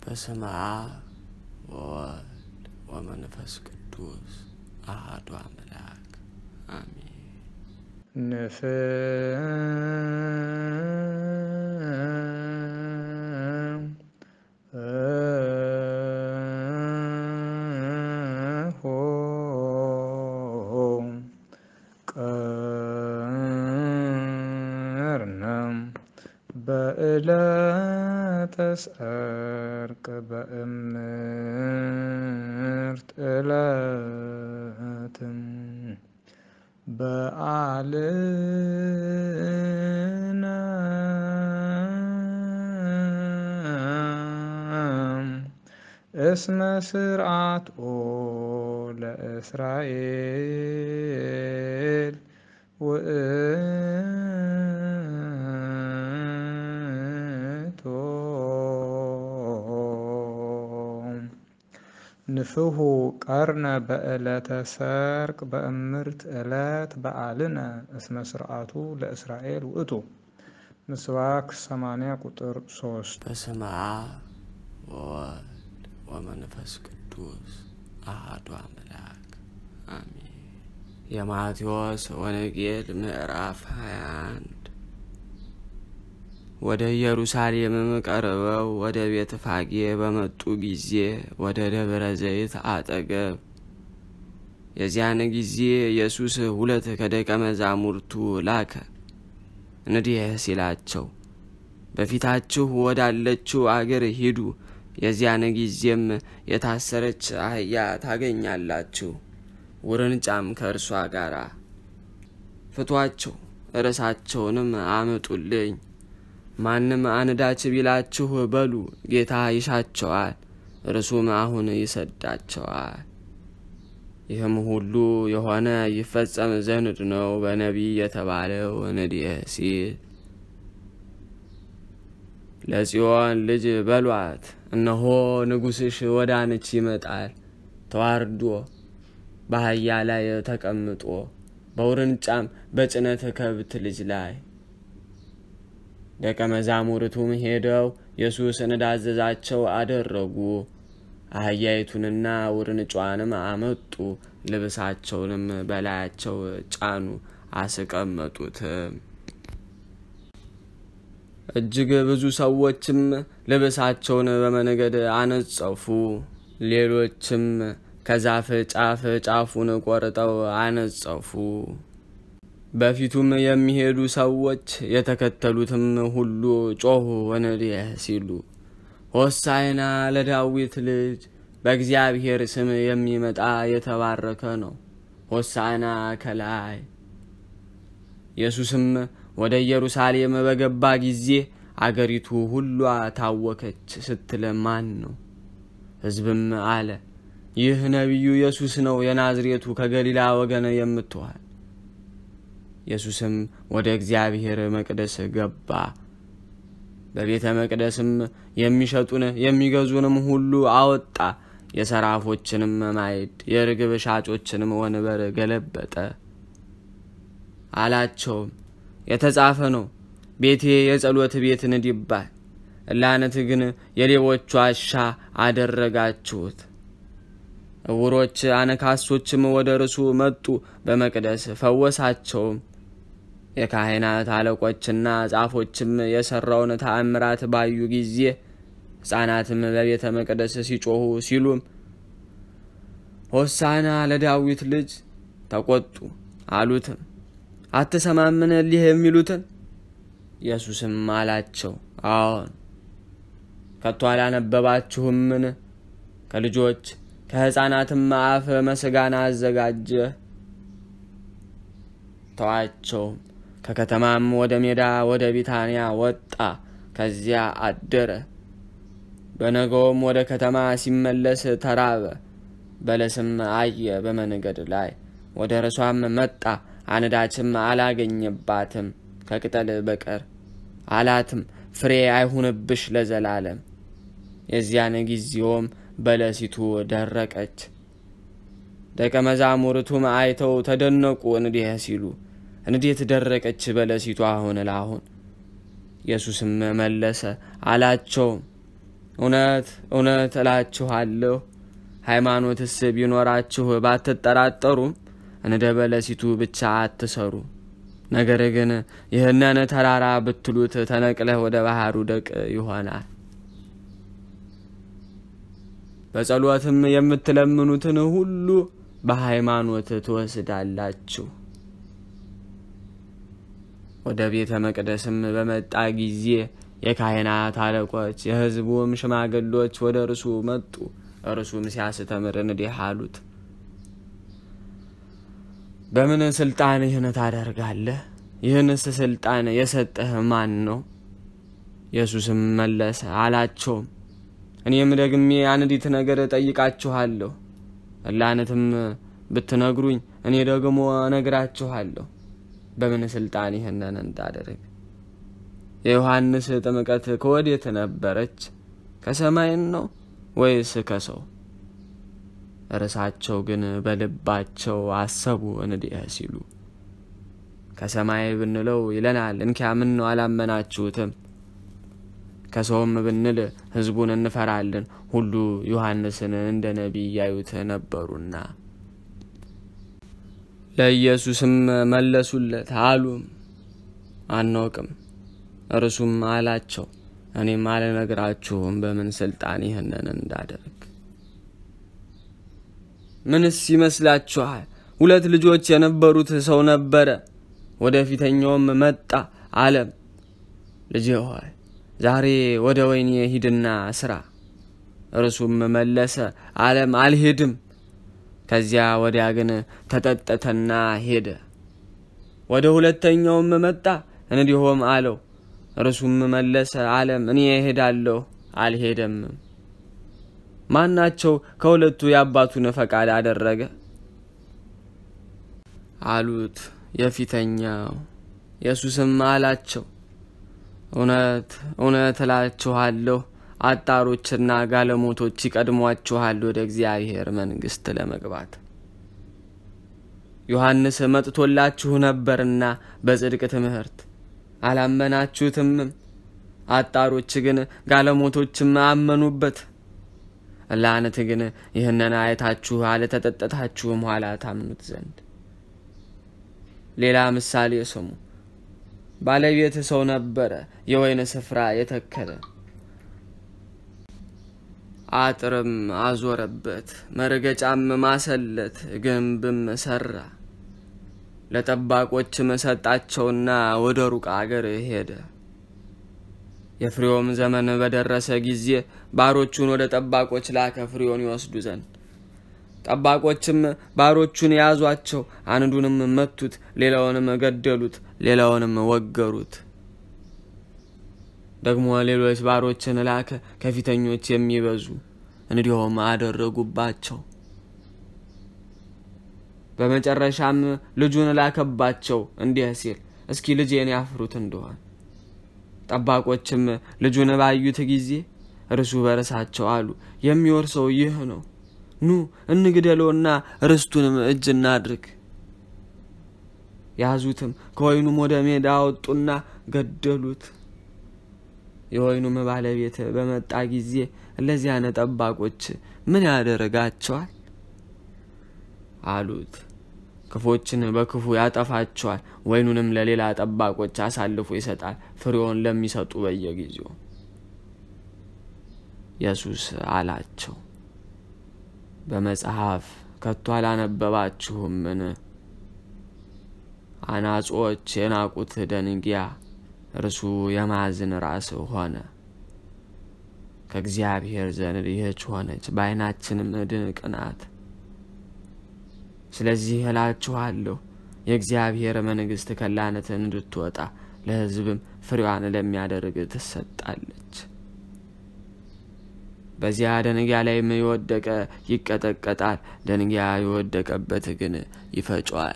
በስመ አብ ወወልድ ወመንፈስ ቅዱስ አሐዱ አምላክ አሜን። ቀርነም በዕለተ ሰርቅ በእምርት ዕለትም በዓልነ እስመ ስርዓትኦ ለእስራኤል ውእቶ ንፍሑ ቀርነ በዕለተ ሰርቅ በእምርት ዕለት በዓልነ እስመ ስርዓቱ ለእስራኤል ውእቱ ምስባክ 80 ቁጥር 3 በስመ አብ ወወልድ ወመንፈስ ቅዱስ አሐዱ አምላክ አሜን። የማቴዎስ ወንጌል ምዕራፍ 21 ወደ ኢየሩሳሌምም ቀርበው ወደ ቤተ ፋጌ በመጡ ጊዜ ወደ ደብረ ዘይት አጠገብ የዚያን ጊዜ ኢየሱስ ሁለት ከደቀ መዛሙርቱ ላከ፣ እንዲህ ሲላቸው በፊታችሁ ወዳለችው አገር ሂዱ፣ የዚያን ጊዜም የታሰረች አህያ ታገኛላችሁ፣ ውርንጫም ከእርሷ ጋር ፍቷቸው፣ ርዕሳቸውንም አምጡልኝ። ማንም አንዳች ቢላችሁ በሉ ጌታ ይሻቸዋል፣ እርሱም አሁን ይሰዳቸዋል። ይህም ሁሉ የሆነ ይፈጸም ዘንድ ነው በነቢይ የተባለው እንዲህ ሲል ለጽዮን ልጅ በሏት፣ እነሆ ንጉሥሽ ወደ አንቺ ይመጣል፣ ተዋርዶ በአህያ ላይ ተቀምጦ በውርንጫም በጭነት ከብት ልጅ ላይ። ደቀ መዛሙርቱም ሄደው ኢየሱስ እንዳዘዛቸው አደረጉ። አህያይቱንና ውርንጫዋንም አመጡ፣ ልብሳቸውንም በላያቸው ጫኑ፣ አስቀመጡትም። እጅግ ብዙ ሰዎችም ልብሳቸውን በመንገድ አነጸፉ። ሌሎችም ከዛፍ ጫፍ ጫፉን ቆርጠው አነጸፉ። በፊቱም የሚሄዱ ሰዎች የተከተሉትም ሁሉ ጮኹ እንዲህ ሲሉ ሆሳዕና ለዳዊት ልጅ በእግዚአብሔር ስም የሚመጣ የተባረከ ነው፣ ሆሳዕና ከላይ። ኢየሱስም ወደ ኢየሩሳሌም በገባ ጊዜ አገሪቱ ሁሏ ታወከች ስትል ማን ነው? ሕዝብም አለ ይህ ነቢዩ ኢየሱስ ነው፣ የናዝሬቱ ከገሊላ ወገን የምትሆን። ኢየሱስም ወደ እግዚአብሔር መቅደስ ገባ። በቤተ መቅደስም የሚሸጡን የሚገዙንም ሁሉ አወጣ። የሰራፎችንም ማዕድ የርግብ ሻጮችንም ወንበር ገለበጠ። አላቸውም የተጻፈ ነው፣ ቤቴ የጸሎት ቤት እንዲባል፣ እናንተ ግን የሌቦች ዋሻ አደረጋችሁት። እውሮች አነካሶችም ወደ እርሱ መጡ፣ በመቅደስ ፈወሳቸውም። የካህናት አለቆችና ጻፎችም የሠራውን ተአምራት ባዩ ጊዜ ሕፃናትም በቤተ መቅደስ ሲጮኹ ሲሉም ሆሳና ለዳዊት ልጅ ተቆጡ። አሉትም አትሰማምን እሊህ የሚሉትን? ኢየሱስም አላቸው አዎን፣ ከቶ አላነበባችሁምን? ከልጆች ከሕፃናትም አፍ ምስጋና አዘጋጀ። ተዋቸውም። ከከተማም ወደ ሜዳ ወደ ቢታንያ ወጣ፣ ከዚያ አደረ። በነገውም ወደ ከተማ ሲመለስ ተራበ። በለስም አየ በመንገድ ላይ፣ ወደ እርሷም መጣ፣ አንዳችም አላገኘባትም ከቅጠል በቀር። አላትም ፍሬ አይሁንብሽ ለዘላለም። የዚያን ጊዜውም በለሲቱ ደረቀች። ደቀ መዛሙርቱም አይተው ተደነቁ፣ እንዲህ ሲሉ እንዴት ደረቀች በለሲቱ አሁን ለአሁን? ኢየሱስም መለሰ አላቸውም እውነት እውነት እላችኋለሁ ሃይማኖትስ ቢኖራችሁ ባትጠራጠሩም እንደ በለሲቱ ብቻ አትሰሩ። ነገር ግን ይህንን ተራራ ብትሉት ተነቅለህ ወደ ባህሩ ደቅ ይሆናል። በጸሎትም የምትለምኑትን ሁሉ በሃይማኖት ትወስዳላችሁ። ወደ ቤተ መቅደስም በመጣ ጊዜ የካህናት አለቆች የሕዝቡም ሽማግሎች ወደ እርሱ መጡ። እርሱም ሲያስተምር እንዲህ አሉት፣ በምን ስልጣን ይህን ታደርጋለህ? ይህንስ ስልጣን የሰጠህ ማን ነው? ኢየሱስም መለሰ አላቸውም፣ እኔም ደግሜ አንዲት ነገር እጠይቃችኋለሁ። እላነትም ብትነግሩኝ እኔ ደግሞ እነግራችኋለሁ በምን ስልጣን ይህንን እንዳደርግ። የዮሐንስ ጥምቀት ከወዴት ነበረች? ከሰማይን ነው ወይስ ከሰው? እርሳቸው ግን በልባቸው አሰቡ እንዲህ ሲሉ ከሰማይ ብንለው ይለናል፣ እንኪያ ምን ነው አላመናችሁትም? ከሰውም ብንል ሕዝቡን እንፈራለን፣ ሁሉ ዮሐንስን እንደ ነቢይ ያዩት ነበሩና። ለኢየሱስም መለሱለት አሉም አናውቅም። እርሱም አላቸው እኔም አልነግራችሁም በምን ስልጣን ይህንን እንዳደርግ። ምንስ ይመስላችኋል? ሁለት ልጆች የነበሩት ሰው ነበረ። ወደ ፊተኛውም መጣ አለም፣ ልጄ ሆይ ዛሬ ወደ ወይኔ ሂድና ስራ። እርሱም መለሰ አለም፣ አልሄድም። ከዚያ ወዲያ ግን ተጠጠተና ሄደ። ወደ ሁለተኛውም መጣ እንዲሁም አለው። እርሱም መለሰ አለም፣ እኔ እሄዳለሁ፣ አልሄደም። ማናቸው ከሁለቱ የአባቱን ፈቃድ አደረገ? አሉት። የፊተኛው። ኢየሱስም አላቸው እውነት እውነት እላችኋለሁ አጣሮችና ጋለሞቶች ይቀድሟችኋል ወደ እግዚአብሔር መንግሥት ለመግባት። ዮሐንስ መጥቶላችሁ ነበርና በጽድቅ ትምህርት አላመናችሁትምም። አጣሮች ግን ጋለሞቶችም አመኑበት። ላነት ግን ይህንን አይታችሁ አለተጠጠታችሁም ኋላ ታምኑት ዘንድ። ሌላ ምሳሌ ስሙ። ባለቤት ሰው ነበረ፣ የወይን ስፍራ የተከለ አጥርም አዞረበት፣ መረገጫም ማሰለት፣ ግንብም ሰራ። ለጠባቆችም ሰጣቸውና ወደ ሩቅ አገር ሄደ። የፍሬውም ዘመን በደረሰ ጊዜ ባሮቹን ወደ ጠባቆች ላከ ፍሬውን ይወስዱ ዘንድ። ጠባቆችም ባሮቹን ያዟቸው፣ አንዱንም መቱት፣ ሌላውንም ገደሉት፣ ሌላውንም ወገሩት። ደግሞ ሌሎች ባሮችን ላከ፣ ከፊተኞች የሚበዙ እንዲሁም አደረጉባቸው። በመጨረሻም ልጁን ላከባቸው እንዲህ ሲል እስኪ ልጄን ያፍሩት እንደሆን። ጠባቆችም ልጁን ባዩት ጊዜ እርሱ በርሳቸው አሉ፣ የሚወርሰው ይህ ነው፣ ኑ እንግደለውና ርስቱንም እጅ እናድርግ። ያዙትም፣ ከወይኑም ወደ ሜዳ አወጡና ገደሉት። የወይኑም ባለቤት በመጣ ጊዜ እለዚያን ጠባቆች ምን ያደርጋቸዋል? አሉት። ክፎችን በክፉ ያጠፋቸዋል፣ ወይኑንም ለሌላ ጠባቆች አሳልፎ ይሰጣል፣ ፍሬውን ለሚሰጡ በየጊዜው። ኢየሱስ አላቸው፣ በመጽሐፍ ከቶ አላነበባችሁምን? አናጾች የናቁት ደንጊያ እርሱ የማዕዘን ራስ ሆነ። ከእግዚአብሔር ዘንድ ይህች ሆነች፣ በዓይናችንም ድንቅ ናት። ስለዚህ እላችኋለሁ የእግዚአብሔር መንግሥት ከላነት እንድትወጣ ለሕዝብም ፍሬዋን ለሚያደርግ ትሰጣለች። በዚያ ደንጊያ ላይም የወደቀ ይቀጠቀጣል፣ ደንጊያ የወደቀበት ግን ይፈጨዋል።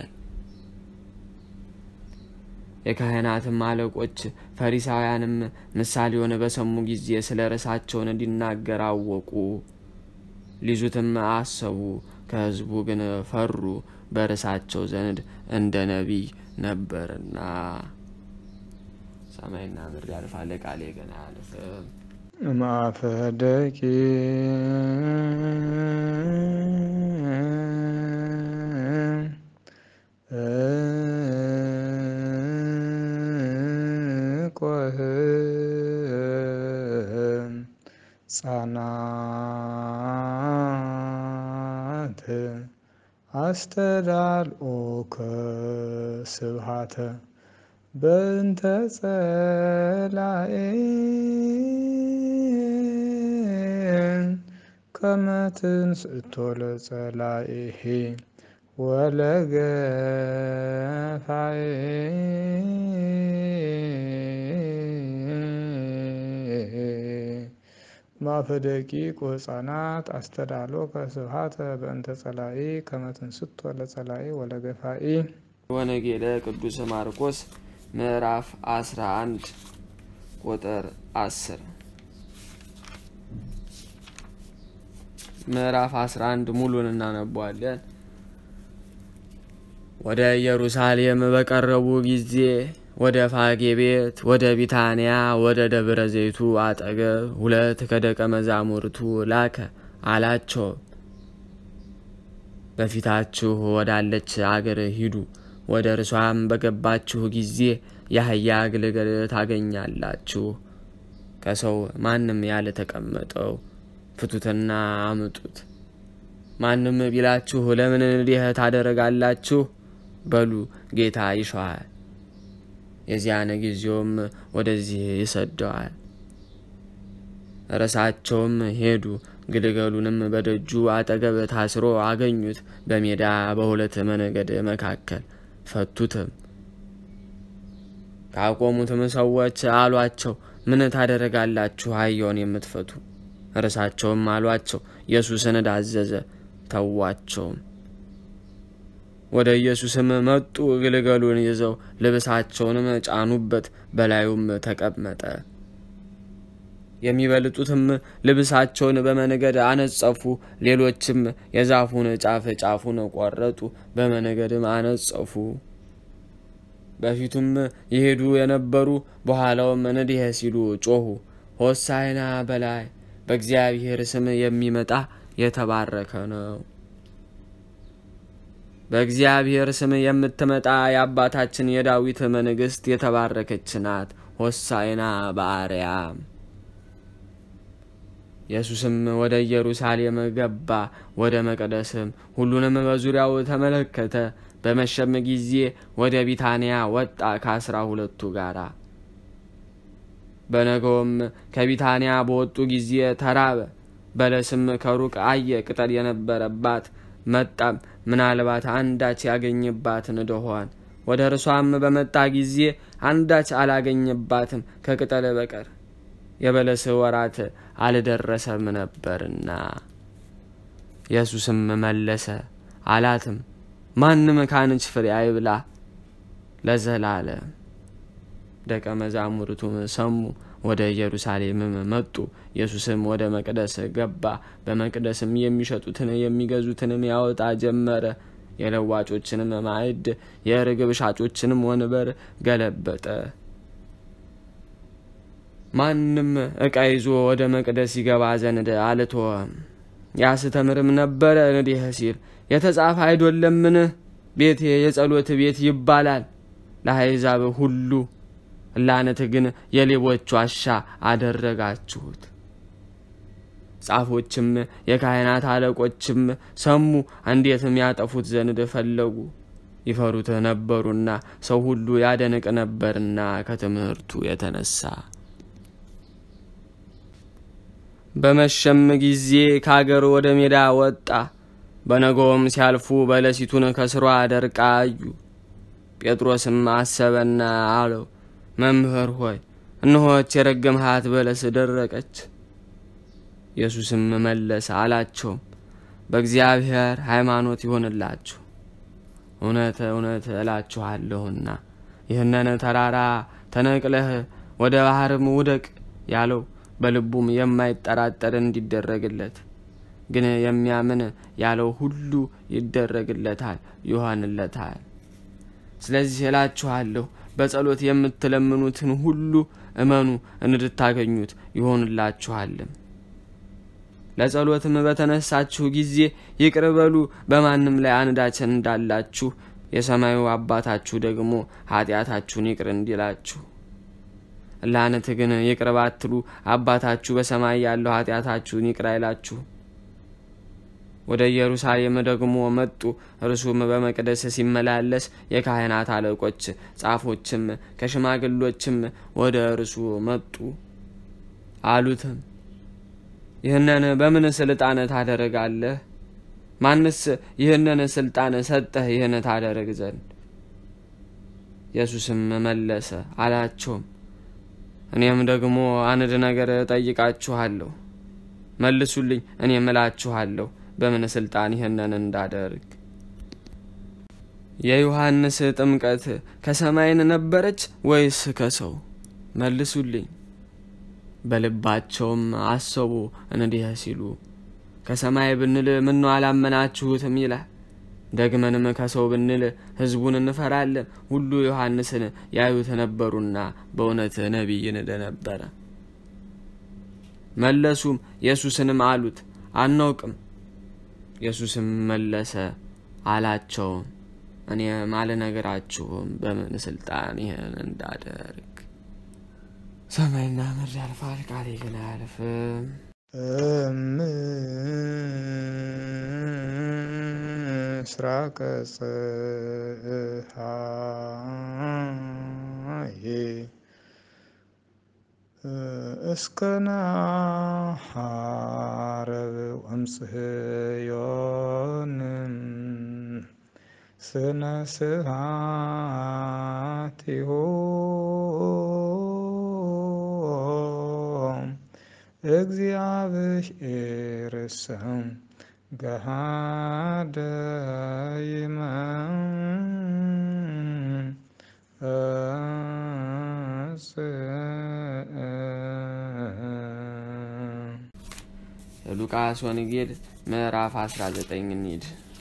የካህናትም አለቆች ፈሪሳውያንም ምሳሌውን በሰሙ ጊዜ ስለ ርሳቸውን እንዲናገር አወቁ፣ ሊይዙትም አሰቡ። ከሕዝቡ ግን ፈሩ፣ በርሳቸው ዘንድ እንደ ነቢይ ነበርና። ሰማይና ምድር ያልፋል፣ ቃሌ ግን አያልፍም። ማፈ ደቂ ቆህም ጻናት አስተዳልኦከ ስብሃተ በእንተ ጸላኤ ከመ ትንስእቶ ለጸላኤሄ ወለገፋዬ ማፈ ደቂቅ ወሕፃናት አስተዳሎከ ስብሃተ በእንተ ጸላኢ ከመ ትንስቶ ለጸላኢ ወለገፋኢ ወንጌለ ቅዱስ ማርቆስ ምዕራፍ 11 ቁጥር 10 ምዕራፍ 11 ሙሉን እናነቧለን። ወደ ኢየሩሳሌም በቀረቡ ጊዜ ወደ ፋጌ ቤት ወደ ቢታንያ ወደ ደብረ ዘይቱ አጠገብ ሁለት ከደቀ መዛሙርቱ ላከ። አላቸው በፊታችሁ ወዳለች አገር ሂዱ። ወደ እርሷም በገባችሁ ጊዜ የአህያ ግልገል ታገኛላችሁ። ከሰው ማንም ያልተቀመጠው ፍቱትና አምጡት። ማንም ቢላችሁ ለምን እንዲህ ታደረጋላችሁ በሉ፣ ጌታ ይሸዋል። የዚያን ጊዜውም ወደዚህ ይሰደዋል። እርሳቸውም ሄዱ። ግልገሉንም በደጁ አጠገብ ታስሮ አገኙት፣ በሜዳ በሁለት መንገድ መካከል ፈቱትም። ካቆሙትም ሰዎች አሏቸው፣ ምን ታደረጋላችሁ አህያውን የምትፈቱ? እርሳቸውም አሏቸው፣ ኢየሱስን ዳዘዘ። ተዋቸውም። ወደ ኢየሱስም መጡ። ግልገሉን ይዘው ልብሳቸውንም ጫኑበት፣ በላዩም ተቀመጠ። የሚበልጡትም ልብሳቸውን በመንገድ አነጸፉ፣ ሌሎችም የዛፉን ጫፍ ጫፉን ቆረጡ፣ በመንገድም አነጸፉ። በፊቱም ይሄዱ የነበሩ በኋላውም እንዲህ ሲሉ ጮኹ፣ ሆሳዕና በላይ በእግዚአብሔር ስም የሚመጣ የተባረከ ነው። በእግዚአብሔር ስም የምትመጣ የአባታችን የዳዊት መንግሥት የተባረከች ናት። ሆሳዕና በአርያም። ኢየሱስም ወደ ኢየሩሳሌም ገባ፣ ወደ መቅደስም ሁሉንም በዙሪያው ተመለከተ። በመሸም ጊዜ ወደ ቢታንያ ወጣ ከአስራ ሁለቱ ጋር። በነገውም ከቢታንያ በወጡ ጊዜ ተራበ። በለስም ከሩቅ አየ፣ ቅጠል የነበረባት መጣም ምናልባት አንዳች ያገኝባት እንደሆን። ወደ እርሷም በመጣ ጊዜ አንዳች አላገኘባትም ከቅጠል በቀር የበለስ ወራት አልደረሰም ነበርና። ኢየሱስም መለሰ አላትም፣ ማንም ካንች ፍሬ አይብላ ለዘላለም። ደቀ መዛሙርቱም ሰሙ፣ ወደ ኢየሩሳሌምም መጡ። ኢየሱስም ወደ መቅደስ ገባ። በመቅደስም የሚሸጡትን የሚገዙትንም ያወጣ ጀመረ። የለዋጮችንም ማዕድ የርግብ ሻጮችንም ወንበር ገለበጠ። ማንም ዕቃ ይዞ ወደ መቅደስ ይገባ ዘንድ አልተወም። ያስተምርም ነበረ እንዲህ ሲል የተጻፈ አይደለምን? ቤቴ የጸሎት ቤት ይባላል ለአሕዛብ ሁሉ ላነት ግን የሌቦች ዋሻ አደረጋችሁት። ጻፎችም የካህናት አለቆችም ሰሙ፣ እንዴትም ያጠፉት ዘንድ ፈለጉ። ይፈሩት ነበሩና ሰው ሁሉ ያደንቅ ነበርና ከትምህርቱ የተነሳ። በመሸም ጊዜ ከአገር ወደ ሜዳ ወጣ። በነገውም ሲያልፉ በለሲቱን ከስሯ ደርቃ አዩ። ጴጥሮስም አሰበና አለው መምህር ሆይ እነሆች የረገምሃት በለስ ደረቀች። ኢየሱስም መለሰ አላቸውም በእግዚአብሔር ሃይማኖት ይሆንላችሁ። እውነት እውነት እላችኋለሁና ይህንን ተራራ ተነቅለህ ወደ ባህርም ውደቅ ያለው በልቡም የማይጠራጠር እንዲደረግለት፣ ግን የሚያምን ያለው ሁሉ ይደረግለታል፣ ይሆንለታል። ስለዚህ እላችኋለሁ በጸሎት የምትለምኑትን ሁሉ እመኑ እንድታገኙት ይሆንላችኋልም። ለጸሎትም በተነሳችሁ ጊዜ ይቅር በሉ፣ በማንም ላይ አንዳች እንዳላችሁ የሰማዩ አባታችሁ ደግሞ ኃጢአታችሁን ይቅር እንዲላችሁ። ላነት ግን ይቅር ባትሉ አባታችሁ በሰማይ ያለው ኃጢአታችሁን ይቅር አይላችሁ። ወደ ኢየሩሳሌም ደግሞ መጡ። እርሱም በመቅደስ ሲመላለስ የካህናት አለቆች፣ ጻፎችም ከሽማግሎችም ወደ እርሱ መጡ። አሉትም ይህንን በምን ስልጣን ታደርጋለህ? ማንስ ይህንን ስልጣን ሰጠህ ይህን ታደርግ ዘንድ? ኢየሱስም መለሰ አላቸውም፣ እኔም ደግሞ አንድ ነገር እጠይቃችኋለሁ፣ መልሱልኝ፣ እኔም እላችኋለሁ በምን ስልጣን ይህንን እንዳደርግ። የዮሐንስ ጥምቀት ከሰማይን ነበረች ወይስ ከሰው? መልሱልኝ። በልባቸውም አሰቡ እንዲህ ሲሉ ከሰማይ ብንል ምነው አላመናችሁትም ይላል። ደግመንም ከሰው ብንል ሕዝቡን እንፈራለን፣ ሁሉ ዮሐንስን ያዩት ነበሩና በእውነት ነቢይ እንደነበረ። መለሱም ኢየሱስንም አሉት አናውቅም። ኢየሱስም መለሰ አላቸውም እኔም አልነግራችሁም በምን ስልጣን ይህን እንዳደርግ። ሰማይና ምድር ያልፋል፣ ቃሌ ግን አያልፍም። ምስራቀ ፀሐይ እስከ ናዓርብ ወምጽዮን ስነ ስብሐቲሁ እግዚአብሔር ስም ገሃደ ሉቃስ ወንጌል ምዕራፍ 19 እንሂድ።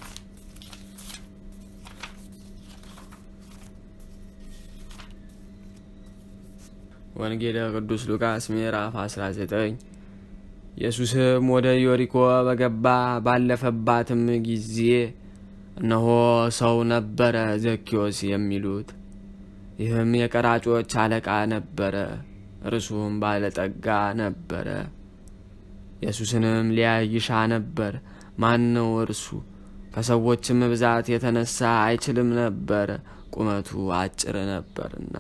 ወንጌለ ቅዱስ ሉቃስ ምዕራፍ 19 ኢየሱስም ወደ ኢዮሪኮ በገባ ባለፈባትም ጊዜ እነሆ ሰው ነበረ ዘኪዎስ የሚሉት፣ ይህም የቀራጮች አለቃ ነበረ። እርሱም ባለጠጋ ነበረ። ኢየሱስንም ሊያይ ይሻ ነበር። ማን ነው እርሱ? ከሰዎችም ብዛት የተነሳ አይችልም ነበር፣ ቁመቱ አጭር ነበርና።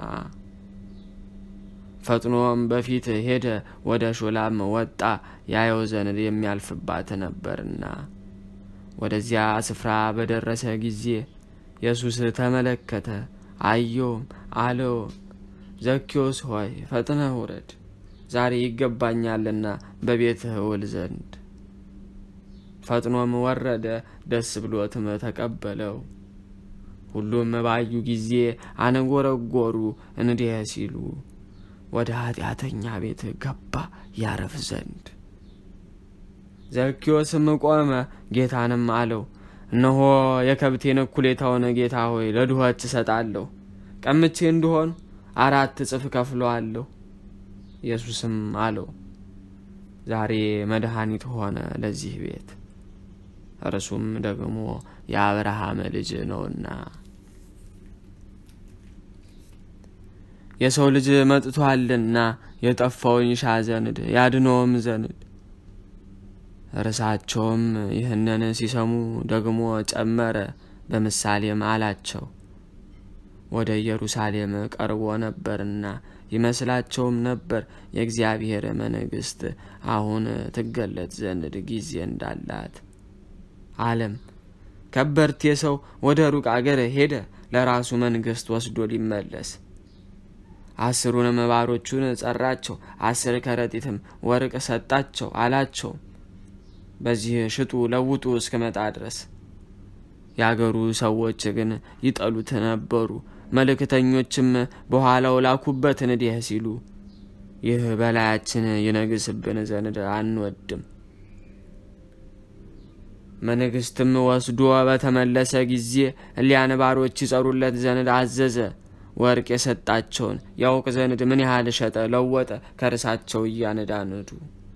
ፈጥኖም በፊት ሄደ፣ ወደ ሾላም ወጣ፣ ያየው ዘንድ የሚያልፍባት ነበርና። ወደዚያ ስፍራ በደረሰ ጊዜ ኢየሱስ ተመለከተ፣ አየውም፣ አለው ዘኪዎስ ሆይ ፈጥነህ ውረድ፣ ዛሬ ይገባኛልና በቤትህ እውል ዘንድ። ፈጥኖም ወረደ፣ ደስ ብሎትም ተቀበለው። ሁሉም ባዩ ጊዜ አነጎረጎሩ እንዲህ ሲሉ ወደ ኃጢአተኛ ቤት ገባ ያረፍ ዘንድ። ዘኪዎስም ቆመ፣ ጌታንም አለው፣ እነሆ የከብቴን እኩሌታውን ጌታ ሆይ ለድሆች እሰጣለሁ፣ ቀምቼ እንደሆን አራት እጥፍ ከፍለዋለሁ። ኢየሱስም አለው፣ ዛሬ መድኃኒት ሆነ ለዚህ ቤት፣ እርሱም ደግሞ የአብርሃም ልጅ ነውና የሰው ልጅ መጥቷልና የጠፋውን ይሻ ዘንድ ያድነውም ዘንድ። እርሳቸውም ይህንን ሲሰሙ ደግሞ ጨመረ፣ በምሳሌም አላቸው። ወደ ኢየሩሳሌም ቀርቦ ነበርና ይመስላቸውም ነበር የእግዚአብሔር መንግሥት አሁን ትገለጥ ዘንድ ጊዜ እንዳላት። አለም ከበርቴ ሰው ወደ ሩቅ አገር ሄደ፣ ለራሱ መንግሥት ወስዶ ሊመለስ አስሩንም ባሮቹን ጠራቸው፣ አስር ከረጢትም ወርቅ ሰጣቸው። አላቸው በዚህ ሽጡ ለውጡ እስክመጣ ድረስ። የአገሩ ሰዎች ግን ይጠሉት ነበሩ። መልእክተኞችም በኋላው ላኩበት እንዲህ ሲሉ ይህ በላያችን ይነግስብን ዘንድ አንወድም። መንግሥትም ወስዶ በተመለሰ ጊዜ እሊያን ባሮች ይጸሩለት ዘንድ አዘዘ። ወርቅ የሰጣቸውን ያውቅ ዘንድ ምን ያህል ሸጠ ለወጠ ከርሳቸው እያነዳነዱ።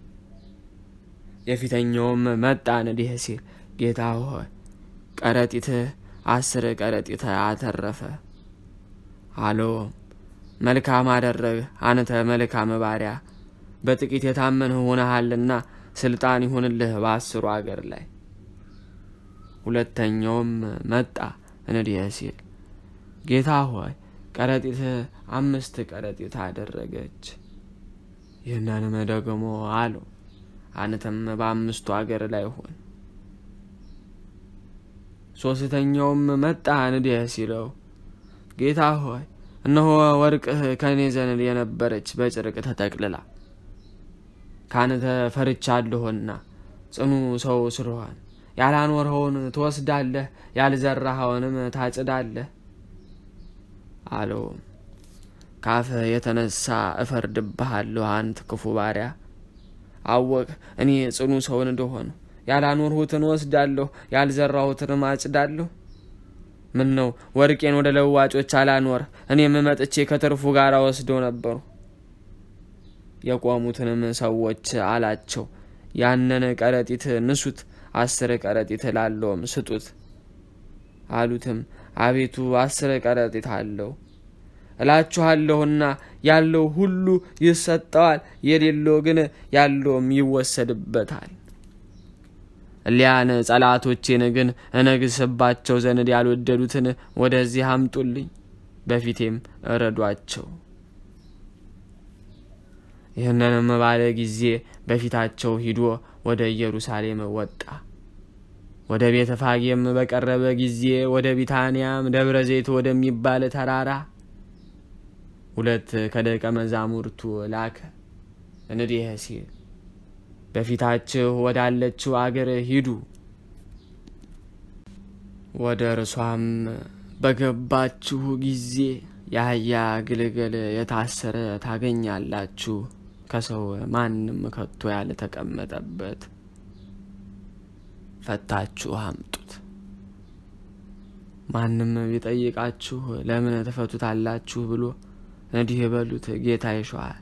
የፊተኛውም መጣ እንዲህ ሲል ጌታ ሆይ ቀረጢትህ አስር ቀረጢት አተረፈ። አለውም መልካም አደረግህ አንተ መልካም ባሪያ፣ በጥቂት የታመንህ ሆነሃልና ስልጣን ይሁንልህ በአስሩ አገር ላይ። ሁለተኛውም መጣ እንዲህ ሲል ጌታ ሆይ ቀረጢትህ አምስት ቀረጢት አደረገች። ይህንንም ደግሞ አለው አንተም በአምስቱ አገር ላይ ሆን። ሶስተኛውም መጣ እንዲህ ሲለው ጌታ ሆይ እነሆ ወርቅህ ከእኔ ዘንድ የነበረች በጨርቅ ተጠቅልላ ከአንተ ፈርቻለሁና ጽኑ ሰው ስለሆን ያላኖርኸውን ትወስዳለህ፣ ያልዘራኸውንም ታጭዳለህ አለውም። ካፍህ የተነሳ እፈርድብሃለሁ አንተ ክፉ ባሪያ አወቅ እኔ ጽኑ ሰውን እንደሆነ ያላኖርሁትን ወስዳለሁ ያልዘራሁትንም አጭዳለሁ። ምን ነው ወርቄን ወደ ለዋጮች አላኖር፣ እኔም መጥቼ ከትርፉ ጋር ወስደው ነበሩ። የቆሙትንም ሰዎች አላቸው፣ ያንን ቀረጢት ንሱት፣ አስር ቀረጢት ላለውም ስጡት። አሉትም አቤቱ አስር ቀረጢት አለው እላችኋለሁና ያለው ሁሉ ይሰጠዋል፣ የሌለው ግን ያለውም ይወሰድበታል። እሊያን ጠላቶቼን ግን እነግስባቸው ዘንድ ያልወደዱትን ወደዚህ አምጡልኝ፣ በፊቴም እረዷቸው። ይህንንም ባለ ጊዜ በፊታቸው ሂዶ ወደ ኢየሩሳሌም ወጣ። ወደ ቤተ ፋጌም በቀረበ ጊዜ ወደ ቢታንያም ደብረ ዘይት ወደሚባል ተራራ ሁለት ከደቀ መዛሙርቱ ላከ፣ እንዲህ ሲል በፊታችሁ ወዳለችው አገር ሂዱ። ወደ እርሷም በገባችሁ ጊዜ የአህያ ግልገል የታሰረ ታገኛላችሁ፣ ከሰው ማንም ከቶ ያልተቀመጠበት፣ ፈታችሁ አምጡት። ማንም ቢጠይቃችሁ ለምን ትፈቱታላችሁ ብሎ እንዲህ በሉት፣ ጌታ ይሸዋል።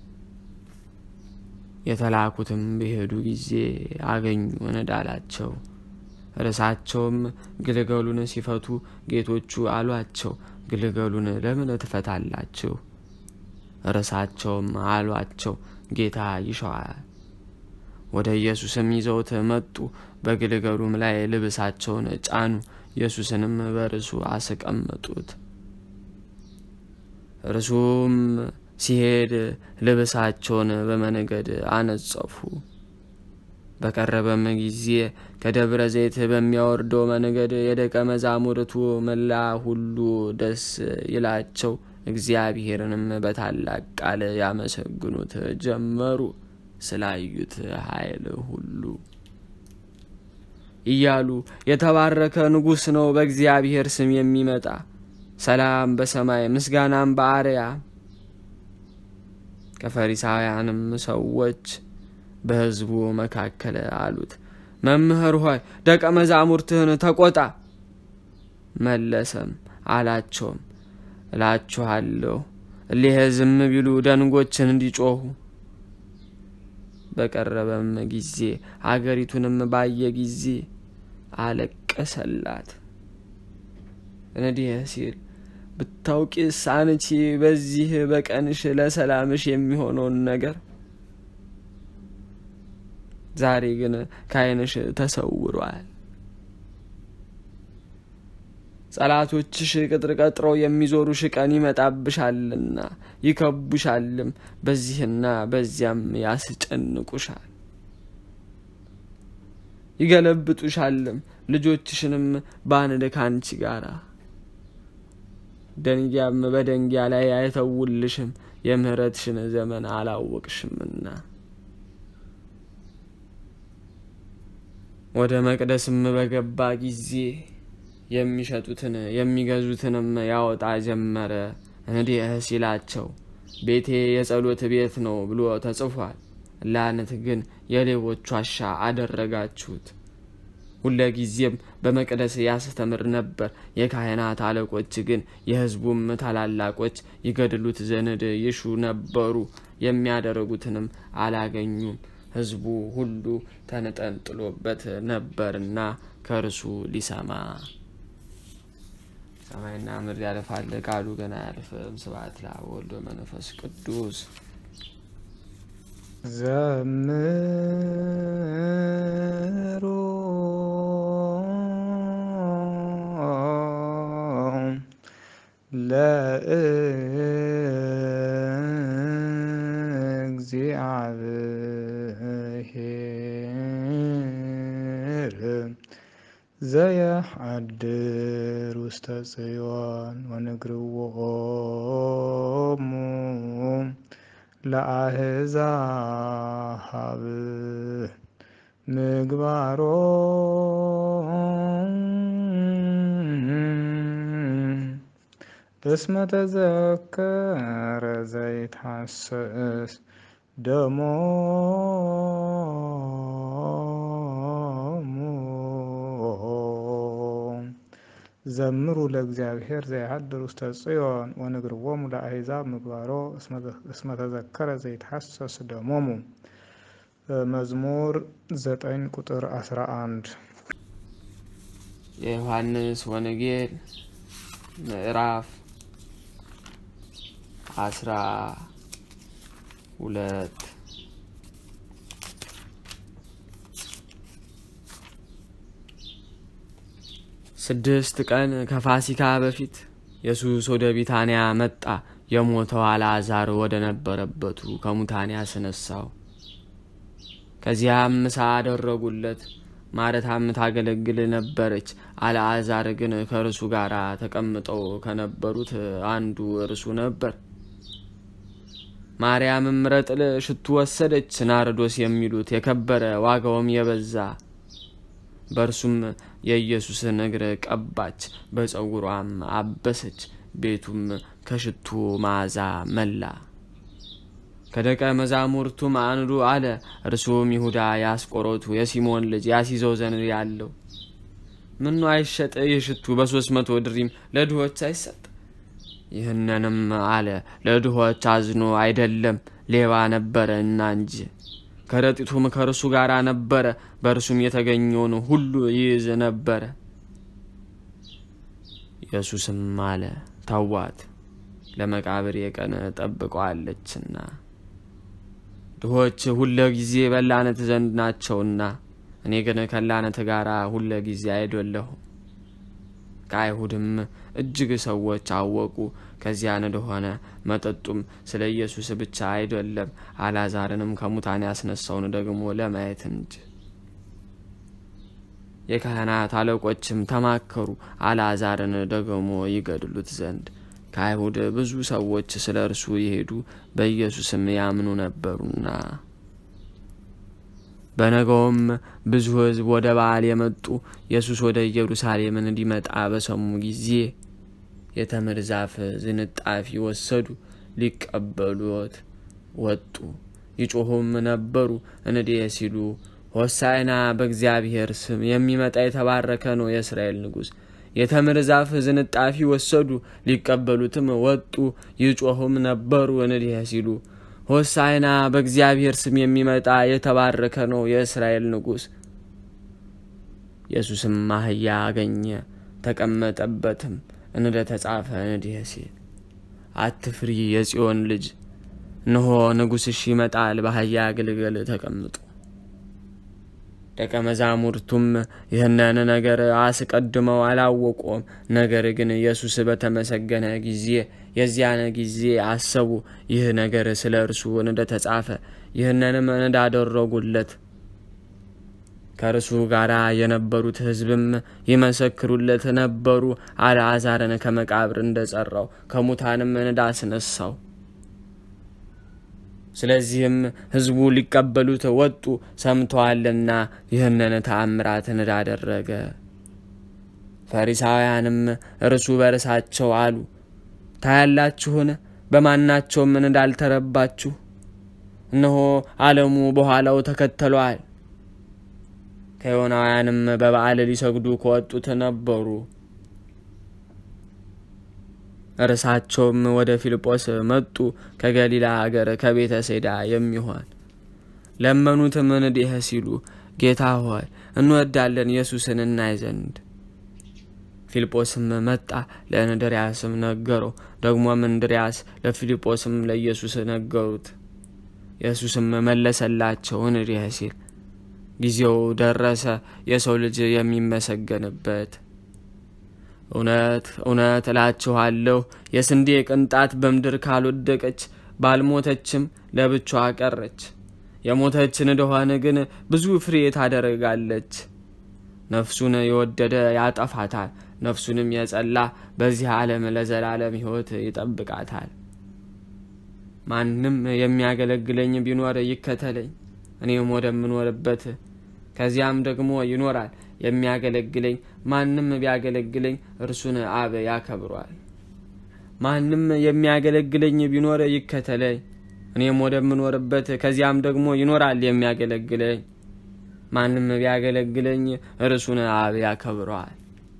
የተላኩትም በሄዱ ጊዜ አገኙ እንዳላቸው። እርሳቸውም ግልገሉን ሲፈቱ ጌቶቹ አሏቸው፣ ግልገሉን ለምን ትፈታላችሁ? እርሳቸውም አሏቸው፣ ጌታ ይሸዋል። ወደ ኢየሱስም ይዘውት መጡ። በግልገሉም ላይ ልብሳቸውን ጫኑ፣ ኢየሱስንም በርሱ አስቀመጡት። እርሱም ሲሄድ ልብሳቸውን በመንገድ አነጸፉ። በቀረበም ጊዜ ከደብረ ዘይት በሚያወርደው መንገድ የደቀ መዛሙርቱ መላ ሁሉ ደስ ይላቸው፣ እግዚአብሔርንም በታላቅ ቃል ያመሰግኑት ጀመሩ ስላዩት ኃይል ሁሉ እያሉ የተባረከ ንጉሥ ነው በእግዚአብሔር ስም የሚመጣ ሰላም በሰማይ ምስጋናም በአርያም። ከፈሪሳውያንም ሰዎች በሕዝቡ መካከል አሉት፣ መምህር ሆይ ደቀ መዛሙርትህን ተቆጣ። መለሰም አላቸውም፣ እላችኋለሁ እሊህ ዝም ቢሉ ደንጎችን እንዲጮኹ። በቀረበም ጊዜ አገሪቱንም ባየ ጊዜ አለቀሰላት። እንዲህ ሲል ብታውቂስ አንቺ በዚህ በቀንሽ ለሰላምሽ የሚሆነውን ነገር ዛሬ ግን ከዓይንሽ ተሰውሯል። ጠላቶችሽ ቅጥር ቀጥረው የሚዞሩሽ ቀን ይመጣብሻልና ይከቡሻልም፣ በዚህና በዚያም ያስጨንቁሻል፣ ይገለብጡሻልም፣ ልጆችሽንም በአንድ ካንቺ ጋራ ደንጊያም በደንጊያ ላይ አይተውልሽም፣ የምህረትሽን ዘመን አላወቅሽምና። ወደ መቅደስም በገባ ጊዜ የሚሸጡትን የሚገዙትንም ያወጣ ጀመረ። እንዲህ ሲላቸው ቤቴ የጸሎት ቤት ነው ብሎ ተጽፏል፣ ላነት ግን የሌቦች ዋሻ አደረጋችሁት። ሁለጊዜም በመቅደስ ያስተምር ነበር። የካህናት አለቆች ግን የሕዝቡም ታላላቆች ይገድሉት ዘንድ ይሹ ነበሩ፣ የሚያደርጉትንም አላገኙም። ሕዝቡ ሁሉ ተንጠልጥሎበት ነበርና ከእርሱ ሊሰማ። ሰማይና ምድር ያልፋል፣ ቃሉ ግን አያልፍም። ስብሐት ለአብ ወወልድ ወመንፈስ ቅዱስ ዘምሩ ለእግዚአብሔር ዘየሐድር ውስተ ጽዮን ወንግርዎሙ ለአሕዛብ ምግባሮ እስመ ተዘከረ ዘይትሐሰስ ደሞሙ ዘምሩ ለእግዚአብሔር ዘይሐድር ውስተ ጽዮን ወንግርዎሙ ለአሕዛብ ምግባሮ እስመ ተዘከረ ዘይትሐሰስ ደሞሙ። መዝሙር ዘጠኝ ቁጥር አስራ አንድ የዮሐንስ ወንጌል ምዕራፍ አስራ ሁለት ስድስት ቀን ከፋሲካ በፊት ኢየሱስ ወደ ቢታንያ መጣ። የሞተው አልዓዛር ወደ ነበረበቱ ከሙታን ያስነሳው። ከዚያም ምሳ አደረጉለት። ማረታም ታገለግል ነበረች። አልዓዛር ግን ከእርሱ ጋር ተቀምጠው ከነበሩት አንዱ እርሱ ነበር። ማርያምም ረጥል ሽቱ ወሰደች፣ ናርዶስ የሚሉት የከበረ ዋጋውም የበዛ በእርሱም የኢየሱስን እግር ቀባች፣ በፀጉሯም አበሰች። ቤቱም ከሽቱ መዓዛ መላ። ከደቀ መዛሙርቱም አንዱ አለ፣ እርሱም ይሁዳ የአስቆሮቱ የሲሞን ልጅ ያሲዘው ዘንድ ያለው ምኑ አይሸጥ? ይህ ሽቱ በሶስት መቶ ድሪም ለድሆች አይሰጥ? ይህንንም አለ ለድሆች አዝኖ አይደለም፣ ሌባ ነበረ እና እንጂ። ከረጢቱም ከእርሱ ጋር ነበረ፣ በእርሱም የተገኘውን ሁሉ ይይዝ ነበረ። ኢየሱስም አለ ተዋት፣ ለመቃብር የቀን ጠብቀዋለችና ድሆች ሁለ ጊዜ በላነት ዘንድ ናቸውና፣ እኔ ግን ከላነት ጋር ሁለ ጊዜ አይደለሁም። ከአይሁድም እጅግ ሰዎች አወቁ ከዚያን እንደሆነ። መጠጡም ስለ ኢየሱስ ብቻ አይደለም፣ አልዓዛርንም ከሙታን ያስነሳውን ደግሞ ለማየት እንጂ። የካህናት አለቆችም ተማከሩ፣ አልዓዛርን ደግሞ ይገድሉት ዘንድ። ከአይሁድ ብዙ ሰዎች ስለ እርሱ የሄዱ በኢየሱስም ያምኑ ነበሩና። በነገውም ብዙ ሕዝብ ወደ በዓል የመጡ ኢየሱስ ወደ ኢየሩሳሌም እንዲመጣ በሰሙ ጊዜ የተምር ዛፍ ዝንጣፊ ወሰዱ፣ ሊቀበሉት ወጡ። ይጮኹም ነበሩ እንዲህ ሲሉ ሆሳዕና በእግዚአብሔር ስም የሚመጣ የተባረከ ነው የእስራኤል ንጉሥ። የተምር ዛፍ ዝንጣፊ ወሰዱ፣ ሊቀበሉትም ወጡ። ይጮኹም ነበሩ እንዲህ ሲሉ ሆሳዕና በእግዚአብሔር ስም የሚመጣ የተባረከ ነው የእስራኤል ንጉሥ። ኢየሱስም አህያ አገኘ፣ ተቀመጠበትም። እንደ ተጻፈ እንዲህ ሲል አትፍሪ የጽዮን ልጅ፣ እነሆ ንጉሥሽ ይመጣል በአህያ ግልገል ተቀምጦ። ደቀ መዛሙርቱም ይህንን ነገር አስቀድመው አላወቁም። ነገር ግን ኢየሱስ በተመሰገነ ጊዜ የዚያን ጊዜ አሰቡ፣ ይህ ነገር ስለ እርሱ እንደተጻፈ ይህንንም እንዳደረጉለት። ከእርሱ ጋር የነበሩት ሕዝብም ይመሰክሩለት ነበሩ፣ አልዓዛርን ከመቃብር እንደጸራው ከሙታንም እንዳስነሳው። ስለዚህም ሕዝቡ ሊቀበሉት ወጡ፣ ሰምተዋልና ይህንን ተአምራት እንዳደረገ። ፈሪሳውያንም እርሱ በርሳቸው አሉ፣ ታያላችሁን? በማናቸውም እንዳልተረባችሁ። እነሆ ዓለሙ በኋላው ተከተሏል። ከዮናውያንም በበዓል ሊሰግዱ ከወጡት ነበሩ። እርሳቸውም ወደ ፊልጶስ መጡ፣ ከገሊላ አገር ከቤተ ሴዳ የሚሆን ለመኑትም እንዲህ ሲሉ ጌታ ሆይ እንወዳለን ኢየሱስን እናይ ዘንድ። ፊልጶስም መጣ፣ ለእንድርያስም ነገረው። ደግሞም እንድርያስ ለፊልጶስም ለኢየሱስ ነገሩት። ኢየሱስም መለሰላቸው እንዲህ ሲል ጊዜው ደረሰ፣ የሰው ልጅ የሚመሰገንበት። እውነት እውነት እላችኋለሁ የስንዴ ቅንጣት በምድር ካልወደቀች ባልሞተችም ለብቻዋ ቀረች። የሞተች እንደሆነ ግን ብዙ ፍሬ ታደርጋለች። ነፍሱን የወደደ ያጠፋታል፣ ነፍሱንም የጸላ በዚህ ዓለም ለዘላለም ሕይወት ይጠብቃታል። ማንም የሚያገለግለኝ ቢኖር ይከተለኝ፣ እኔም ወደምኖርበት ከዚያም ደግሞ ይኖራል። የሚያገለግለኝ ማንም ቢያገለግለኝ እርሱን አብ ያከብሯል። ማንም የሚያገለግለኝ ቢኖር ይከተለኝ፣ እኔም ወደምኖርበት ከዚያም ደግሞ ይኖራል የሚያገለግለኝ። ማንም ቢያገለግለኝ እርሱን አብ ያከብረዋል።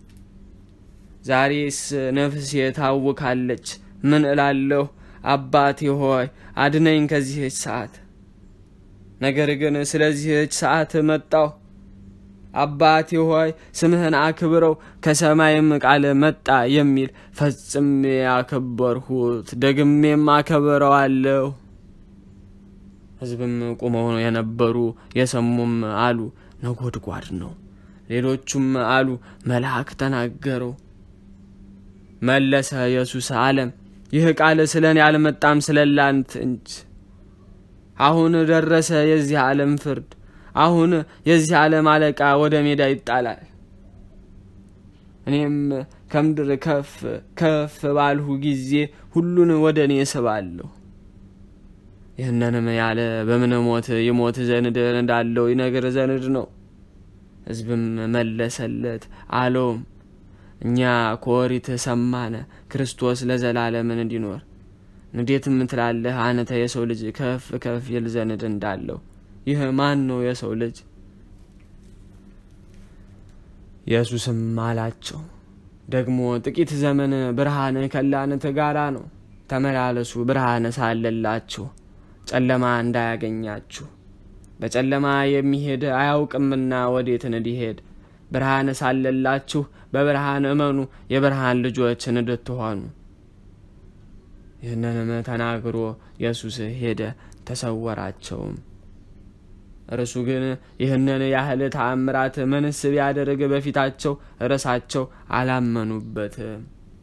ዛሬስ ነፍሴ ታውካለች። ምን እላለሁ? አባቴ ሆይ አድነኝ ከዚህች ሰዓት። ነገር ግን ስለዚህች ሰዓት መጣሁ። አባቴ ሆይ ስምህን አክብረው፣ ከሰማይም ቃል መጣ የሚል ፈጽሜ ያከበርሁት ደግሜም አከብረዋለሁ። ሕዝብም ቁመው የነበሩ የሰሙም አሉ ነጎድጓድ ነው። ሌሎቹም አሉ መልአክ ተናገረው። መለሰ ኢየሱስ አለም ይህ ቃል ስለ እኔ አልመጣም ስለ ላንት እንጂ። አሁን ደረሰ የዚህ ዓለም ፍርድ። አሁን የዚህ ዓለም አለቃ ወደ ሜዳ ይጣላል። እኔም ከምድር ከፍ ከፍ ባልሁ ጊዜ ሁሉን ወደ እኔ ስባለሁ። ይህንንም ያለ በምን ሞት ይሞት ዘንድ እንዳለው ይነግር ዘንድ ነው። ሕዝብም መለሰለት አለውም እኛ ከኦሪት ሰማነ ክርስቶስ ለዘላለምን እንዲኖር እንዴትም ትላለህ አንተ የሰው ልጅ ከፍ ከፍ ይል ዘንድ እንዳለው ይህ ማን ነው የሰው ልጅ? ኢየሱስም አላቸው ደግሞ ጥቂት ዘመን ብርሃን ከላንተ ጋራ ነው። ተመላለሱ ብርሃን ሳለላችሁ ጨለማ እንዳያገኛችሁ። በጨለማ የሚሄድ አያውቅምና ወዴት እንዲሄድ ብርሃን ሳለላችሁ በብርሃን እመኑ፣ የብርሃን ልጆች እንድትሆኑ። ይህንንም ተናግሮ ኢየሱስ ሄደ፣ ተሰወራቸውም። እርሱ ግን ይህንን ያህል ተአምራት ምንስ ቢያደርግ በፊታቸው ርዕሳቸው አላመኑበትም።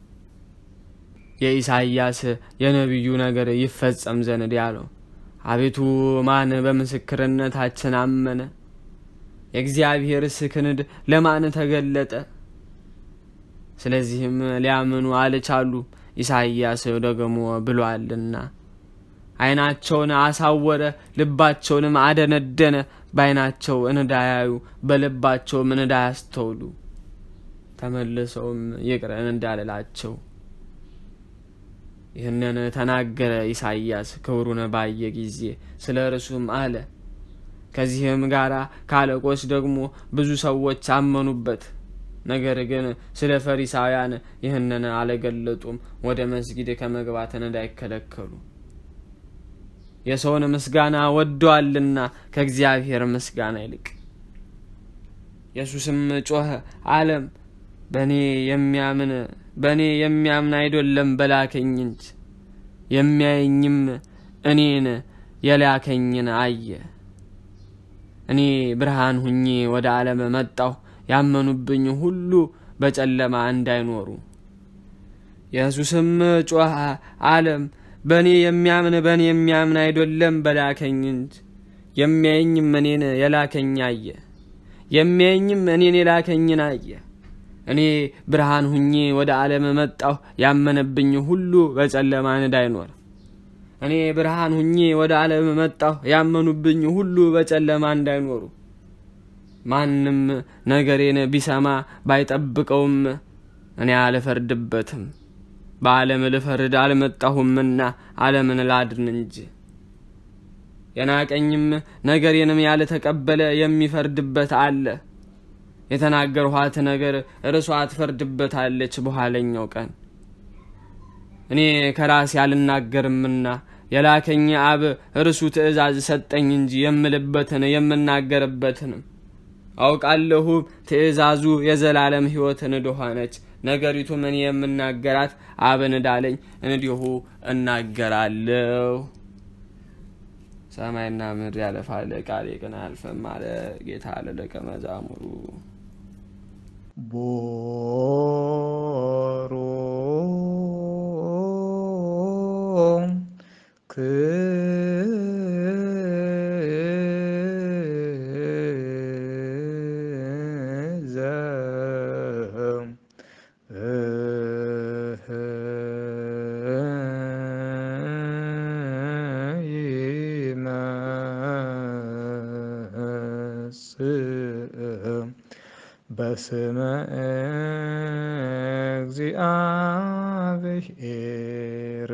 የኢሳይያስ የነቢዩ ነገር ይፈጸም ዘንድ ያለው አቤቱ ማን በምስክርነታችን አመነ? የእግዚአብሔርስ ክንድ ለማን ተገለጠ? ስለዚህም ሊያምኑ አልቻሉም። ኢሳይያስ ደግሞ ብሏልና ዓይናቸውን አሳወረ፣ ልባቸውንም አደነደነ፣ በዓይናቸው እንዳያዩ በልባቸውም እንዳያስተውሉ ተመልሰውም ይቅር እንዳልላቸው ይህንን ተናገረ። ኢሳይያስ ክብሩን ባየ ጊዜ ስለ እርሱም አለ። ከዚህም ጋር ከአለቆች ደግሞ ብዙ ሰዎች አመኑበት። ነገር ግን ስለ ፈሪሳውያን ይህንን አልገለጡም፣ ወደ መስጊድ ከመግባትን እንዳይከለከሉ የሰውን ምስጋና ወደዋልና ከእግዚአብሔር ምስጋና ይልቅ። ኢየሱስም ጮኸ አለም በእኔ የሚያምን በእኔ የሚያምን አይደለም በላከኝ እንጂ የሚያየኝም እኔን የላከኝን አየ። እኔ ብርሃን ሁኜ ወደ ዓለም መጣሁ፣ ያመኑብኝ ሁሉ በጨለማ እንዳይኖሩ። ኢየሱስም ጮኸ አለም በእኔ የሚያምን በእኔ የሚያምን አይደለም በላከኝ እንጂ የሚያየኝም እኔን የላከኝ አየ። የሚያየኝም እኔን የላከኝን አየ። እኔ ብርሃን ሁኜ ወደ ዓለም መጣሁ፣ ያመነብኝ ሁሉ በጨለማ እንዳይኖር። እኔ ብርሃን ሁኜ ወደ ዓለም መጣሁ፣ ያመኑብኝ ሁሉ በጨለማ እንዳይኖሩ። ማንም ነገሬን ቢሰማ ባይጠብቀውም እኔ አልፈርድበትም። በዓለም ልፈርድ አልመጣሁምና ዓለምን ላድን እንጂ። የናቀኝም ነገሬንም ያልተቀበለ የሚፈርድበት አለ። የተናገርኋት ነገር እርሷ ትፈርድበታለች በኋለኛው ቀን። እኔ ከራሴ አልናገርምና የላከኝ አብ እርሱ ትእዛዝ ሰጠኝ እንጂ የምልበትን የምናገርበትንም አውቃለሁ። ትእዛዙ የዘላለም ሕይወትን እንደሆነች ነገሪቱም እኔ የምናገራት አብን እንዳለኝ እንዲሁ እናገራለሁ። ሰማይና ምድር ያለፋል፣ ቃሌ ግን አያልፍም አለ ጌታ ለደቀ መዛሙሩ። ቦሩ ክዘ ይመጽእ በስመ እግዚአብሔር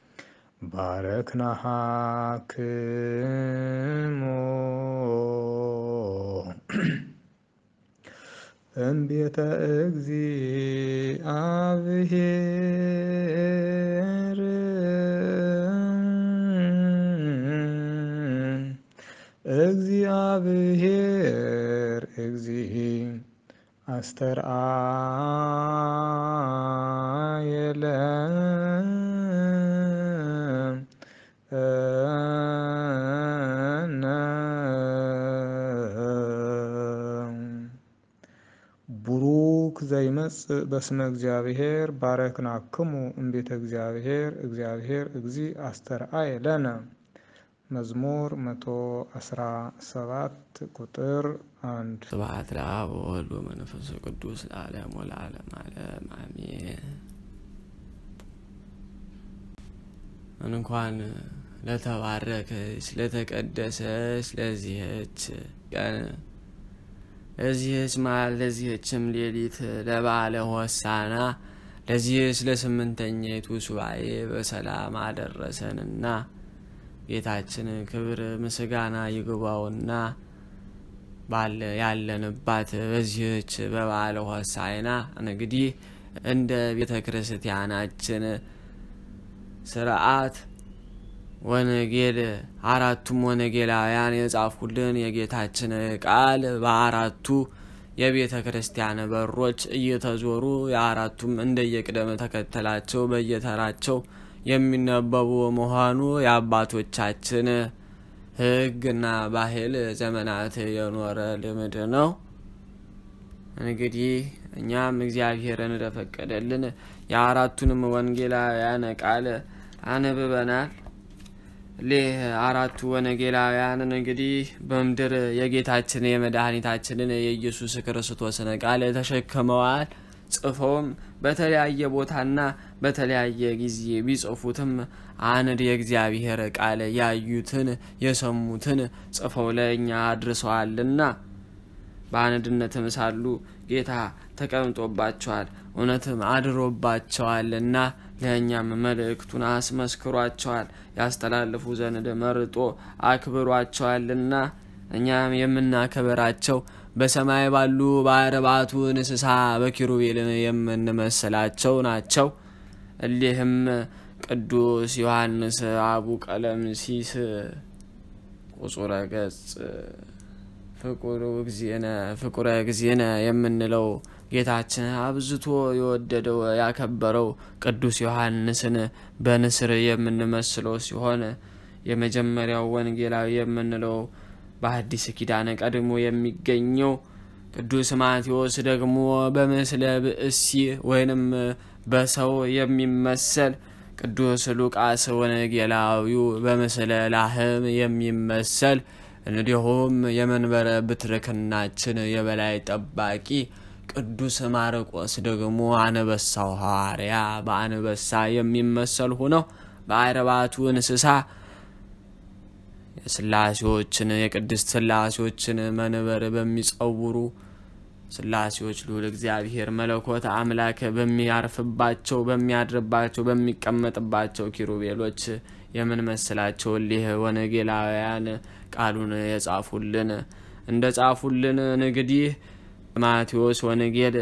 ባረክናሃክሞ እምቤተ እግዚአብሔር እግዚአብሔር እግዚ አስተርአየለ ቡሩክ ዘይመጽእ በስመ እግዚአብሔር ባረክናክሙ እምቤተ እግዚአብሔር እግዚአብሔር እግዚ አስተርአየ ለነ መዝሙር መቶ አስራ ሰባት ቁጥር አንድ ስብሐት ለአብ ወወልድ ወመንፈስ ቅዱስ ለዓለም ወለዓለም ዓለም አሜን። እንኳን ለተባረከች ለተቀደሰች ለዚህች ቀን ለዚህች መዓል ለዚህችም ሌሊት ለበዓለ ሆሳዕና ለዚህች ለስምንተኛይቱ ሱባኤ በሰላም አደረሰንና ጌታችን ክብር ምስጋና ይግባውና ባለ ያለንባት በዚህች በበዓለ ሆሳዕና እንግዲህ እንደ ቤተ ክርስቲያናችን ስርዓት ወንጌል አራቱም ወንጌላውያን የጻፉልን የጌታችን ቃል በአራቱ የቤተ ክርስቲያን በሮች እየተዞሩ የአራቱም እንደየቅደም ተከተላቸው በየተራቸው የሚነበቡ መሆኑ የአባቶቻችን ሕግና ባህል ዘመናት የኖረ ልምድ ነው። እንግዲህ እኛም እግዚአብሔርን እንደፈቀደልን የአራቱንም ወንጌላውያን ቃል አንብበናል። ሌህ አራቱ ወንጌላውያንን እንግዲህ በምድር የጌታችን የመድኃኒታችንን የኢየሱስ ክርስቶስን ቃል ተሸክመዋል። ጽፈውም በተለያየ ቦታና በተለያየ ጊዜ ቢጽፉትም አንድ የእግዚአብሔር ቃል ያዩትን የሰሙትን ጽፈው ለእኛ አድርሰዋልና በአንድነትም ሳሉ ጌታ ተቀምጦባቸዋል፣ እውነትም አድሮባቸዋልና ለእኛም መልእክቱን አስመስክሯቸዋል፣ ያስተላልፉ ዘንድ መርጦ አክብሯቸዋልና እኛም የምናከብራቸው በሰማይ ባሉ በአርባቱ እንስሳ በኪሩቤልን የምንመስላቸው ናቸው። እሊህም ቅዱስ ዮሐንስ አቡ ቀለምሲስ ቁጹረ ገጽ ፍቁር እግዚእነ ፍቁረ እግዚእነ የምንለው ጌታችን አብዝቶ የወደደው ያከበረው ቅዱስ ዮሐንስን በንስር የምንመስለው ሲሆን የመጀመሪያው ወንጌላዊ የምንለው በአዲስ ኪዳን ቀድሞ የሚገኘው ቅዱስ ማቴዎስ ደግሞ በምስለ ብእሲ ወይንም በሰው የሚመሰል ቅዱስ ሉቃስ ወንጌላዊው በምስለ ላህም የሚመሰል እንዲሁም የመንበረ ብትርክናችን የበላይ ጠባቂ ቅዱስ ማርቆስ ደግሞ አንበሳው ሐዋርያ በአንበሳ የሚመሰል ሆነው በአርባቱ እንስሳ የስላሴዎችን የቅድስት ስላሴዎችን መንበር በሚጸውሩ ስላሴዎች ልዑል እግዚአብሔር መለኮት አምላክ በሚያርፍባቸው በሚያድርባቸው በሚቀመጥባቸው ኪሩቤሎች የምንመስላቸው እሊህ ወንጌላውያን ቃሉን የጻፉልን እንደ ጻፉልን እንግዲህ ማቴዎስ ወንጌል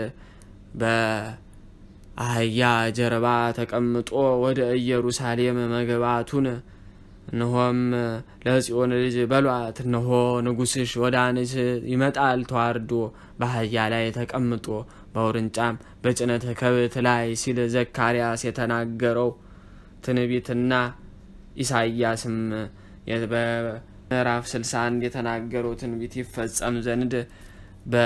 በአህያ ጀርባ ተቀምጦ ወደ ኢየሩሳሌም መግባቱን እነሆም ለጽዮን ልጅ በሏት፣ እነሆ ንጉሥሽ ወደ አንቺ ይመጣል ተዋርዶ በአህያ ላይ ተቀምጦ በውርንጫም በጭነት ከብት ላይ ሲል ዘካርያስ የተናገረው ትንቢትና ኢሳይያስም በምዕራፍ 61 የተናገረው ትንቢት ይፈጸም ዘንድ በ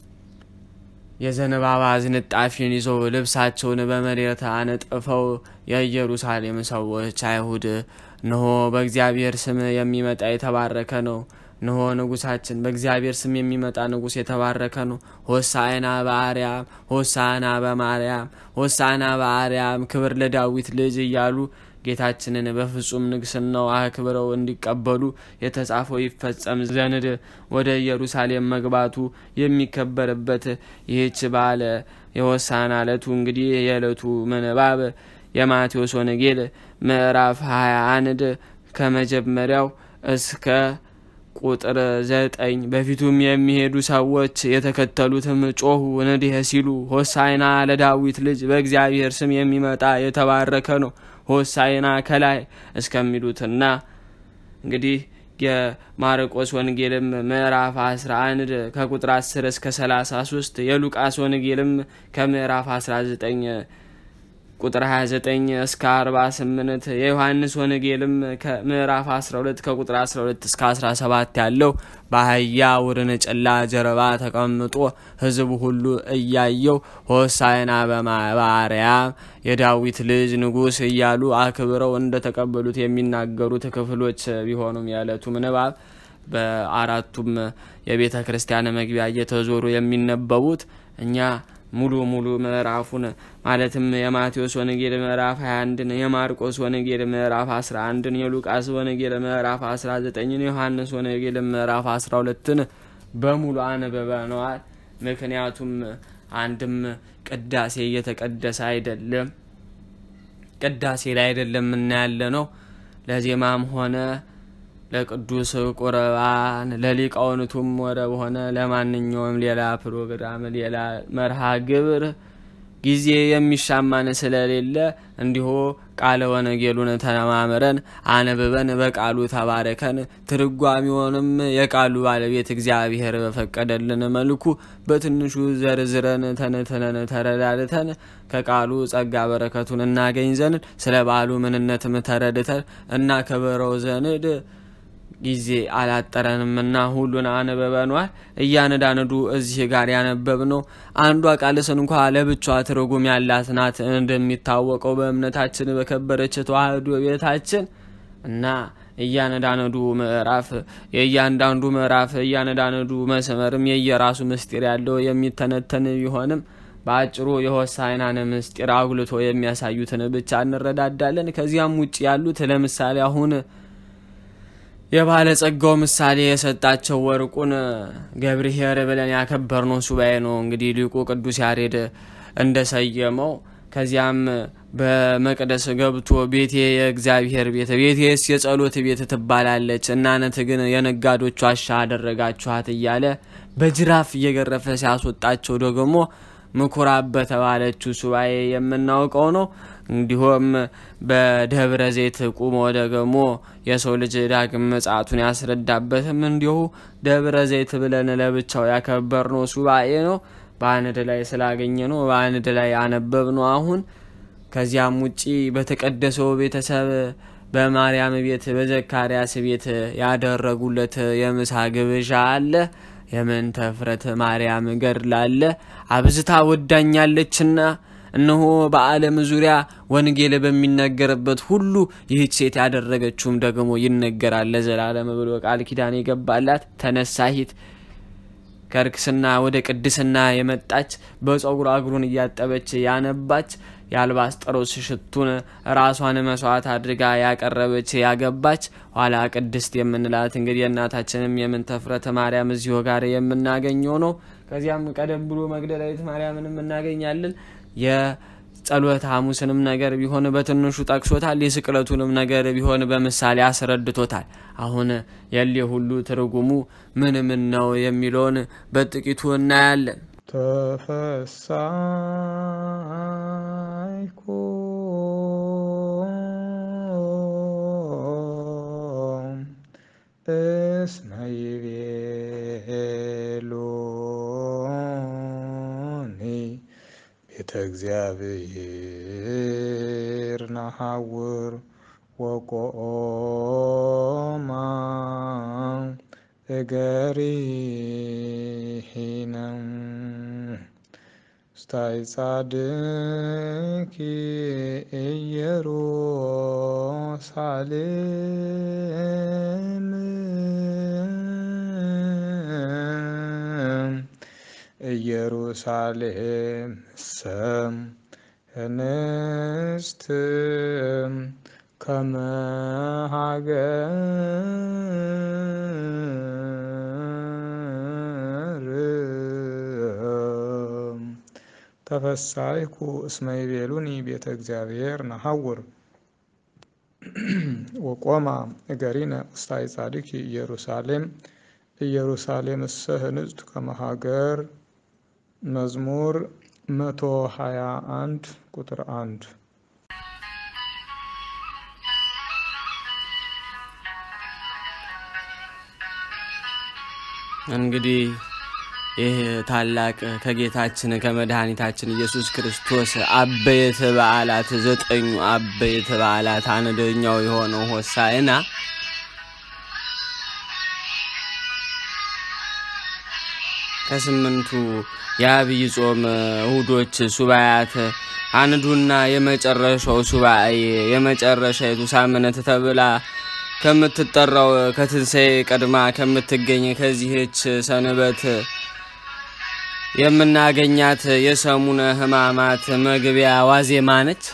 የዘንባባ ዝንጣፊን ይዘው ልብሳቸውን በመሬት አነጥፈው የኢየሩሳሌም ሰዎች አይሁድ እነሆ በእግዚአብሔር ስም የሚመጣ የተባረከ ነው፣ እነሆ ንጉሳችን በእግዚአብሔር ስም የሚመጣ ንጉሥ የተባረከ ነው፣ ሆሳዕና በአርያም ሆሳዕና በማርያም ሆሳዕና በአርያም ክብር ለዳዊት ልጅ እያሉ ጌታችንን በፍጹም ንግስናው አክብረው እንዲቀበሉ የተጻፈው ይፈጸም ዘንድ ወደ ኢየሩሳሌም መግባቱ የሚከበርበት ይህች በዓለ የሆሳዕና ዕለቱ እንግዲህ የዕለቱ ምንባብ የማቴዎስ ወንጌል ምዕራፍ 21 ከመጀመሪያው እስከ ቁጥር ዘጠኝ በፊቱም የሚሄዱ ሰዎች የተከተሉትም ጮሁ እንዲህ ሲሉ ሆሳዕና ለዳዊት ልጅ በእግዚአብሔር ስም የሚመጣ የተባረከ ነው ሆሳዕና ከላይ እስከሚሉትና እንግዲህ የማርቆስ ወንጌልም ምዕራፍ 11 ከቁጥር 10 እስከ 33 የሉቃስ ወንጌልም ከምዕራፍ 19 ቁጥር 29 እስከ 48 የዮሐንስ ወንጌልም ከምዕራፍ 12 ከቁጥር 12 እስከ 17 ያለው በአህያ ውርንጭላ ጀርባ ተቀምጦ ሕዝቡ ሁሉ እያየው ሆሳዕና በአርያም የዳዊት ልጅ ንጉሥ እያሉ አክብረው እንደተቀበሉት የሚናገሩት ክፍሎች ቢሆኑም የዕለቱ ምንባብ በአራቱም የቤተ ክርስቲያን መግቢያ እየተዞሩ የሚነበቡት እኛ ሙሉ ሙሉ ምዕራፉን ማለትም የማቴዎስ ወንጌል ምዕራፍ 21ን የማርቆስ ወንጌል ምዕራፍ 11ን የሉቃስ ወንጌል ምዕራፍ 19ን የዮሐንስ ወንጌል ምዕራፍ 12ን በሙሉ አንብበነዋል። ምክንያቱም አንድም ቅዳሴ እየተቀደሰ አይደለም፣ ቅዳሴ ላይ አይደለም እናያለ ነው ለዜማም ሆነ ለቅዱስ ቁርባን ለሊቃውንቱም ወደ በሆነ ለማንኛውም ሌላ ፕሮግራም ሌላ መርሃ ግብር ጊዜ የሚሻማን ስለሌለ እንዲሁ ቃለ ወንጌሉን ተማምረን አንብበን በቃሉ ተባረከን ትርጓሚውንም የቃሉ ባለቤት እግዚአብሔር በፈቀደልን መልኩ በትንሹ ዘርዝረን ተንትነን ተረዳድተን ከቃሉ ጸጋ በረከቱን እናገኝ ዘንድ ስለ በዓሉ ምንነትም ተረድተን እናከብረው ዘንድ ጊዜ አላጠረንምና ሁሉን አንበበኗል። እያነዳነዱ እዚህ ጋር ያነበብነው አንዷ ቃልስ እንኳ ለብቻዋ ትርጉም ያላት ናት። እንደሚታወቀው በእምነታችን በከበረች ተዋህዶ ቤታችን እና እያነዳነዱ ምዕራፍ የእያንዳንዱ ምዕራፍ እያነዳነዱ መስመርም የየራሱ ምስጢር ያለው የሚተነተን ቢሆንም በአጭሩ የሆሳዕናን ምስጢር አጉልቶ የሚያሳዩትን ብቻ እንረዳዳለን። ከዚያም ውጭ ያሉት ለምሳሌ አሁን የባለጸጋው ምሳሌ የሰጣቸው ወርቁን ገብርኄር ብለን ያከበርነው ሱባኤ ነው። እንግዲህ ሊቁ ቅዱስ ያሬድ እንደሰየመው ከዚያም በመቅደስ ገብቶ ቤቴ የእግዚአብሔር ቤት ቤቴስ የጸሎት ቤት ትባላለች፣ እናንተ ግን የነጋዶች ዋሻ አደረጋችኋት እያለ በጅራፍ እየገረፈ ሲያስወጣቸው ደግሞ ምኩራብ በተባለችው ሱባኤ የምናውቀው ነው። እንዲሁም በደብረ ዘይት ቁሞ ደግሞ የሰው ልጅ ዳግም ምጽአቱን ያስረዳበትም እንዲሁ ደብረ ዘይት ብለን ለብቻው ያከበርነው ሱባኤ ነው። በአንድ ላይ ስላገኘ ነው በአንድ ላይ አነበብ ነው። አሁን ከዚያም ውጪ በተቀደሰው ቤተሰብ በማርያም ቤት በዘካርያስ ቤት ያደረጉለት የምሳ ግብዣ አለ። የምንተ ፍረት ማርያም ገድል አለ። አብዝታ ወዳኛለችና እነሆ በዓለም ዙሪያ ወንጌል በሚነገርበት ሁሉ ይህች ሴት ያደረገችውም ደግሞ ይነገራል ለዘላለም ብሎ ቃል ኪዳን የገባላት ተነሳሂት ከርክስና ወደ ቅድስና የመጣች በጸጉሯ እግሩን እያጠበች ያነባች የአልባስጠሮስ ሽቱን ራሷን መስዋዕት አድርጋ ያቀረበች ያገባች ኋላ ቅድስት የምንላት እንግዲህ የእናታችንም የምንተፍረተ ማርያም እዚሁ ጋር የምናገኘው ነው። ከዚያም ቀደም ብሎ መግደላዊት ማርያምንም እናገኛለን። የጸሎተ ሐሙስንም ነገር ቢሆን በትንሹ ጠቅሶታል። የስቅለቱንም ነገር ቢሆን በምሳሌ አስረድቶታል። አሁን የሌ ሁሉ ትርጉሙ ምን ምን ነው የሚለውን በጥቂቱ እናያለን። ተፈሳይኩ እስመ ይቤሉኒ ቤተ እግዚአብሔር ናሐውር ወቆማ እገሪነ ስታይ ጻድቂ ኢየሩሳሌም ኢየሩሳሌም ሰም እንስት ከመ ሀገር ተፈሳይኩ እስመ ይቤሉኒ ቤተ እግዚአብሔር ነሐውር ወቆማ እገሪነ ውስታይ ጻድቂ ኢየሩሳሌም ኢየሩሳሌም እሰ ህንጽቱ ከመ ሀገር መዝሙር መቶ ሀያ አንድ ቁጥር አንድ እንግዲህ ይህ ታላቅ ከጌታችን ከመድኃኒታችን ኢየሱስ ክርስቶስ አበይት በዓላት ዘጠኙ አበይት በዓላት አንደኛው የሆነው ሆሳዕና ከስምንቱ የአብይ ጾም እሁዶች ሱባኤያት አንዱና የመጨረሻው ሱባኤ የመጨረሻይቱ ሳምንት ተብላ ከምትጠራው ከትንሣኤ ቀድማ ከምትገኝ ከዚህች ሰንበት የምናገኛት የሰሙነ ሕማማት መግቢያ ዋዜማ ነች።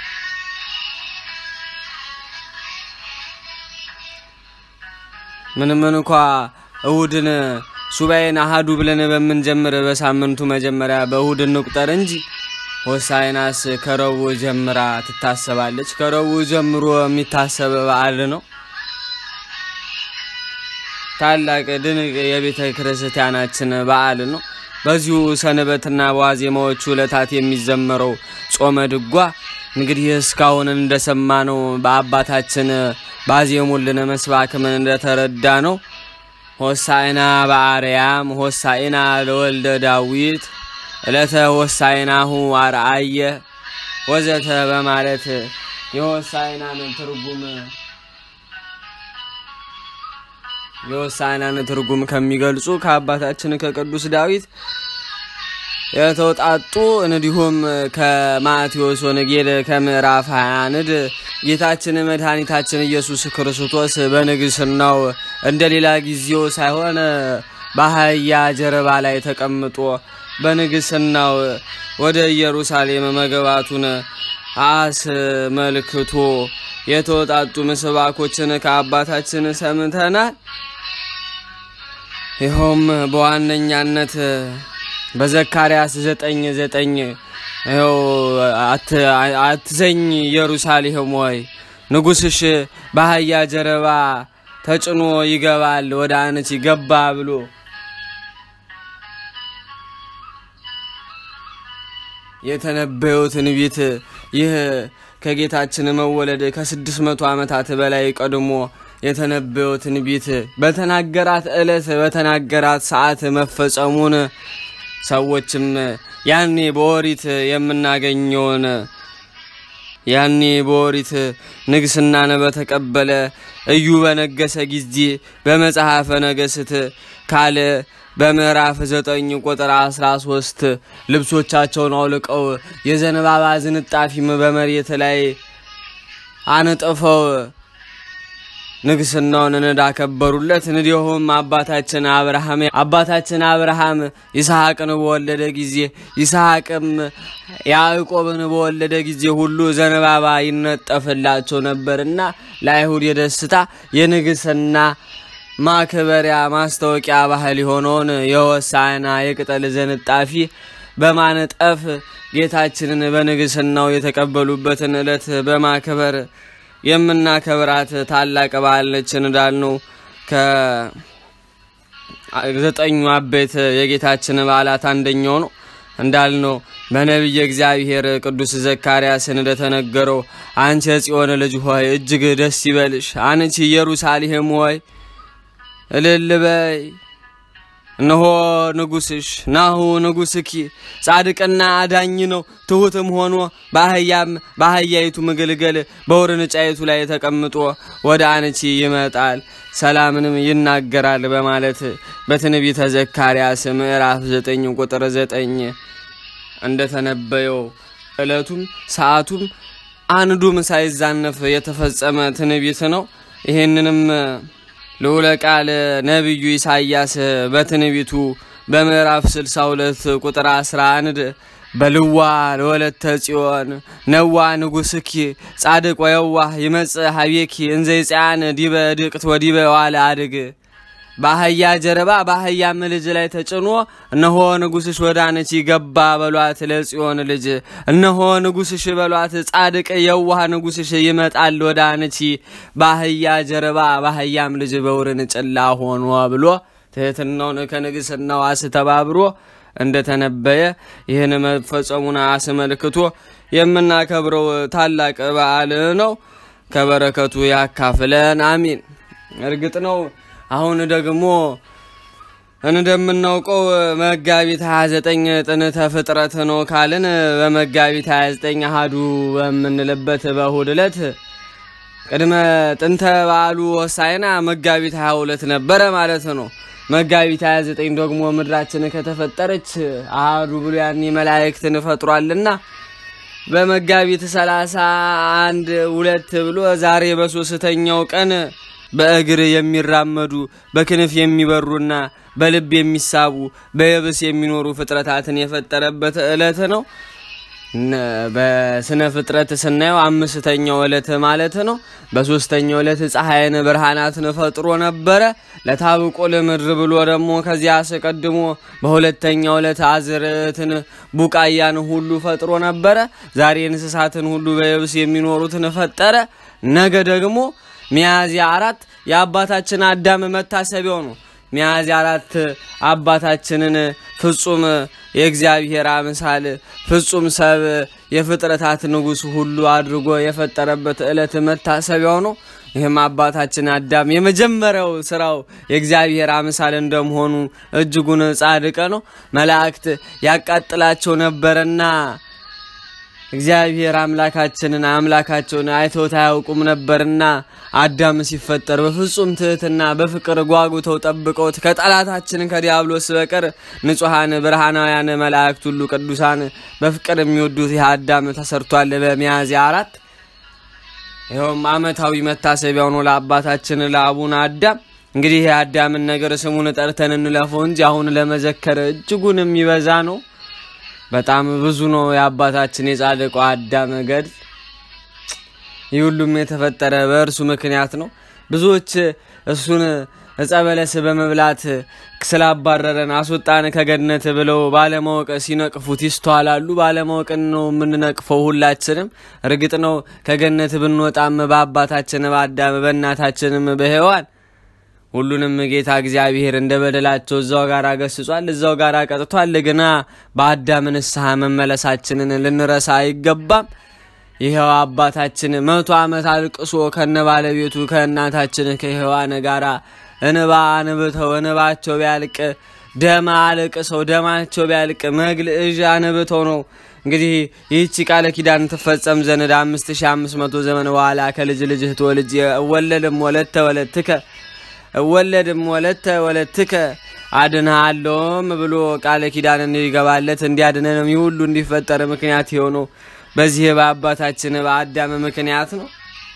ምንም እንኳ እሁድን ሱባኤን አሃዱ ብለን በምንጀምር በሳምንቱ መጀመሪያ በእሁድ እንቁጠር እንጂ ሆሳዕናስ ከረቡዕ ጀምራ ትታሰባለች። ከረቡዕ ጀምሮ የሚታሰብ በዓል ነው። ታላቅ ድንቅ የቤተ ክርስቲያናችን በዓል ነው። በዚሁ ሰንበትና በዋዜማዎቹ ዕለታት የሚዘመረው ጾመ ድጓ እንግዲህ እስካሁን እንደሰማነው በአባታችን ባዜሙልን መስባክ ምን እንደተረዳ ነው ሆሳዕና በአርያም ሆሳዕና ለወልደ ዳዊት ዕለተ ሆሳዕናሁ አርአየ ወዘተ በማለት የሆሳዕናን ትርጉም የሆሳዕናን ትርጉም ከሚገልጹ ከአባታችን ከቅዱስ ዳዊት የተውጣጡ እንዲሁም ከማቴዎስ ወንጌል ከምዕራፍ 21 ጌታችን መድኃኒታችን ኢየሱስ ክርስቶስ በንግስናው እንደ ሌላ ጊዜው ሳይሆን በአህያ ጀርባ ላይ ተቀምጦ በንግስናው ወደ ኢየሩሳሌም መግባቱን አስመልክቶ የተወጣጡ ምስባኮችን ከአባታችን ሰምተናል። ይኸውም በዋነኛነት በዘካርያስ ዘጠኝ ዘጠኝ ይኸው አትዘኝ ኢየሩሳሌም ሆይ ንጉሥሽ በአህያ ጀርባ ተጭኖ ይገባል ወደ አንቺ ገባ ብሎ የተነበየው ትንቢት ይህ ከጌታችን መወለድ ከስድስት መቶ ዓመታት በላይ ቀድሞ የተነበየው ትንቢት በተናገራት ዕለት በተናገራት ሰዓት መፈጸሙን ሰዎችም ያኔ በኦሪት የምናገኘውን ያኔ በኦሪት ንግስናን በተቀበለ እዩ በነገሰ ጊዜ በመጽሐፈ ነገስት ካለ በምዕራፍ ዘጠኝ ቁጥር አስራ ሶስት ልብሶቻቸውን አውልቀው የዘንባባ ዝንጣፊም በመሬት ላይ አንጥፈው ንግስናውን እንዳከበሩለት እንዲሁም አባታችን አብርሃም አባታችን አብርሃም ይስሐቅን በወለደ ጊዜ ይስሐቅም ያዕቆብን በወለደ ጊዜ ሁሉ ዘንባባ ይነጠፍላቸው ነበርና ለአይሁድ የደስታ የንግስና ማክበሪያ ማስታወቂያ ባህል የሆነውን የሆሳዕና የቅጠል ዝንጣፊ በማነጠፍ ጌታችንን በንግስናው የተቀበሉበትን ዕለት በማክበር የምናከብራት ታላቅ በዓል ነች እንዳልነው ዘጠኙ አበይት የጌታችን በዓላት አንደኛው ነው። እንዳልነው በነቢየ እግዚአብሔር ቅዱስ ዘካርያስን እንደተነገረው አንቺ የጽዮን ልጅ ሆይ እጅግ ደስ ይበልሽ፣ አንቺ ኢየሩሳሌም ሆይ እልል በይ እነሆ ንጉስሽ ናሁ ንጉስኪ ጻድቅና አዳኝ ነው። ትሑትም ሆኖ በአህያም በአህያይቱ ምግልገል በውርንጫይቱ ላይ ተቀምጦ ወደ አንቺ ይመጣል ሰላምንም ይናገራል በማለት በትንቢተ ዘካርያስ ምዕራፍ ዘጠኝ ቁጥር ዘጠኝ እንደተነበየው ዕለቱም ሰዓቱም አንዱም ሳይዛነፍ የተፈጸመ ትንቢት ነው። ይህንንም ልዑለ ቃል ነቢዩ ኢሳይያስ በትንቢቱ በምዕራፍ 62 ቁጥር 11 በልዋ ለወለተ ጽዮን ነዋ ንጉስኪ ጻድቅ ወየዋህ ይመጽእ ሀቤኪ እንዘ ይጽያን ዲበ ድቅት ወዲበ ዋለ አድግ በአህያ ጀርባ በአህያም ልጅ ላይ ተጭኖ እነሆ ንጉስሽ ወደ አንቺ ገባ በሏት ለጽዮን ልጅ እነሆ ንጉስሽ በሏት ጻድቅ የዋህ ንጉስሽ ይመጣል ወደ አንቺ በአህያ ጀርባ በአህያም ልጅ በውርንጭላ ሆኖ ብሎ ትህትናውን ከንግስናው አስተባብሮ እንደተነበየ ይህን መፈጸሙን አስመልክቶ የምናከብረው ታላቅ በዓል ነው። ከበረከቱ ያካፍለን፣ አሚን። እርግጥ ነው አሁን ደግሞ እንደምናውቀው መጋቢት 29 ጥንተ ፍጥረት ነው ካልን በመጋቢት 29 አሃዱ በምንልበት በእሁድ ዕለት ቅድመ ጥንተ በዓሉ ሆሳዕና መጋቢት 22 ነበረ ማለት ነው። መጋቢት 29 ደግሞ ምድራችን ከተፈጠረች አሃዱ ብሎ ያኔ መላእክትን ፈጥሯልና በመጋቢት 31 ሁለት ብሎ ዛሬ በሶስተኛው ቀን በእግር የሚራመዱ በክንፍ የሚበሩና በልብ የሚሳቡ በየብስ የሚኖሩ ፍጥረታትን የፈጠረበት ዕለት ነው። በስነ ፍጥረት ስናየው አምስተኛው ዕለት ማለት ነው። በሶስተኛው ዕለት ፀሐይን ብርሃናትን ፈጥሮ ነበረ። ለታብቆ ለምድር ብሎ ደግሞ ከዚያ አስቀድሞ በሁለተኛው ዕለት አዝርዕትን ቡቃያን ሁሉ ፈጥሮ ነበረ። ዛሬ እንስሳትን ሁሉ በየብስ የሚኖሩትን ፈጠረ። ነገ ደግሞ ሚያዝያ አራት የአባታችን አዳም መታሰቢያው ነው። ሚያዝያ አራት አባታችንን ፍጹም የእግዚአብሔር አምሳል ፍጹም ሰብ የፍጥረታት ንጉሥ ሁሉ አድርጎ የፈጠረበት ዕለት መታሰቢያው ነው። ይህም አባታችን አዳም የመጀመሪያው ስራው የእግዚአብሔር አምሳል እንደመሆኑ እጅጉን ጻድቅ ነው። መላእክት ያቃጥላቸው ነበረና እግዚአብሔር አምላካችንን አምላካቸውን አይተውት አያውቁም ነበርና አዳም ሲፈጠር በፍጹም ትህትና በፍቅር ጓጉተው ጠብቀውት ከጠላታችን ከዲያብሎስ በቀር ንጹሐን ብርሃናውያን መላእክት ሁሉ ቅዱሳን በፍቅር የሚወዱት ይህ አዳም ተሰርቷል በሚያዝያ አራት። ይኸውም ዓመታዊ መታሰቢያው ነው ለአባታችን ለአቡነ አዳም። እንግዲህ የአዳምን ነገር ስሙን ጠርተን እንለፈው እንጂ አሁን ለመዘከር እጅጉን የሚበዛ ነው። በጣም ብዙ ነው የአባታችን የጻድቁ አዳም ገድል። ይህ ሁሉም የተፈጠረ በእርሱ ምክንያት ነው። ብዙዎች እሱን ዕፀ በለስ በመብላት ስላባረረን አስወጣን ከገነት ብለው ባለማወቅ ሲነቅፉት ይስተዋላሉ። ባለማወቅን ነው የምንነቅፈው ሁላችንም። እርግጥ ነው ከገነት ብንወጣም በአባታችን በአዳም በእናታችንም በሔዋን ሁሉንም ጌታ እግዚአብሔር እንደ በደላቸው እዛው ጋር ገስጿል፣ እዛው ጋር ቀጥቷል። ግና በአዳም ንስሐ መመለሳችንን ልንረሳ አይገባም። ይኸው አባታችን መቶ ዓመት አልቅሶ ከነ ባለቤቱ ከእናታችን ከሔዋን ጋር እንባ አንብተው እንባቸው ቢያልቅ ደም አልቅሰው ደማቸው ቢያልቅ መግል እዥ አንብተው ነው እንግዲህ ይህቺ ቃለ ኪዳን ትፈጸም ዘንድ አምስት ሺ አምስት መቶ ዘመን በኋላ ከልጅ ልጅህ ትወልጅ እወለድም ወለተ ወለትከ እወለድም ወለተ ወለትከ አድንሃለሁም ብሎ ቃለ ኪዳን እንዲገባለት እንዲያድነንም ይህ ሁሉ እንዲፈጠር ምክንያት የሆነው በዚህ በአባታችን በአዳም ምክንያት ነው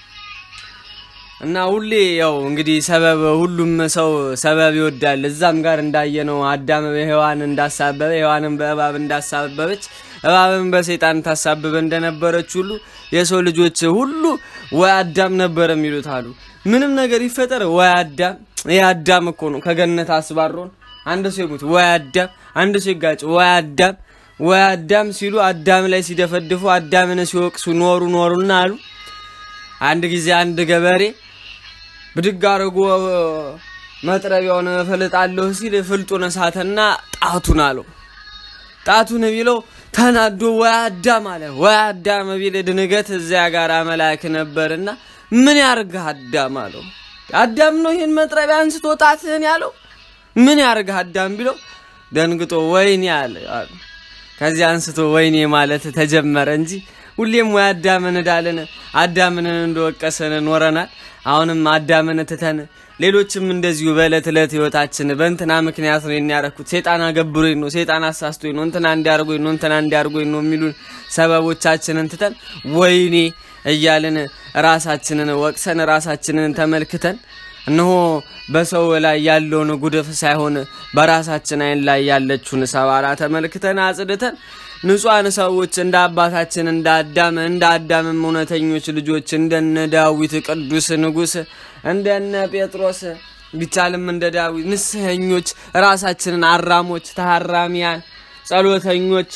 እና ሁሌ ያው እንግዲህ ሰበብ ሁሉም ሰው ሰበብ ይወዳል። እዛም ጋር እንዳየነው አዳም በሔዋን እንዳሳበበ ሔዋንም በእባብ እንዳሳበበች እባብን በሰይጣን ታሳብበ እንደነበረች ሁሉ የሰው ልጆች ሁሉ ወይ አዳም ነበር የሚሉት አሉ። ምንም ነገር ይፈጠር ወይ አዳም። ይህ አዳም እኮ ነው ከገነት አስባሮን። አንድ ሰው ይሙት ወይ አዳም፣ አንድ ሰው ይጋጭ ወይ አዳም፣ ወይ አዳም ሲሉ አዳም ላይ ሲደፈድፉ አዳምን ሲወቅሱ ኖሩ ኖሩና አሉ። አንድ ጊዜ አንድ ገበሬ ብድግ አድርጎ መጥረቢያውን እፈልጣለሁ ሲል ፍልጡን እሳተና ጣቱን አለው። ጣቱን ቢለው ተናዶ ወይ አዳም አለ። ወይ አዳም ቢል ድንገት እዚያ ጋር መልአክ ነበርና ምን ያርግህ አዳም አለው። አዳም ነው ይህን መጥረቢያ አንስቶ ጣትህን ያለው ምን ያርግህ አዳም ቢለው ደንግጦ ወይኔ አለ። ከዚያ አንስቶ ወይኔ ማለት ተጀመረ እንጂ ሁሌም ወይ አዳምን እንዳልን አዳምን እንደወቀሰን ኖረናል። አሁንም አዳምን ትተን ሌሎችም እንደዚሁ በዕለት ዕለት ህይወታችን በእንትና ምክንያት ነው የሚያረኩት፣ ሴጣን አገብሮኝ ነው፣ ሴጣን አሳስቶኝ ነው፣ እንትና እንዲያርጎኝ ነው፣ እንትና እንዲያርጎኝ ነው የሚሉን ሰበቦቻችንን ትተን ወይኔ እያልን ራሳችንን ወቅሰን ራሳችንን ተመልክተን እነሆ በሰው ላይ ያለውን ጉድፍ ሳይሆን በራሳችን አይን ላይ ያለችውን ሰባራ ተመልክተን አጽድተን ንጹሐን ሰዎች እንደ አባታችን እንደ አዳም እንደ አዳምም እውነተኞች ልጆች እንደነ ዳዊት ቅዱስ ንጉሥ እንደነ ጴጥሮስ ቢቻልም እንደ ዳዊት ንስሐኞች ራሳችንን አራሞች፣ ታራሚያን፣ ጸሎተኞች፣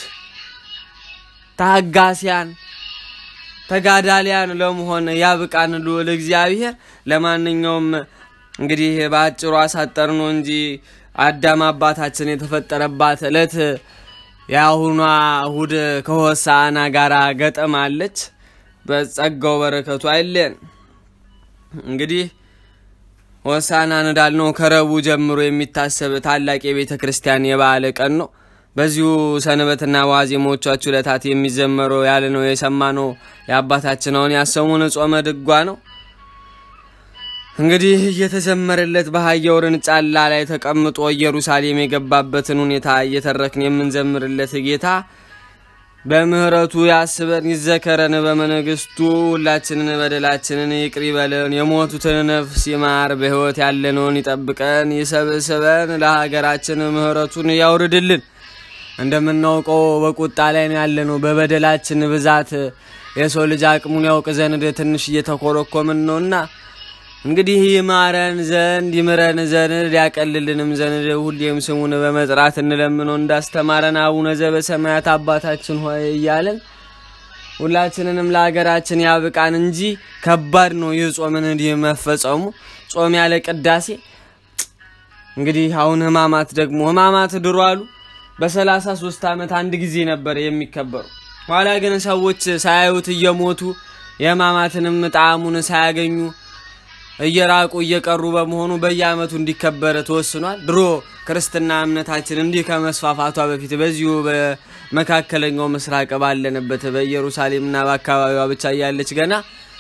ታጋሲያን፣ ተጋዳሊያን ለመሆን ያብቃን ልዑል እግዚአብሔር። ለማንኛውም እንግዲህ በአጭሩ አሳጠር ነው እንጂ አዳም አባታችን የተፈጠረባት ዕለት የአሁኗ እሁድ ከሆሳዕና ጋር ገጠማለች። በጸጋው በረከቱ አይለን። እንግዲህ ሆሳዕናን እንዳልነው ከረቡዕ ጀምሮ የሚታሰብ ታላቅ የቤተ ክርስቲያን የበዓለ ቀን ነው። በዚሁ ሰንበትና ዋዜሞቻችሁ ዕለታት የሚዘመረው ያለ ነው የሰማነው የአባታችን አሁን ያሰሙን ጾመ ድጓ ነው። እንግዲህ እየተዘመረለት በአህያ ውርንጫላ ላይ ተቀምጦ ኢየሩሳሌም የገባበትን ሁኔታ እየተረክን የምንዘምርለት ጌታ በምሕረቱ ያስበን ይዘከረን፣ በመንግስቱ ሁላችንን በደላችንን ይቅር ይበለን፣ የሞቱትን ነፍስ ይማር፣ በሕይወት ያለነውን ይጠብቀን፣ ይሰብስበን፣ ለሀገራችን ምሕረቱን ያውርድልን። እንደምናውቀው በቁጣ ላይ ነው ያለነው። በበደላችን ብዛት የሰው ልጅ አቅሙን ያውቅ ዘንድ ትንሽ እየተኮረኮምን ነውና እንግዲህ ይማረን ዘንድ ይምረን ዘንድ ያቀልልንም ዘንድ ሁሌም ስሙን በመጥራት እንለምነው እንዳስተማረን አቡነ ዘበሰማያት አባታችን ሆይ እያለን ሁላችንንም ለሀገራችን ያብቃን እንጂ ከባድ ነው ይህ ጾምን እንዲህ መፈጸሙ። ጾም ያለ ቅዳሴ እንግዲህ አሁን ህማማት ደግሞ ህማማት ድሮ አሉ በሰላሳ ሶስት ዓመት አንድ ጊዜ ነበር የሚከበሩ። ኋላ ግን ሰዎች ሳያዩት እየሞቱ የህማማትንም ጣዕሙን ሳያገኙ እየራቁ እየቀሩ በመሆኑ በየዓመቱ እንዲከበር ተወስኗል። ድሮ ክርስትና እምነታችን እንዲህ ከመስፋፋቷ በፊት በዚሁ በመካከለኛው ምስራቅ ባለንበት በኢየሩሳሌምና በአካባቢዋ ብቻ እያለች ገና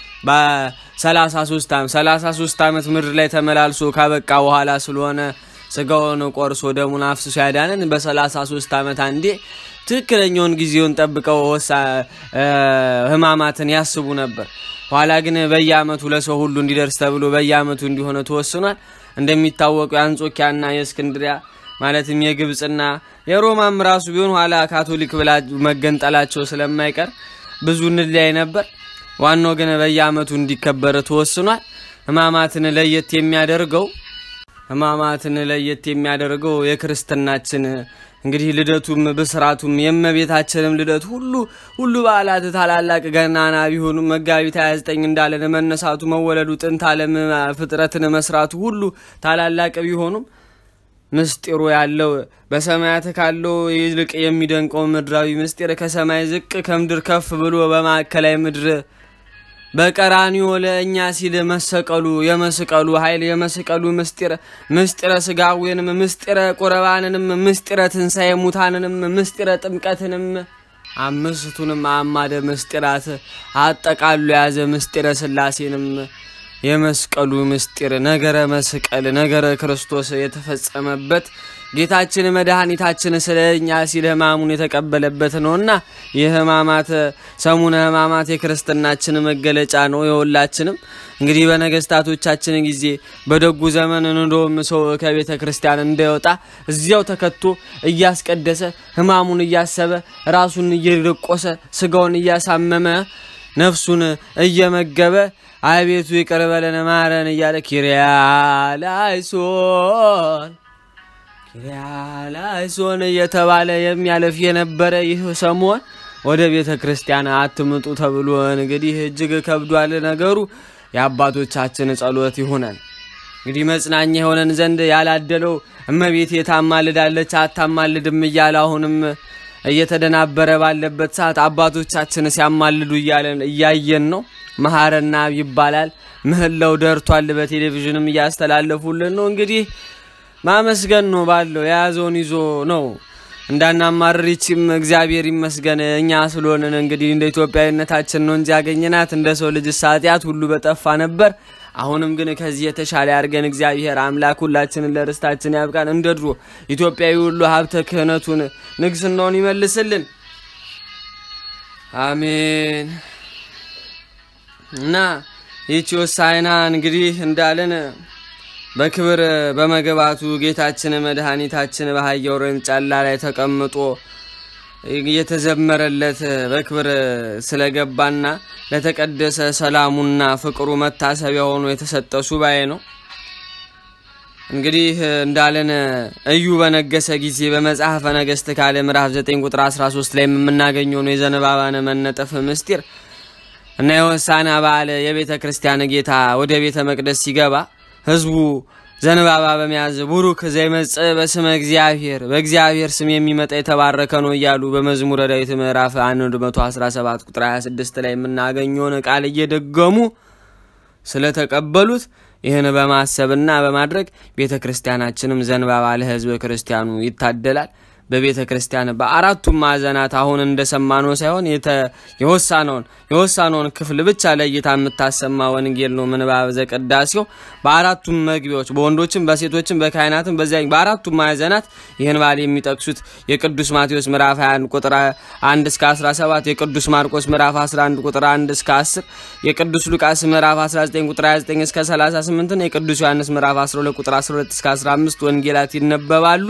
በ33 ዓመት 33 ዓመት ምድር ላይ ተመላልሶ ካበቃ በኋላ ስለሆነ ስጋውን ቆርሶ ደሙን አፍስሶ ያዳነን በ33 ዓመት አንዴ ትክክለኛውን ጊዜውን ጠብቀው ወሳ ህማማትን ያስቡ ነበር። ኋላ ግን በየዓመቱ ለሰው ሁሉ እንዲደርስ ተብሎ በየዓመቱ እንዲሆነ ተወስኗል። እንደሚታወቁ የአንጾኪያና የእስክንድሪያ ማለትም የግብፅና የሮማም ራሱ ቢሆን ኋላ ካቶሊክ ብላ መገንጠላቸው ስለማይቀር ብዙ እንለያይ ነበር። ዋናው ግን በየዓመቱ እንዲከበር ተወስኗል። ህማማትን ለየት የሚያደርገው ህማማትን ለየት የሚያደርገው የክርስትናችን እንግዲህ ልደቱም ብስራቱም የእመቤታችንም ልደት ሁሉ ሁሉ በዓላት ታላላቅ ገናና ቢሆኑም መጋቢት 29 እንዳለን መነሳቱ፣ መወለዱ፣ ጥንት ዓለም ፍጥረትን መስራቱ ሁሉ ታላላቅ ቢሆኑም ምስጢሩ ያለው በሰማያት ካለው ይልቅ የሚደንቀው ምድራዊ ምስጢር ከሰማይ ዝቅ ከምድር ከፍ ብሎ በማዕከላዊ ምድር በቀራኒዮ ለእኛ ሲል መሰቀሉ የመስቀሉ ኃይል የመስቀሉ ምስጢር ምስጢረ ስጋዌንም ምስጢረ ቁርባንንም ምስጢረ ትንሣኤ ሙታንንም ምስጢረ ጥምቀትንም አምስቱንም አማደ ምስጢራት አጠቃሉ የያዘ ምስጢረ ስላሴንም የመስቀሉ ምስጢር ነገረ መስቀል ነገረ ክርስቶስ የተፈጸመበት ጌታችን መድኃኒታችን ስለ እኛ ሲል ሕማሙን የተቀበለበት ነውና ይህ ሕማማት ሰሙነ ሕማማት የክርስትናችን መገለጫ ነው። የሁላችንም እንግዲህ በነገስታቶቻችን ጊዜ በደጉ ዘመን እንደውም ሰው ከቤተ ክርስቲያን እንዳይወጣ እዚያው ተከቶ እያስቀደሰ ሕማሙን እያሰበ ራሱን እየደቆሰ ስጋውን እያሳመመ ነፍሱን እየመገበ አቤቱ ይቅር በለን ማረን እያለ ኪርያላይሶን ኪርያላይሶን እየተባለ የሚያለፍ የነበረ ይህ ሰሞን ወደ ቤተ ክርስቲያን አትምጡ ተብሎ እንግዲህ እጅግ ከብዷል ነገሩ። የአባቶቻችን ጸሎት ይሁነን። እንግዲህ መጽናኛ የሆነን ዘንድ ያላደለው እመቤቴ ታማልዳለች አታማልድም እያለ አሁንም እየተደናበረ ባለበት ሰዓት አባቶቻችን ሲያማልዱ እያለን እያየን ነው። መሐረና ይባላል። ምህላው ደርቷል። በቴሌቪዥንም እያስተላለፉልን ነው። እንግዲህ ማመስገን ነው ባለው የያዘውን ይዞ ነው እንዳናማርር ይቺም እግዚአብሔር ይመስገን እኛ ስለሆንን እንግዲህ እንደ ኢትዮጵያዊነታችን ነው እንጂ ያገኘናት እንደ ሰው ልጅ ኃጢአት ሁሉ በጠፋ ነበር። አሁንም ግን ከዚህ የተሻለ አድርገን እግዚአብሔር አምላክ ሁላችንን ለርስታችን ያብቃን። እንደ ድሮ ኢትዮጵያዊ ሁሉ ሀብተ ክህነቱን ንግስናውን ይመልስልን። አሜን። እና ይቺ ሆሳዕና እንግዲህ እንዳለን በክብር በመግባቱ ጌታችን መድኃኒታችን በአህያ ውርንጫላ ላይ ተቀምጦ እየተዘመረለት በክብር ስለገባና ለተቀደሰ ሰላሙና ፍቅሩ መታሰቢያ ሆኖ የተሰጠ ሱባኤ ነው። እንግዲህ እንዳለን እዩ በነገሰ ጊዜ በመጽሐፈ ነገሥት ካለ ምዕራፍ 9 ቁጥር 13 ላይ የምናገኘው ነው የዘንባባን መነጠፍ ምስጢር እና የሆሳዕና በዓል የቤተ ክርስቲያን ጌታ ወደ ቤተ መቅደስ ሲገባ ህዝቡ ዘንባባ በመያዝ ቡሩክ ዘይመጽእ በስመ እግዚአብሔር በእግዚአብሔር ስም የሚመጣ የተባረከ ነው እያሉ በመዝሙረ ዳዊት ምዕራፍ 117 ቁጥር 26 ላይ የምናገኘውን ቃል እየደገሙ ስለተቀበሉት ይህን በማሰብና በማድረግ ቤተ ክርስቲያናችንም ዘንባባ ለህዝበ ክርስቲያኑ ይታደላል። በቤተ ክርስቲያን በአራቱም ማዕዘናት አሁን እንደሰማነው ሳይሆን የሆሳነውን የሆሳነውን ክፍል ብቻ ለይታ የምታሰማ ወንጌል ነው ምንባብ ዘቅዳሴው። በአራቱም መግቢያዎች በወንዶችም በሴቶችም በካህናትም በዚያ በአራቱም ማዕዘናት ይህን በዓል የሚጠቅሱት የቅዱስ ማቴዎስ ምዕራፍ 21 ቁጥር 1 እስከ 17፣ የቅዱስ ማርቆስ ምዕራፍ 11 ቁጥር 1 እስከ 10፣ የቅዱስ ሉቃስ ምዕራፍ 19 ቁጥር 29 እስከ 38 እና የቅዱስ ዮሐንስ ምዕራፍ 12 ቁጥር 12 እስከ 15 ወንጌላት ይነበባሉ።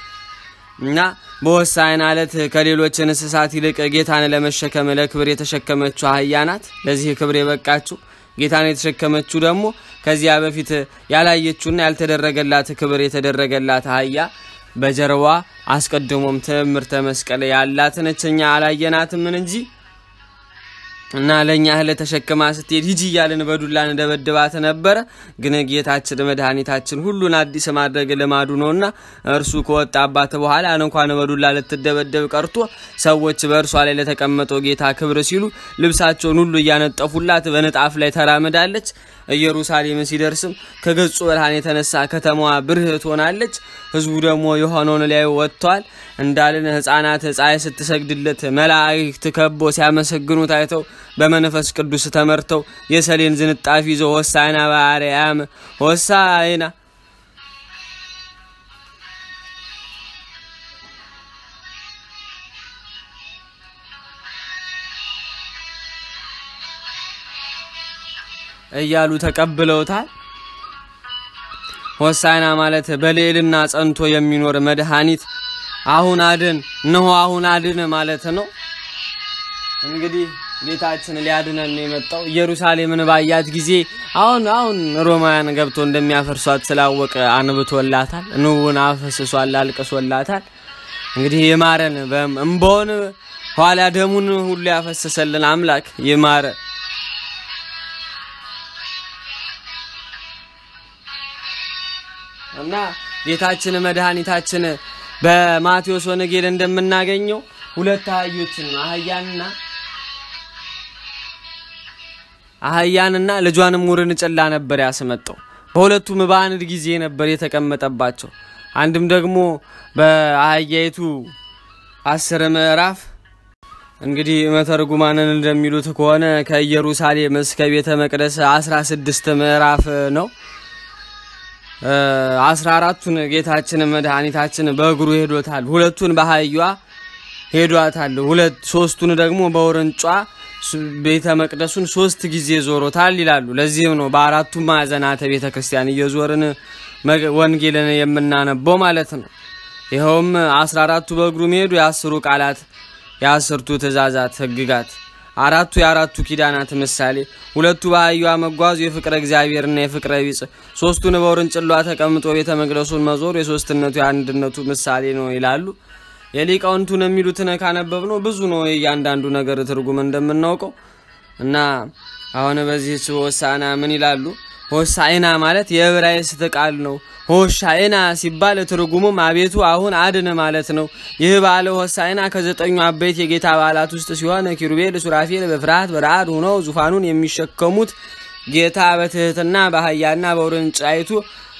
እና በሆሳዕና ዕለት ከሌሎች እንስሳት ይልቅ ጌታን ለመሸከም ለክብር የተሸከመችው አህያ ናት። ለዚህ ክብር የበቃችው ጌታን የተሸከመችው ደግሞ ከዚያ በፊት ያላየችውና ያልተደረገላት ክብር የተደረገላት አህያ በጀርባ አስቀድሞም ትምህርተ መስቀል ያላት ነች። እኛ አላየናትምን እንጂ እና ለእኛ እህል ተሸክማ ስትሄድ ሂጂ እያልን በዱላ እንደበድባት ነበረ። ግን ጌታችን መድኃኒታችን ሁሉን አዲስ ማድረግ ልማዱ ነውና እርሱ ከወጣባት በኋላ እንኳን በዱላ ልትደበደብ ቀርቶ ሰዎች በእርሷ ላይ ለተቀመጠው ጌታ ክብር ሲሉ ልብሳቸውን ሁሉ እያነጠፉላት በንጣፍ ላይ ተራምዳለች። ኢየሩሳሌም ሲደርስም ከገጹ ብርሃን የተነሳ ከተማዋ ብርህ ትሆናለች። ህዝቡ ደግሞ የሆነውን ሊያዩ ወጥተዋል። እንዳልን ሕፃናት ፀሐይ ስትሰግድለት መላእክት ከቦ ሲያመሰግኑ ታይተው በመንፈስ ቅዱስ ተመርተው የሰሌን ዝንጣፊ ይዘው ሆሳዕና በአርያም ሆሳዕና እያሉ ተቀብለውታል። ሆሳዕና ማለት በልዕልና ጸንቶ የሚኖር መድኃኒት አሁን አድን እነሆ አሁን አድን ማለት ነው። እንግዲህ ጌታችን ሊያድነን ነው የመጣው። ኢየሩሳሌምን ባያት ጊዜ አሁን አሁን ሮማውያን ገብቶ እንደሚያፈርሷት ስላወቀ አንብቶላታል፣ ንውን አፈስሷል፣ አልቅሶላታል። እንግዲህ ይማረን እምባውን ኋላ ደሙን ሁሉ ያፈሰሰልን አምላክ ይማረ እና ጌታችን መድኃኒታችን በማቴዎስ ወንጌል እንደምናገኘው ሁለት አህዮችን አህያንና አህያንና ልጇንም ውርንጭላ ነበር ያስመጣው። በሁለቱም በአንድ ጊዜ ነበር የተቀመጠባቸው። አንድም ደግሞ በአህያይቱ አስር ምዕራፍ እንግዲህ መተርጉማንን እንደሚሉት ከሆነ ከኢየሩሳሌም እስከ ቤተ መቅደስ አስራ ስድስት ምዕራፍ ነው። አስራ አራቱን ጌታችን መድኃኒታችን በእግሩ ሄዶታል። ሁለቱን በአህያዋ ሄዷታል። ሁለት ሶስቱን ደግሞ በውርንጯ ቤተ መቅደሱን ሶስት ጊዜ ዞሮታል ይላሉ። ለዚህም ነው በአራቱ ማዕዘናተ ቤተ ክርስቲያን እየዞርን ወንጌልን የምናነበው ማለት ነው። ይኸውም አስራ አራቱ በእግሩ መሄዱ የአስሩ ቃላት የአስርቱ ትእዛዛት ሕግጋት አራቱ የአራቱ ኪዳናት ምሳሌ፣ ሁለቱ በአህያዋ መጓዙ የፍቅረ እግዚአብሔርና የፍቅረ ቢጽ፣ ሶስቱን በውርንጭሏ ተቀምጦ ቤተ መቅደሱን መዞር የሶስትነቱ የአንድነቱ ምሳሌ ነው ይላሉ። የሊቃውንቱን የሚሉትን ካነበብ ነው ብዙ ነው የእያንዳንዱ ነገር ትርጉም እንደምናውቀው እና አሁን በዚህ ሆሳዕና ምን ይላሉ? ሆሳዕና ማለት የዕብራይስጥ ቃል ነው። ሆሻዕና ሲባል ትርጉሙም አቤቱ አሁን አድን ማለት ነው። ይህ በዓለ ሆሳዕና ከዘጠኙ አበይት የጌታ በዓላት ውስጥ ሲሆን ኪሩቤል፣ ሱራፌል በፍርሃት በረአድ ሆነው ዙፋኑን የሚሸከሙት ጌታ በትህትና በአህያና በውርንጫይቱ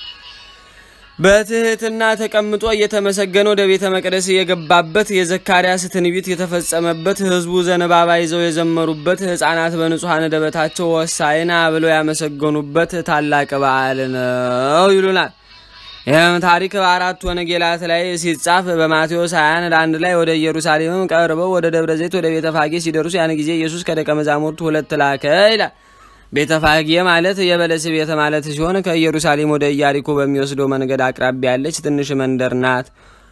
በትህትና ተቀምጦ እየተመሰገነ ወደ ቤተ መቅደስ የገባበት የዘካርያስ ትንቢት የተፈጸመበት ሕዝቡ ዘንባባ ይዘው የዘመሩበት ሕፃናት በንጹሐን ደበታቸው ሆሳዕና ብለው ያመሰገኑበት ታላቅ በዓል ነው ይሉናል። ይህም ታሪክ በአራቱ ወንጌላት ላይ ሲጻፍ በማቴዎስ 21 ለአንድ ላይ ወደ ኢየሩሳሌምም ቀርበው ወደ ደብረ ዘይት ወደ ቤተ ፋጌ ሲደርሱ ያን ጊዜ ኢየሱስ ከደቀ መዛሙርቱ ሁለት ላከ ይላል። ቤተ ፋጌ ማለት የበለስ ቤት ማለት ሲሆን ከኢየሩሳሌም ወደ ኢያሪኮ በሚወስደው መንገድ አቅራቢያ ያለች ትንሽ መንደር ናት።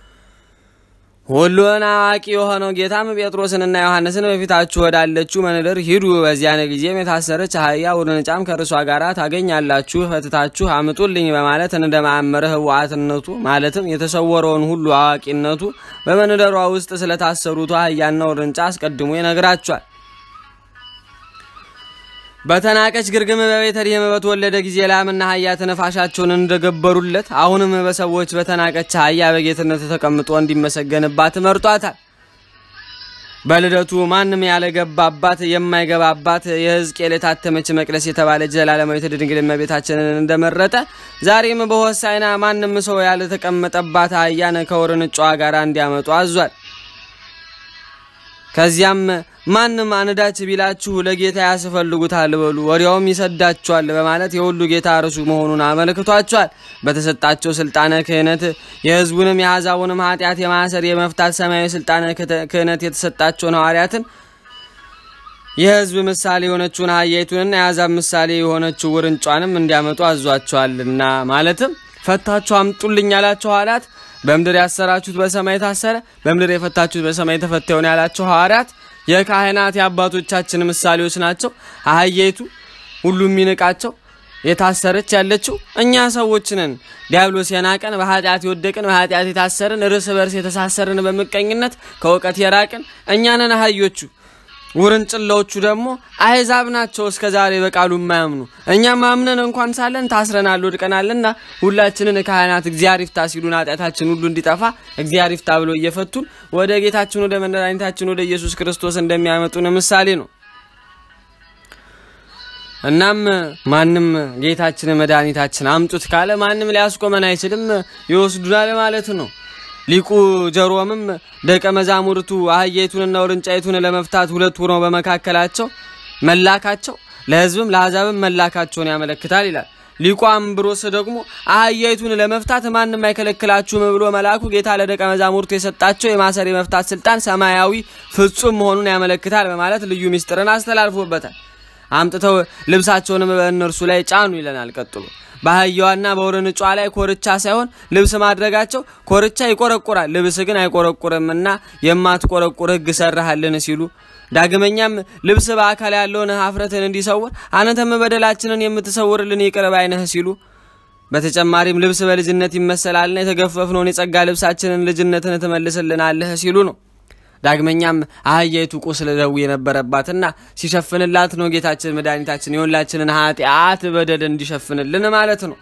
ሁሉን አዋቂ የሆነው ጌታም ጴጥሮስንና ዮሐንስን በፊታችሁ ወዳለችው መንደር ሂዱ፣ በዚያን ጊዜም የታሰረች አህያ ውርንጫም ከእርሷ ጋር ታገኛላችሁ፣ ፈትታችሁ አምጡልኝ በማለት እንደ ማዕመረ ህወሓትነቱ ማለትም የተሰወረውን ሁሉ አዋቂነቱ በመንደሯ ውስጥ ስለታሰሩት አህያና ውርንጫ አስቀድሞ ይነግራቸዋል። በተናቀች ግርግም በቤተልሔም በተወለደ ጊዜ ላምና አህያ ትንፋሻቸውን እንደገበሩለት አሁንም በሰዎች በተናቀች አህያ በጌትነት ተቀምጦ እንዲመሰገንባት መርጧታል። በልደቱ ማንም ያለገባባት የማይገባባት የሕዝቅኤል የታተመች መቅደስ የተባለች ዘላለማዊት ድንግል እመቤታችንን እንደመረጠ ዛሬም በሆሳዕና ማንም ሰው ያልተቀመጠባት አህያን ከውርንጫዋ ጋር እንዲያመጡ አዟል። ከዚያም ማንም አንዳች ቢላችሁ ለጌታ ያስፈልጉታል በሉ ወዲያውም ይሰዳችኋል በማለት የሁሉ ጌታ እርሱ መሆኑን አመልክቷቸዋል። በተሰጣቸው ስልጣነ ክህነት የሕዝቡንም የአሕዛቡንም ኃጢአት የማሰር የመፍታት ሰማያዊ ስልጣነ ክህነት የተሰጣቸውን ሐዋርያትን የሕዝብ ምሳሌ የሆነችውን አህያይቱንና የአሕዛብ ምሳሌ የሆነችው ውርንጯንም እንዲያመጡ አዟቸዋልና ማለትም ፈታችሁ አምጡልኝ ያላቸው ሐዋርያት በምድር ያሰራችሁት በሰማይ ታሰረ፣ በምድር የፈታችሁት በሰማይ ተፈታ ይሆን ያላቸው ሐዋርያት የካህናት የአባቶቻችን ምሳሌዎች ናቸው። አህያይቱ ሁሉ የሚንቃቸው የታሰረች ያለችው እኛ ሰዎች ነን። ዲያብሎስ የናቀን በኃጢአት የወደቅን በኃጢአት የታሰርን እርስ በርስ የተሳሰርን በምቀኝነት ከእውቀት የራቅን እኛ ነን አህዮቹ። ውርንጭላዎቹ ደግሞ አሕዛብ ናቸው፣ እስከ ዛሬ በቃሉ የማያምኑ እኛም አምነን እንኳን ሳለን ታስረናል፣ ወድቀናልና ሁላችንን ካህናት እግዚአብሔር ይፍታ ሲሉን ኃጢአታችን ሁሉ እንዲጠፋ እግዚአብሔር ይፍታ ብሎ እየፈቱን ወደ ጌታችን ወደ መድኃኒታችን ወደ ኢየሱስ ክርስቶስ እንደሚያመጡን ምሳሌ ነው። እናም ማንም ጌታችን መድኃኒታችን አምጡት ካለ ማንም ሊያስቆመን አይችልም፣ ይወስዱናል ማለት ነው። ሊቁ ጀሮምም ደቀ መዛሙርቱ አህያይቱንና ውርንጫይቱን ለመፍታት ሁለት ሆነው በመካከላቸው መላካቸው ለሕዝብም ለአሕዛብም መላካቸውን ያመለክታል ይላል። ሊቁ አምብሮስ ደግሞ አህያይቱን ለመፍታት ማንም አይከለክላችሁም ብሎ መልአኩ ጌታ ለደቀ መዛሙርቱ የሰጣቸው የማሰር የመፍታት ስልጣን ሰማያዊ ፍጹም መሆኑን ያመለክታል በማለት ልዩ ምስጢርን አስተላልፎበታል። አምጥተው ልብሳቸውንም በእነርሱ ላይ ጫኑ ይለናል ቀጥሎ በአህያዋና በውርንጯ ላይ ኮርቻ ሳይሆን ልብስ ማድረጋቸው ኮርቻ ይቆረቁራል፣ ልብስ ግን አይቆረቁርምና የማትቆረቁር ሕግ ሰራሃልን ሲሉ ዳግመኛም ልብስ በአካል ያለውን ኀፍረትን እንዲሰውር አንተም በደላችንን የምትሰውርልን ይቅር ባይ ነህ ሲሉ በተጨማሪም ልብስ በልጅነት ይመሰላልና የተገፈፍነውን የጸጋ ልብሳችንን ልጅነትን ትመልስልናለህ ሲሉ ነው። ዳግመኛም አህያይቱ ቁስለ ደዌ የነበረባትና ሲሸፍንላት ነው ጌታችን መድኃኒታችን የሁላችንን ኃጢአት በደል እንዲሸፍንልን ማለት ነው።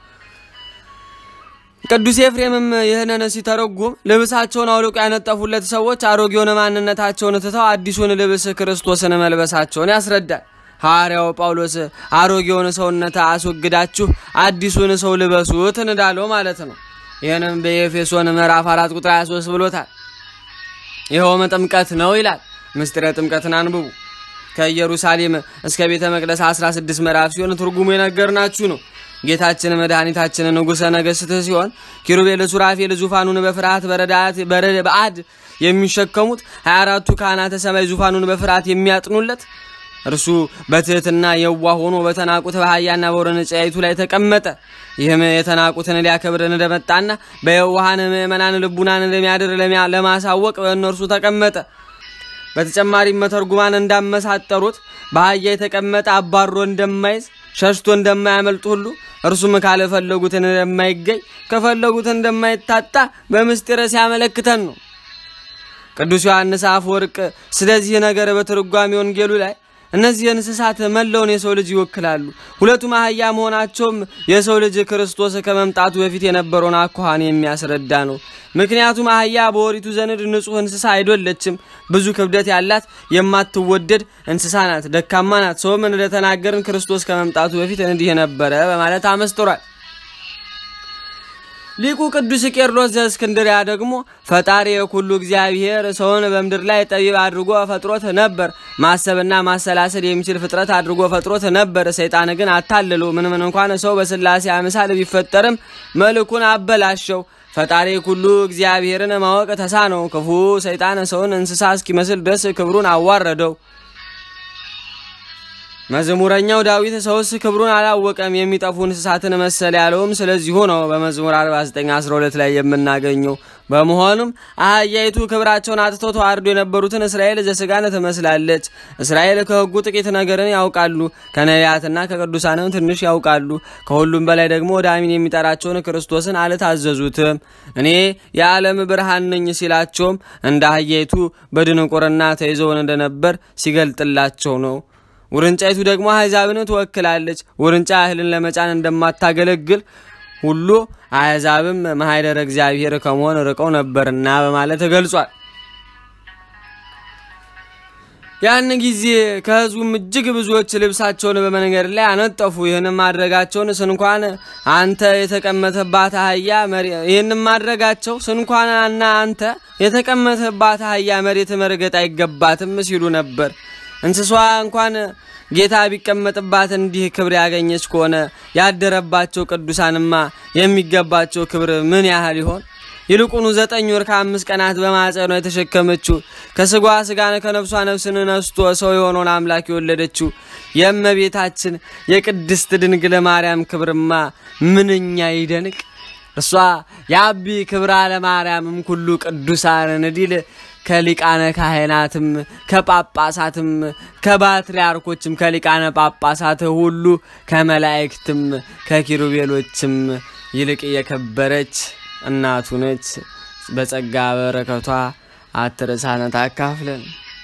ቅዱስ ኤፍሬምም ይህንን ሲተረጉም ልብሳቸውን አውልቆ ያነጠፉለት ሰዎች አሮጌውን ማንነታቸውን ትተው አዲሱን ልብስ ክርስቶስን መልበሳቸውን ያስረዳል። ሐዋርያው ጳውሎስ አሮጌውን ሰውነት አስወግዳችሁ አዲሱን ሰው ልበሱት እንዳለው ማለት ነው። ይህንም በኤፌሶን ምዕራፍ 4 ቁጥር 23 ብሎታል። ይኸውም ጥምቀት ነው ይላል። ምስጢረ ጥምቀትን አንብቡ። ከኢየሩሳሌም እስከ ቤተ መቅደስ 16 ምዕራፍ ሲሆን ትርጉሙ የነገርናችሁ ነው። ጌታችን መድኃኒታችን ንጉሠ ነገሥት ሲሆን ኪሩቤል፣ ሱራፌል ዙፋኑን በፍርሃት በረዳት በአድ የሚሸከሙት 24ቱ ካህናተ ሰማይ ዙፋኑን በፍርሃት የሚያጥኑለት እርሱ በትህትና የዋህ ሆኖ በተናቁት በአህያና በውርንጫይቱ ላይ ተቀመጠ። ይህም የተናቁትን ሊያከብርን እንደመጣና በየዋሃን ምእመናን ልቡናን ለሚያድር ለማሳወቅ በእነርሱ ተቀመጠ። በተጨማሪም መተርጉማን እንዳመሳጠሩት በአህያ የተቀመጠ አባሮ እንደማይዝ ሸሽቶ እንደማያመልጥ ሁሉ እርሱም ካልፈለጉትን እንደማይገኝ ከፈለጉት እንደማይታጣ በምስጢር ሲያመለክተን ነው። ቅዱስ ዮሐንስ አፈወርቅ ስለዚህ ነገር በትርጓሜ ወንጌሉ ላይ እነዚህ እንስሳት መላውን የሰው ልጅ ይወክላሉ። ሁለቱም አህያ መሆናቸውም የሰው ልጅ ክርስቶስ ከመምጣቱ በፊት የነበረውን አኳኋን የሚያስረዳ ነው። ምክንያቱም አህያ በኦሪቱ ዘንድ ንጹሕ እንስሳ አይደለችም። ብዙ ክብደት ያላት የማትወደድ እንስሳ ናት፣ ደካማ ናት። ሰውም እንደተናገርን ክርስቶስ ከመምጣቱ በፊት እንዲህ ነበረ በማለት አመስጥሯል። ሊቁ ቅዱስ ቄርሎስ ዘእስክንድርያ ደግሞ ፈጣሪ የኩሉ እግዚአብሔር ሰውን በምድር ላይ ጠቢብ አድርጎ ፈጥሮት ነበር። ማሰብና ማሰላሰል የሚችል ፍጥረት አድርጎ ፈጥሮት ነበር። ሰይጣን ግን አታልሎ ምንም እንኳን ሰው በስላሴ አምሳል ቢፈጠርም መልኩን አበላሸው። ፈጣሪ ኩሉ እግዚአብሔርን ማወቅ ተሳነው። ክፉ ሰይጣን ሰውን እንስሳ እስኪመስል ድረስ ክብሩን አዋረደው። መዝሙረኛው ዳዊት ሰውስ ክብሩን አላወቀም የሚጠፉ እንስሳትን መሰለ ያለውም ስለዚሁ ነው። በመዝሙር 4912 ላይ የምናገኘው በመሆኑም አህያይቱ ክብራቸውን አጥተው ተዋርዶ የነበሩትን እስራኤል ዘስጋን ትመስላለች። እስራኤል ከሕጉ ጥቂት ነገርን ያውቃሉ፣ ከነቢያትና ከቅዱሳንም ትንሽ ያውቃሉ። ከሁሉም በላይ ደግሞ ወደ አሚን የሚጠራቸውን ክርስቶስን አልታዘዙትም። እኔ የዓለም ብርሃን ነኝ ሲላቸውም እንደ አህያይቱ በድንቁርና ተይዘውን እንደነበር ሲገልጥላቸው ነው። ውርንጫይቱ ደግሞ አሕዛብን ትወክላለች። ውርንጫ እህልን ለመጫን እንደማታገለግል ሁሉ አሕዛብም ማኅደረ እግዚአብሔር ከመሆን ርቀው ነበርና በማለት ተገልጿል። ያን ጊዜ ከሕዝቡም እጅግ ብዙዎች ልብሳቸውን በመንገድ ላይ አነጠፉ። ይህንም ማድረጋቸውን ስንኳን አንተ የተቀመጠባት አህያ ይህንም ማድረጋቸው ስንኳንና አንተ የተቀመጠባት አህያ መሬት መርገጥ አይገባትም ሲሉ ነበር። እንስሷ እንኳን ጌታ ቢቀመጥባት እንዲህ ክብር ያገኘች ከሆነ ያደረባቸው ቅዱሳንማ የሚገባቸው ክብር ምን ያህል ይሆን? ይልቁኑ ዘጠኝ ወር ከአምስት ቀናት በማጸኗ የተሸከመችው ከስጓ ስጋን ከነፍሷ ነፍስን ነስቶ ሰው የሆነውን አምላክ የወለደችው የእመቤታችን የቅድስት ድንግል ማርያም ክብርማ ምንኛ ይደንቅ! እርሷ የአቢ ክብራ ለማርያምም ኩሉ ቅዱሳን እንዲል ከሊቃነ ካህናትም ከጳጳሳትም ከባትርያርኮችም ከሊቃነ ጳጳሳት ሁሉ ከመላእክትም ከኪሩቤሎችም ይልቅ የከበረች እናቱ ነች። በጸጋ በረከቷ አትርሳነ ታካፍለን።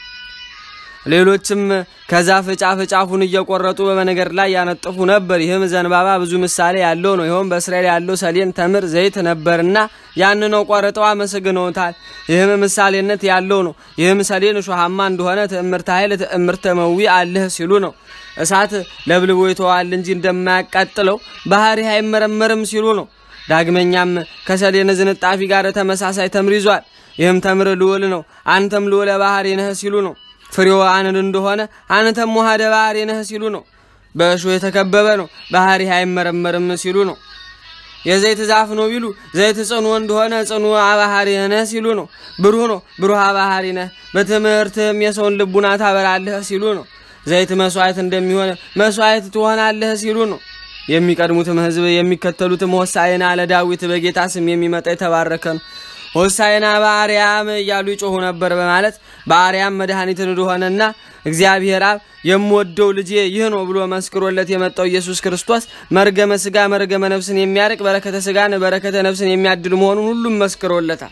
ሌሎችም ከዛፍ ጫፍ ጫፉን እየቆረጡ በመንገድ ላይ ያነጥፉ ነበር። ይህም ዘንባባ ብዙ ምሳሌ ያለው ነው። ይኸውም በእስራኤል ያለው ሰሌን፣ ተምር፣ ዘይት ነበርና ያን ነው ቆርጠው አመሰግነውታል። ይህም ምሳሌነት ያለው ነው። ይህም ሰሌን እሾሃማ እንደሆነ ትዕምርተ ኃይል ትዕምርተ መዊ አለህ ሲሉ ነው። እሳት ለብልቦ ይተዋል እንጂ እንደማያቃጥለው ባህሪ አይመረመርም ሲሉ ነው። ዳግመኛም ከሰሌን ዝንጣፊ ጋር ተመሳሳይ ተምር ይዟል። ይህም ተምር ልዑል ነው። አንተም ልዑለ ባህሪ ነህ ሲሉ ነው። ፍሬው አንድ እንደሆነ አንተም ውሃደ ባህሪ ነህ ሲሉ ነው። በእሾህ የተከበበ ነው፣ ባህሪ አይመረመርም ሲሉ ነው። የዘይት ዛፍ ነው ቢሉ ዘይት ጽኑ እንደሆነ ጽኑ ባህሪ ነህ ሲሉ ነው። ብሩህ ነው፣ ብሩህ ባህሪ ነህ፣ በትምህርትህም የሰውን ልቡና ታበራለህ ሲሉ ነው። ዘይት መስዋዕት እንደሚሆን መስዋዕት ትሆናለህ ሲሉ ነው። የሚቀድሙትም ሕዝብ የሚከተሉትም ሆሳዕና ለዳዊት በጌታ ስም የሚመጣ የተባረከ ነው ሆሳዕና በአርያም እያሉ ይጮሁ ነበር በማለት በአርያም መድኃኒትን እንደሆነና እግዚአብሔር አብ የምወደው ልጄ ይህ ነው ብሎ መስክሮለት የመጣው ኢየሱስ ክርስቶስ መርገመ ስጋ መርገመ ነፍስን የሚያርቅ በረከተ ስጋን በረከተ ነፍስን የሚያድል መሆኑን ሁሉም መስክሮለታል።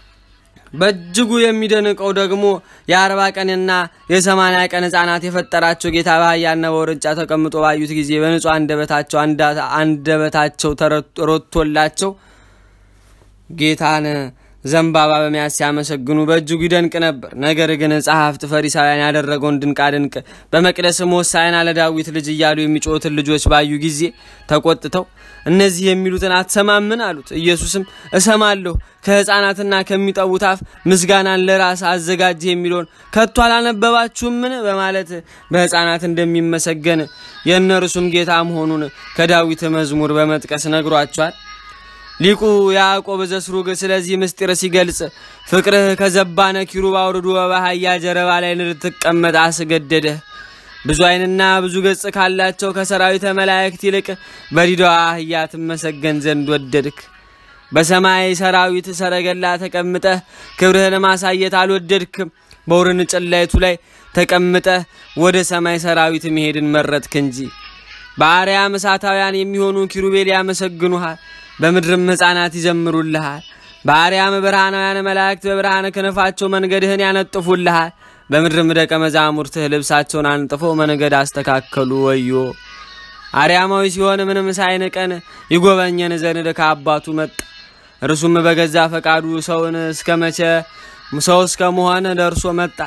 በእጅጉ የሚደንቀው ደግሞ የአርባ ቀንና የሰማንያ ቀን ሕፃናት የፈጠራቸው ጌታ በአህያና በውርንጫ ተቀምጦ ባዩት ጊዜ በንጹሕ አንደበታቸው አንደበታቸው ተሮቶላቸው ጌታን ዘንባባ በመያዝ ሲያመሰግኑ በእጅጉ ይደንቅ ነበር። ነገር ግን ጸሐፍት ፈሪሳውያን ያደረገውን ድንቃ ድንቅ በመቅደስም ሆሳዕና ለዳዊት ልጅ እያሉ የሚጮሁትን ልጆች ባዩ ጊዜ ተቆጥተው እነዚህ የሚሉትን አትሰማምን አሉት። ኢየሱስም እሰማለሁ፣ ከሕፃናትና ከሚጠቡት አፍ ምስጋናን ለራስ አዘጋጅ የሚለውን ከቶ አላነበባችሁምን? በማለት በሕፃናት እንደሚመሰገን የእነርሱም ጌታ መሆኑን ከዳዊት መዝሙር በመጥቀስ ነግሯቸዋል። ሊቁ ያዕቆብ ዘስሩግ ስለዚህ ምስጢር ሲገልጽ ፍቅርህ ከዘባነ ኪሩብ አውርዶ በአህያ ጀርባ ላይ እንድትቀመጥ አስገደደህ። ብዙ ዓይንና ብዙ ገጽ ካላቸው ከሰራዊተ መላእክት ይልቅ በዲዳዋ አህያ ትመሰገን ዘንድ ወደድክ። በሰማይ ሰራዊት ሰረገላ ተቀምጠህ ክብርህን ማሳየት አልወደድክም። በውርንጭላይቱ ላይ ተቀምጠህ ወደ ሰማይ ሰራዊት መሄድን መረጥክ እንጂ። በአርያም እሳታውያን የሚሆኑ ኪሩቤል ያመሰግኑሃል። በምድርም ሕፃናት ይዘምሩልሃል። በአርያም ብርሃናውያን መላእክት በብርሃነ ክንፋቸው መንገድህን ያነጥፉልሃል። በምድርም ደቀ መዛሙርትህ ልብሳቸውን አንጥፈው መንገድ አስተካከሉ። ወዮ አርያማዊ ሲሆን ምንም ሳይንቀን ይጎበኘን ዘንድ ከአባቱ መጣ። እርሱም በገዛ ፈቃዱ ሰውን እስከ መቼ ሰው እስከ መሆን ደርሶ መጣ።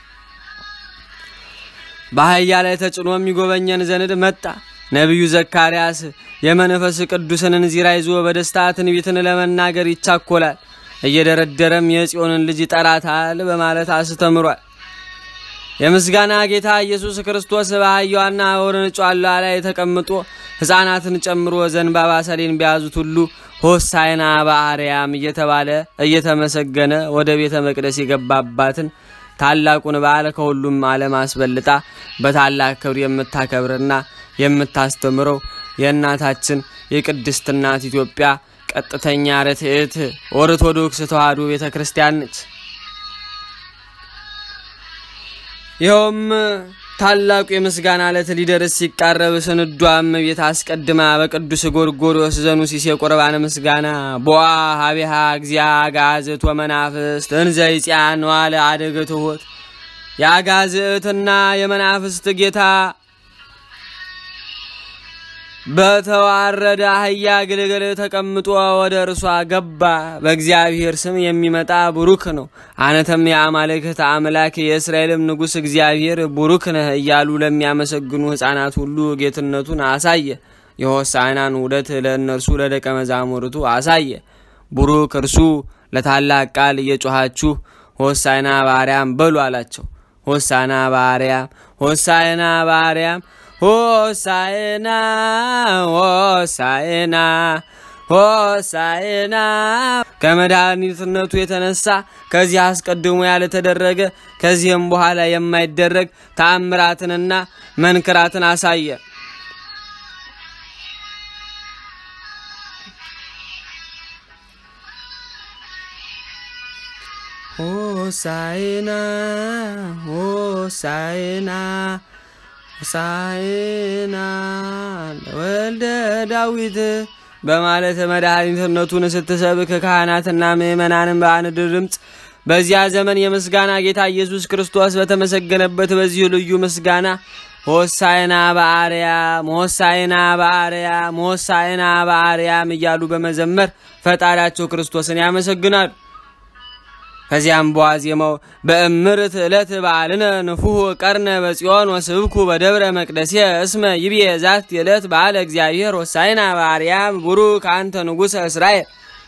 በአህያ ላይ ተጭኖም ይጎበኘን ዘንድ መጣ። ነቢዩ ዘካርያስ የመንፈስ ቅዱስን እንዚራ ይዞ በደስታ ትንቢትን ለመናገር ይቻኮላል። እየደረደረም የጽዮንን ልጅ ይጠራታል በማለት አስተምሯል። የምስጋና ጌታ ኢየሱስ ክርስቶስ በአህያዋና በውርንጫሏ ላይ ተቀምጦ ሕፃናትን ጨምሮ ዘንባባ ሰሌን በያዙት ሁሉ ሆሳዕና በአርያም እየተባለ እየተመሰገነ ወደ ቤተ መቅደስ የገባባትን ታላቁን በዓል ከሁሉም ዓለም አስበልጣ በታላቅ ክብር የምታከብርና የምታስተምረው የእናታችን የቅድስት እናት ኢትዮጵያ ቀጥተኛ ርትዕት ኦርቶዶክስ ተዋሕዶ ቤተ ክርስቲያን ነች። ይኸውም ታላቁ የምስጋና ዕለት ሊደርስ ሲቃረብ ስንዷም ቤት አስቀድማ በቅዱስ ጎርጎርዮስ ዘኑሲስ የቁርባን ምስጋና ቦአ ሀቢሃ እግዚአ አጋዝእት ወመናፍስት እንዘ ይጽያን ዋለ አደገ ትሆት የአጋዝእትና የመናፍስት ጌታ በተዋረደ አህያ ግልግል ተቀምጦ ወደ እርሷ ገባ። በእግዚአብሔር ስም የሚመጣ ቡሩክ ነው። አነተም የአማልክት አምላክ የእስራኤልም ንጉሥ እግዚአብሔር ቡሩክ ነህ እያሉ ለሚያመሰግኑ ሕፃናት ሁሉ ጌትነቱን አሳየ። የሆሳዕናን ውደት ለእነርሱ ለደቀ መዛሙርቱ አሳየ። ቡሩክ እርሱ ለታላቅ ቃል እየጮኻችሁ ሆሳዕና በአርያም በሉ አላቸው። ሆሳዕና በአርያም ሆሳዕና በአርያም ሆሳዕና ሆሳዕና ሆሳዕና ከመድኃኒትነቱ የተነሳ ከዚህ አስቀድሞ ያልተደረገ ከዚህም በኋላ የማይደረግ ተአምራትንና መንክራትን አሳየ። ሆሳዕና ሆሳዕና ሆሳዕና ለወልደ ዳዊት በማለት መድኃኒትነቱን ስትሰብክ ካህናትና ምእመናንን በአንድ ድምፅ በዚያ ዘመን የምስጋና ጌታ ኢየሱስ ክርስቶስ በተመሰገነበት በዚሁ ልዩ ምስጋና ሆሳዕና በአርያም ሆሳዕና በአርያም ሆሳዕና በአርያም እያሉ በመዘመር ፈጣሪያቸው ክርስቶስን ያመሰግናሉ። ከዚያም በዋዜማው በእምርት ዕለት በዓልነ ንፉህ ቀርነ በጽዮን ወስብኩ በደብረ መቅደሴ እስመ ይቤ ዛት ዕለት በዓለ እግዚአብሔር ሆሳዕና በአርያም ቡሩክ አንተ ንጉሠ እስራኤል።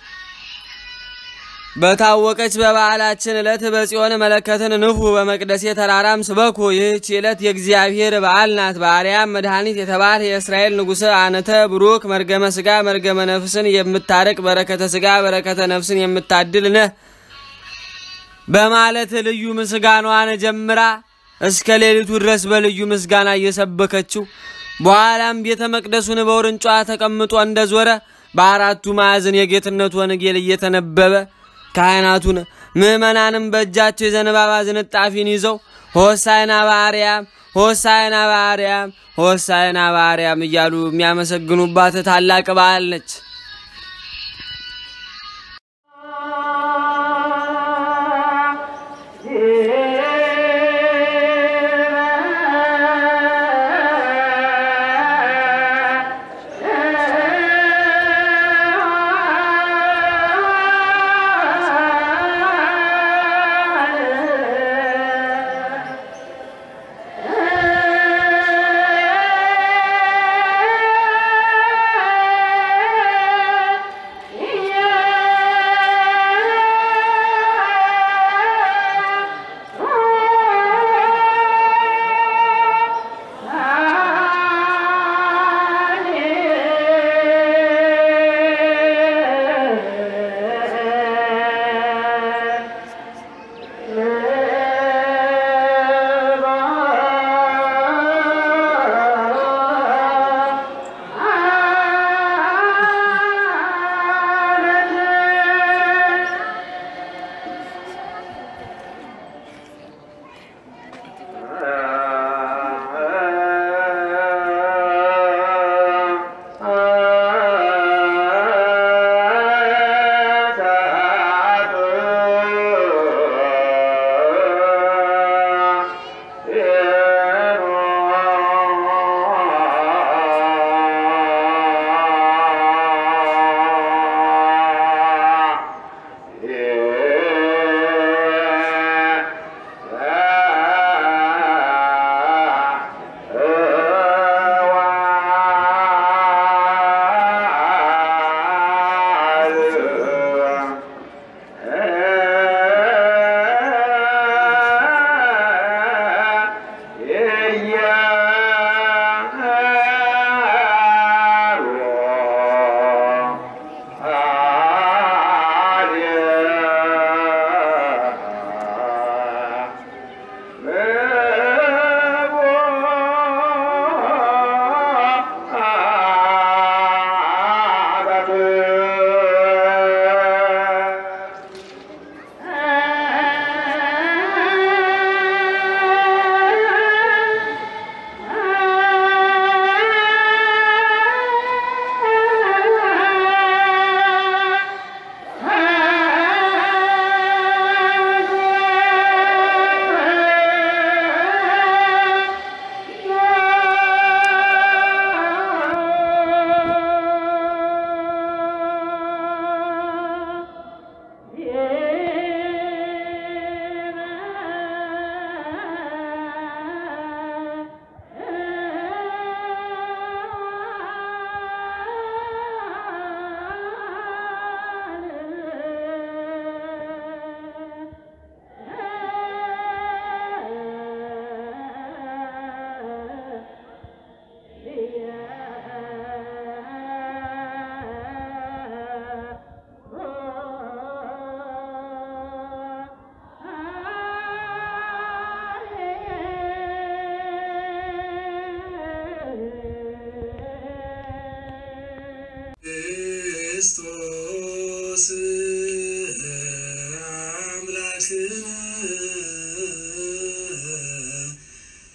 በታወቀች በበዓላችን ዕለት በጽዮን መለከትን ንፉ፣ በመቅደሴ ተራራም ስበኩ። ይህች ዕለት የእግዚአብሔር በዓል ናት። በአርያም መድኃኒት የተባለ የእስራኤል ንጉሥ አነተ ቡሩክ መርገመ ሥጋ መርገመ ነፍስን የምታረቅ በረከተ ሥጋ በረከተ ነፍስን የምታድል ነህ በማለት ልዩ ምስጋናዋን ጀምራ እስከ ሌሊቱ ድረስ በልዩ ምስጋና እየሰበከችው በኋላም ቤተ መቅደሱን በውርንጫ ተቀምጦ እንደዞረ በአራቱ ማዕዘን የጌትነቱ ወንጌል እየተነበበ ካህናቱን ምዕመናንም በእጃቸው የዘንባባ ዝንጣፊን ይዘው ሆሳዕና በአርያም ሆሳዕና በአርያም ሆሳዕና በአርያም እያሉ የሚያመሰግኑባት ታላቅ በዓል ነች። Yeah.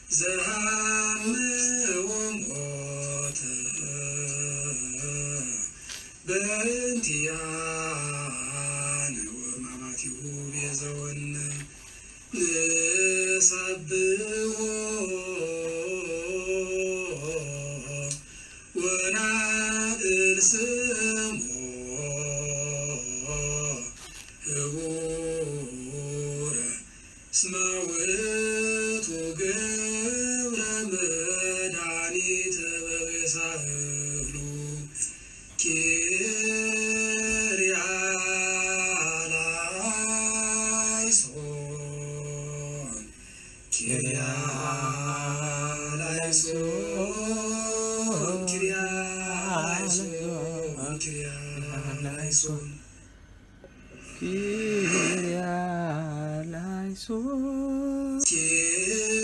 ዘሃምው ሞተ በእንቲአነ ወሕማማቲሁ ቤዘወነ ንሰብሖ ወናድል ስሞ ህቡረ እስመ ውእቱ ገብረ መድኃኒተ በቤሳህሉ ኪርያላይሶን ኪርያላይሶን ኪርያላይሶን ኪርያላይሶን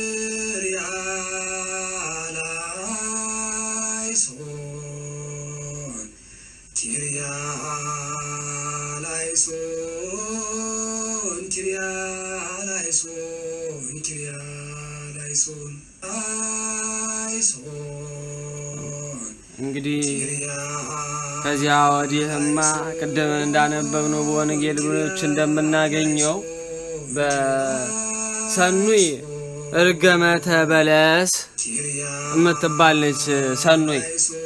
ኪርያላይሶን ኪርያላይሶን ኪርያላይሶን አይሶን እንግዲህ ኪርያ ከዚያ ወዲህማ ቅድም እንዳነበብነው በወንጌሎች እንደምናገኘው በሰኑይ እርገመተ በለስ የምትባለች ሰኑይ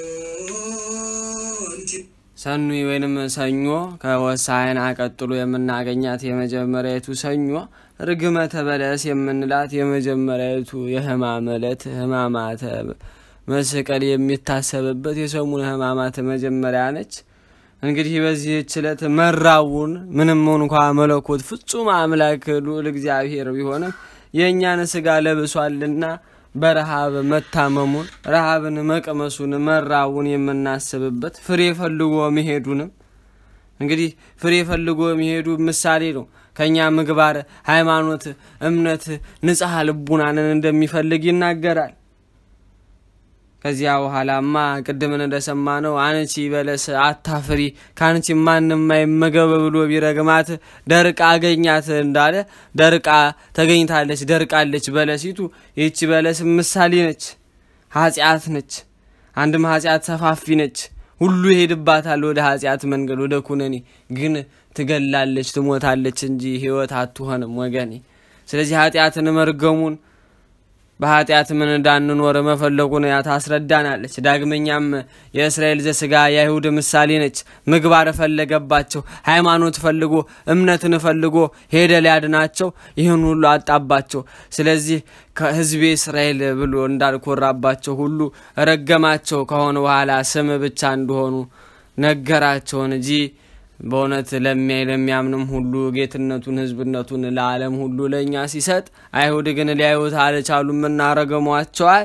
ሰኑይ ወይንም ሰኞ ከወሳይና ቀጥሎ የምናገኛት የመጀመሪያዊቱ ሰኞ ርግመተ በለስ የምንላት የመጀመሪያዊቱ የሕማም ዕለት ሕማማተ መስቀል የሚታሰብበት የሰሙነ ሕማማት መጀመሪያ ነች። እንግዲህ በዚህች ዕለት መራቡን ምንም እንኳ መለኮት ፍጹም አምላክ ልዑል እግዚአብሔር ቢሆንም የእኛን ስጋ ለብሷልና በረሃብ መታመሙን ረሃብን መቅመሱን መራቡን የምናስብበት ፍሬ ፈልጎ መሄዱንም እንግዲህ ፍሬ ፈልጎ መሄዱ ምሳሌ ነው። ከእኛ ምግባር፣ ሃይማኖት፣ እምነት ንጽሐ ልቡናንን እንደሚፈልግ ይናገራል። ከዚያ በኋላማ ቅድምን እንደሰማ ነው አንቺ በለስ አታፍሪ ከአንቺ ማንም አይመገብ ብሎ ቢረግማት ደርቃ አገኛት እንዳለ ደርቃ ተገኝታለች፣ ደርቃለች በለሲቱ። ይህቺ በለስ ምሳሌ ነች፣ ኃጢአት ነች። አንድም ኃጢአት ሰፋፊ ነች፣ ሁሉ ይሄድባታል ወደ ኃጢአት መንገድ ወደ ኩነኔ። ግን ትገላለች፣ ትሞታለች እንጂ ሕይወት አትሆንም ወገኔ። ስለዚህ ኃጢአትን መርገሙን በኃጢአት ምን እንዳንኖር መፈለጉን ታስረዳናለች። ዳግመኛም የእስራኤል ዘስጋ የአይሁድ ምሳሌ ነች። ምግባር ፈለገባቸው፣ ሃይማኖት ፈልጎ እምነትን ፈልጎ ሄደ ሊያድናቸው፣ ይህን ሁሉ አጣባቸው። ስለዚህ ከሕዝቤ እስራኤል ብሎ እንዳልኮራባቸው ሁሉ ረገማቸው። ከሆነ በኋላ ስም ብቻ እንደሆኑ ነገራቸውን እንጂ በእውነት ለሚያይ ለሚያምንም ሁሉ ጌትነቱን ሕዝብነቱን ለዓለም ሁሉ ለእኛ ሲሰጥ፣ አይሁድ ግን ሊያዩት አልቻሉም እና ረገሟቸዋል።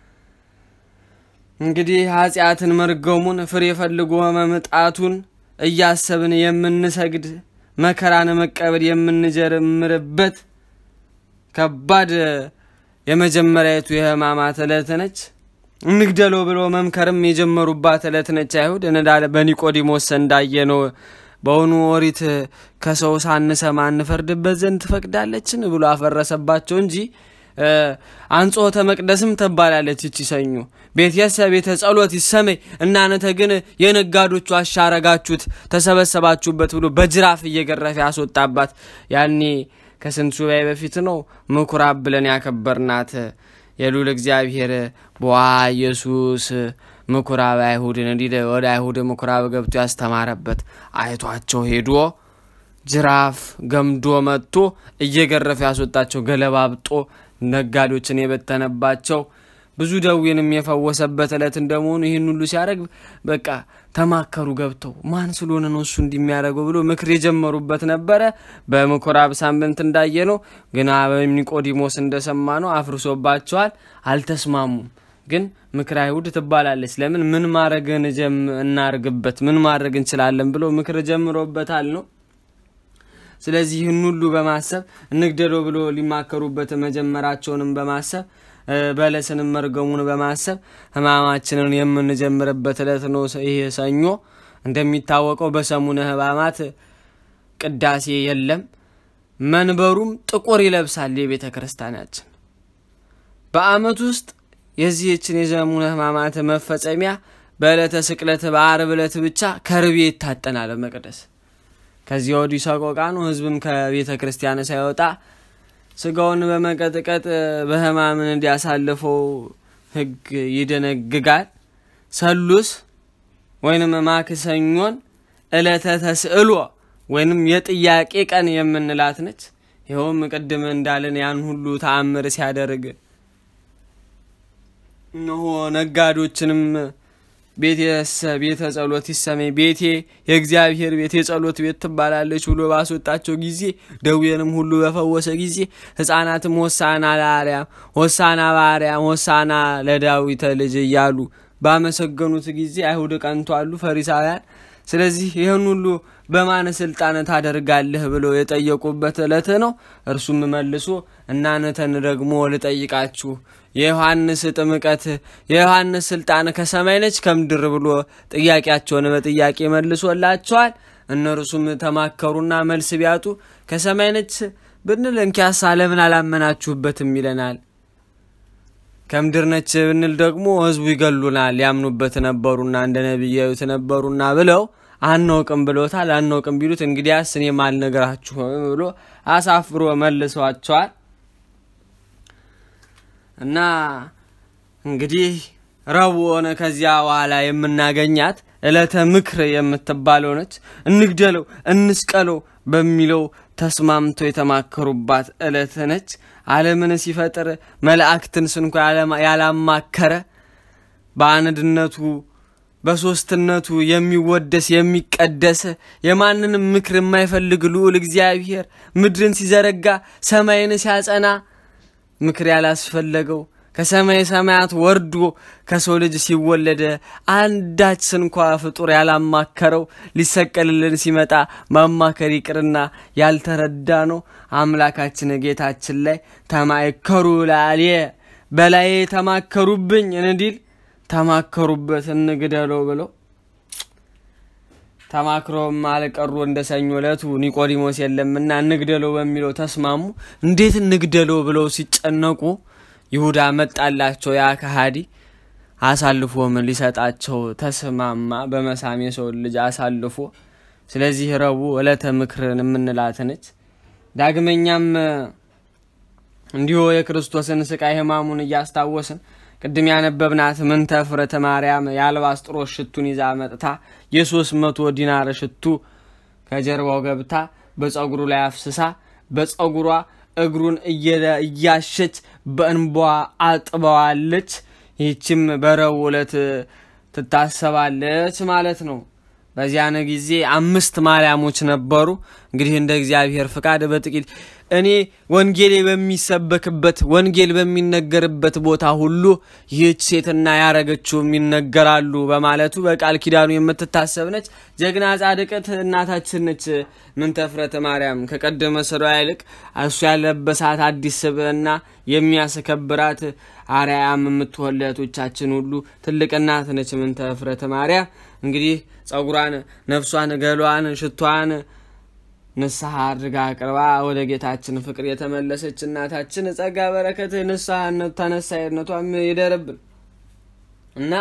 እንግዲህ ኃጢአትን መርገሙን ፍሬ ፈልጎ መምጣቱን እያሰብን የምንሰግድ መከራን መቀበል የምንጀምርበት ከባድ የመጀመሪያዊቱ የሕማማት ዕለት ነች። እንግደለው ብሎ መምከርም የጀመሩባት ዕለት ነች። አይሁድ እንዳለ በኒቆዲሞስ እንዳየነው በውኑ ኦሪት ከሰው ሳንሰማ እንፈርድበት ዘንድ ትፈቅዳለችን ብሎ አፈረሰባቸው እንጂ አንጾተ መቅደስም ትባላለች እቺ ሰኞ። ቤትየሰ ቤተ ጸሎት ይሰመይ እናንተ ግን የነጋዶቹ አሻረጋችሁት ተሰበሰባችሁበት ብሎ በጅራፍ እየገረፈ ያስወጣባት ያኔ ከስንት ሱባኤ በፊት ነው ምኩራብ ብለን ያከበርናት የሉል እግዚአብሔር በዋ ኢየሱስ ምኩራብ አይሁድን እንዲህ ወደ አይሁድ ምኩራብ ገብቶ ያስተማረበት አይቷቸው ሄዶ ጅራፍ ገምዶ መጥቶ እየገረፈ ያስወጣቸው ገለባብጦ ነጋዴዎችን የበተነባቸው ብዙ ደዌንም የፈወሰበት ዕለት እንደመሆኑ ይህን ሁሉ ሲያደርግ በቃ ተማከሩ ገብተው ማን ስለሆነ ነው እሱ እንዲሚያደርገው ብሎ ምክር የጀመሩበት ነበረ። በምኩራብ ሳምንት እንዳየ ነው ግና በኒቆዲሞስ እንደሰማ ነው አፍርሶባቸዋል። አልተስማሙም። ግን ምክር አይሁድ ትባላለች። ለምን ምን ማድረግ እናርግበት ምን ማድረግ እንችላለን ብሎ ምክር ጀምሮበታል ነው። ስለዚህ ይህን ሁሉ በማሰብ እንግደለው ብሎ ሊማከሩበት መጀመራቸውንም በማሰብ በለስንም መርገሙን በማሰብ ሕማማችንን የምንጀምርበት ዕለት ነው ይህ ሰኞ። እንደሚታወቀው በሰሙነ ሕማማት ቅዳሴ የለም። መንበሩም ጥቁር ይለብሳል። የቤተ ክርስቲያናችን በዓመት ውስጥ የዚህችን የዘሙነ ሕማማት መፈጸሚያ በዕለተ ስቅለት በአርብ ዕለት ብቻ ከርቤ ይታጠናል መቅደስ። ከዚህ ወዲህ ሰቆቃ ነው። ህዝብም ከቤተ ክርስቲያን ሳይወጣ ስጋውን በመቀጥቀጥ በሕማምን እንዲያሳልፈው ሕግ ይደነግጋል። ሰሉስ ወይንም ማክሰኞን ዕለተ ተስዕሎ ወይንም የጥያቄ ቀን የምንላት ነች። ይኸውም ቅድም እንዳለን ያን ሁሉ ተአምር ሲያደርግ እነሆ ነጋዶችንም ቤቴሰ ቤተ ጸሎት ይሰመኝ ቤቴ የእግዚአብሔር ቤት የጸሎት ቤት ትባላለች ብሎ ባስወጣቸው ጊዜ ደዌንም ሁሉ በፈወሰ ጊዜ ሕፃናትም ሆሳና ለአርያም ሆሳና በአርያም ሆሳና ለዳዊተ ልጅ እያሉ ባመሰገኑት ጊዜ አይሁድ ቀንቷሉ ፈሪሳውያን። ስለዚህ ይህን ሁሉ በማን ስልጣን ታደርጋለህ ብለው የጠየቁበት ዕለት ነው። እርሱም መልሶ እናንተን ደግሞ ልጠይቃችሁ የዮሐንስ ጥምቀት የዮሐንስ ስልጣን ከሰማይ ነች ከምድር ብሎ ጥያቄያቸውን በጥያቄ መልሶላቸዋል። እነርሱም ተማከሩና መልስ ቢያጡ ከሰማይ ነች ብንል እንኪያስ ለምን አላመናችሁበትም ይለናል። ከምድር ነች ብንል ደግሞ ሕዝቡ ይገሉናል ያምኑበት ነበሩና እንደ ነቢይ ያዩት ነበሩና ብለው አናውቅም ብሎታል። አናውቅም ቢሉት እንግዲያስ እኔም አልነግራችሁም ብሎ አሳፍሮ መልሰዋቸዋል። እና እንግዲህ ረቡዕ ሆነ ከዚያ በኋላ የምናገኛት ዕለተ ምክር የምትባለው ነች። እንግደለው እንስቀለው በሚለው ተስማምተው የተማከሩባት ዕለት ነች። ዓለምን ሲፈጥር መላእክትን ስንኳ ያላማከረ በአንድነቱ በሦስትነቱ የሚወደስ የሚቀደስ የማንንም ምክር የማይፈልግ ልዑል እግዚአብሔር ምድርን ሲዘረጋ ሰማይን ሲያጸና ምክር ያላስፈለገው ከሰማይ ሰማያት ወርዶ ከሰው ልጅ ሲወለደ አንዳች ስንኳ ፍጡር ያላማከረው ሊሰቀልልን ሲመጣ ማማከር ይቅርና ያልተረዳ ነው። አምላካችን ጌታችን ላይ ተማይከሩ ላልየ በላዬ ተማከሩብኝ እንዲል ተማከሩበት እንግደለው ብለው ተማክሮም አልቀሩ። እንደ ሰኞ ዕለቱ ኒቆዲሞስ የለምና እንግደለው በሚለው ተስማሙ። እንዴት እንግደለው ብለው ሲጨነቁ ይሁዳ መጣላቸው። ያ ከሃዲ አሳልፎም ሊሰጣቸው ተስማማ፣ በመሳም የሰውን ልጅ አሳልፎ። ስለዚህ ረቡዕ ዕለተ ምክርን የምንላት ነች። ዳግመኛም እንዲሁ የክርስቶስን ስቃይ ሕማሙን እያስታወስን ቅድም ያነበብናት ምንተ ፍረተ ማርያም የአልባስጥሮስ ሽቱን ይዛ መጥታ የሶስት መቶ ዲናር ሽቱ ከጀርባው ገብታ በጸጉሩ ላይ አፍስሳ በጸጉሯ እግሩን እያሸች በእንቧ አጥበዋለች። ይህችም በረቡዕ ዕለት ትታሰባለች ማለት ነው። በዚያን ጊዜ አምስት ማርያሞች ነበሩ። እንግዲህ እንደ እግዚአብሔር ፍቃድ በጥቂት እኔ ወንጌል በሚሰበክበት ወንጌል በሚነገርበት ቦታ ሁሉ ይህች ሴትና ያረገችውም ይነገራሉ በማለቱ በቃል ኪዳኑ የምትታሰብ ነች። ጀግና ጻድቅት እናታችን ነች። ምንተፍረተ ማርያም ከቀደመ ስሯ ይልቅ እሱ ያለበሳት አዲስ ስብዕና የሚያስከብራት አርያም የምትሆን ለእህቶቻችን ሁሉ ትልቅ እናት ነች። ምንተፍረተ ማርያም እንግዲህ ጸጉሯን፣ ነፍሷን፣ ገሏን፣ ሽቷን ንስሐ አድርጋ አቅርባ ወደ ጌታችን ፍቅር የተመለሰች እናታችን ጸጋ በረከት ንስሐነቱ ተነሳይነቷም ይደርብን እና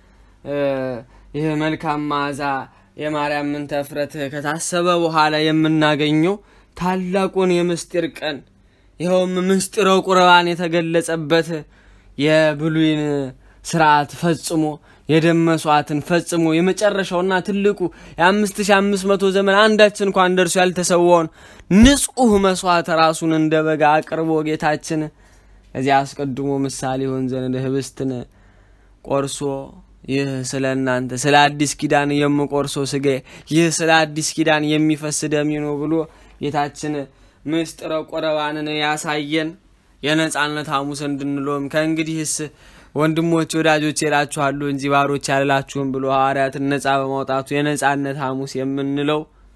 ይህ መልካም መዓዛ የማርያም ምንተፍረት ከታሰበ በኋላ የምናገኘው ታላቁን የምስጢር ቀን ይኸውም ምስጢረ ቁርባን የተገለጸበት የብሉይን ስርዓት ፈጽሞ የደም መስዋዕትን ፈጽሞ የመጨረሻውና ትልቁ የአምስት ሺ አምስት መቶ ዘመን አንዳችን እንኳን ደርሶ ያልተሰዋውን ንጹሕ መስዋዕት ራሱን እንደ በጋ አቅርቦ ጌታችን ከዚያ አስቀድሞ ምሳሌ ይሆን ዘንድ ህብስትን ቆርሶ ይህ ስለ እናንተ ስለ አዲስ ኪዳን የምቆርሰው ስጋ ይህ ስለ አዲስ ኪዳን የሚፈስ ደሜ ነው ብሎ ጌታችን ምስጢረ ቁርባንን ያሳየን የነጻነት ሐሙስ እንድንለውም ከእንግዲህስ ወንድሞች ወዳጆች እላችኋለሁ እንጂ ባሮች ያልላችሁም ብሎ ሐዋርያትን ነጻ በማውጣቱ የነጻነት ሐሙስ የምንለው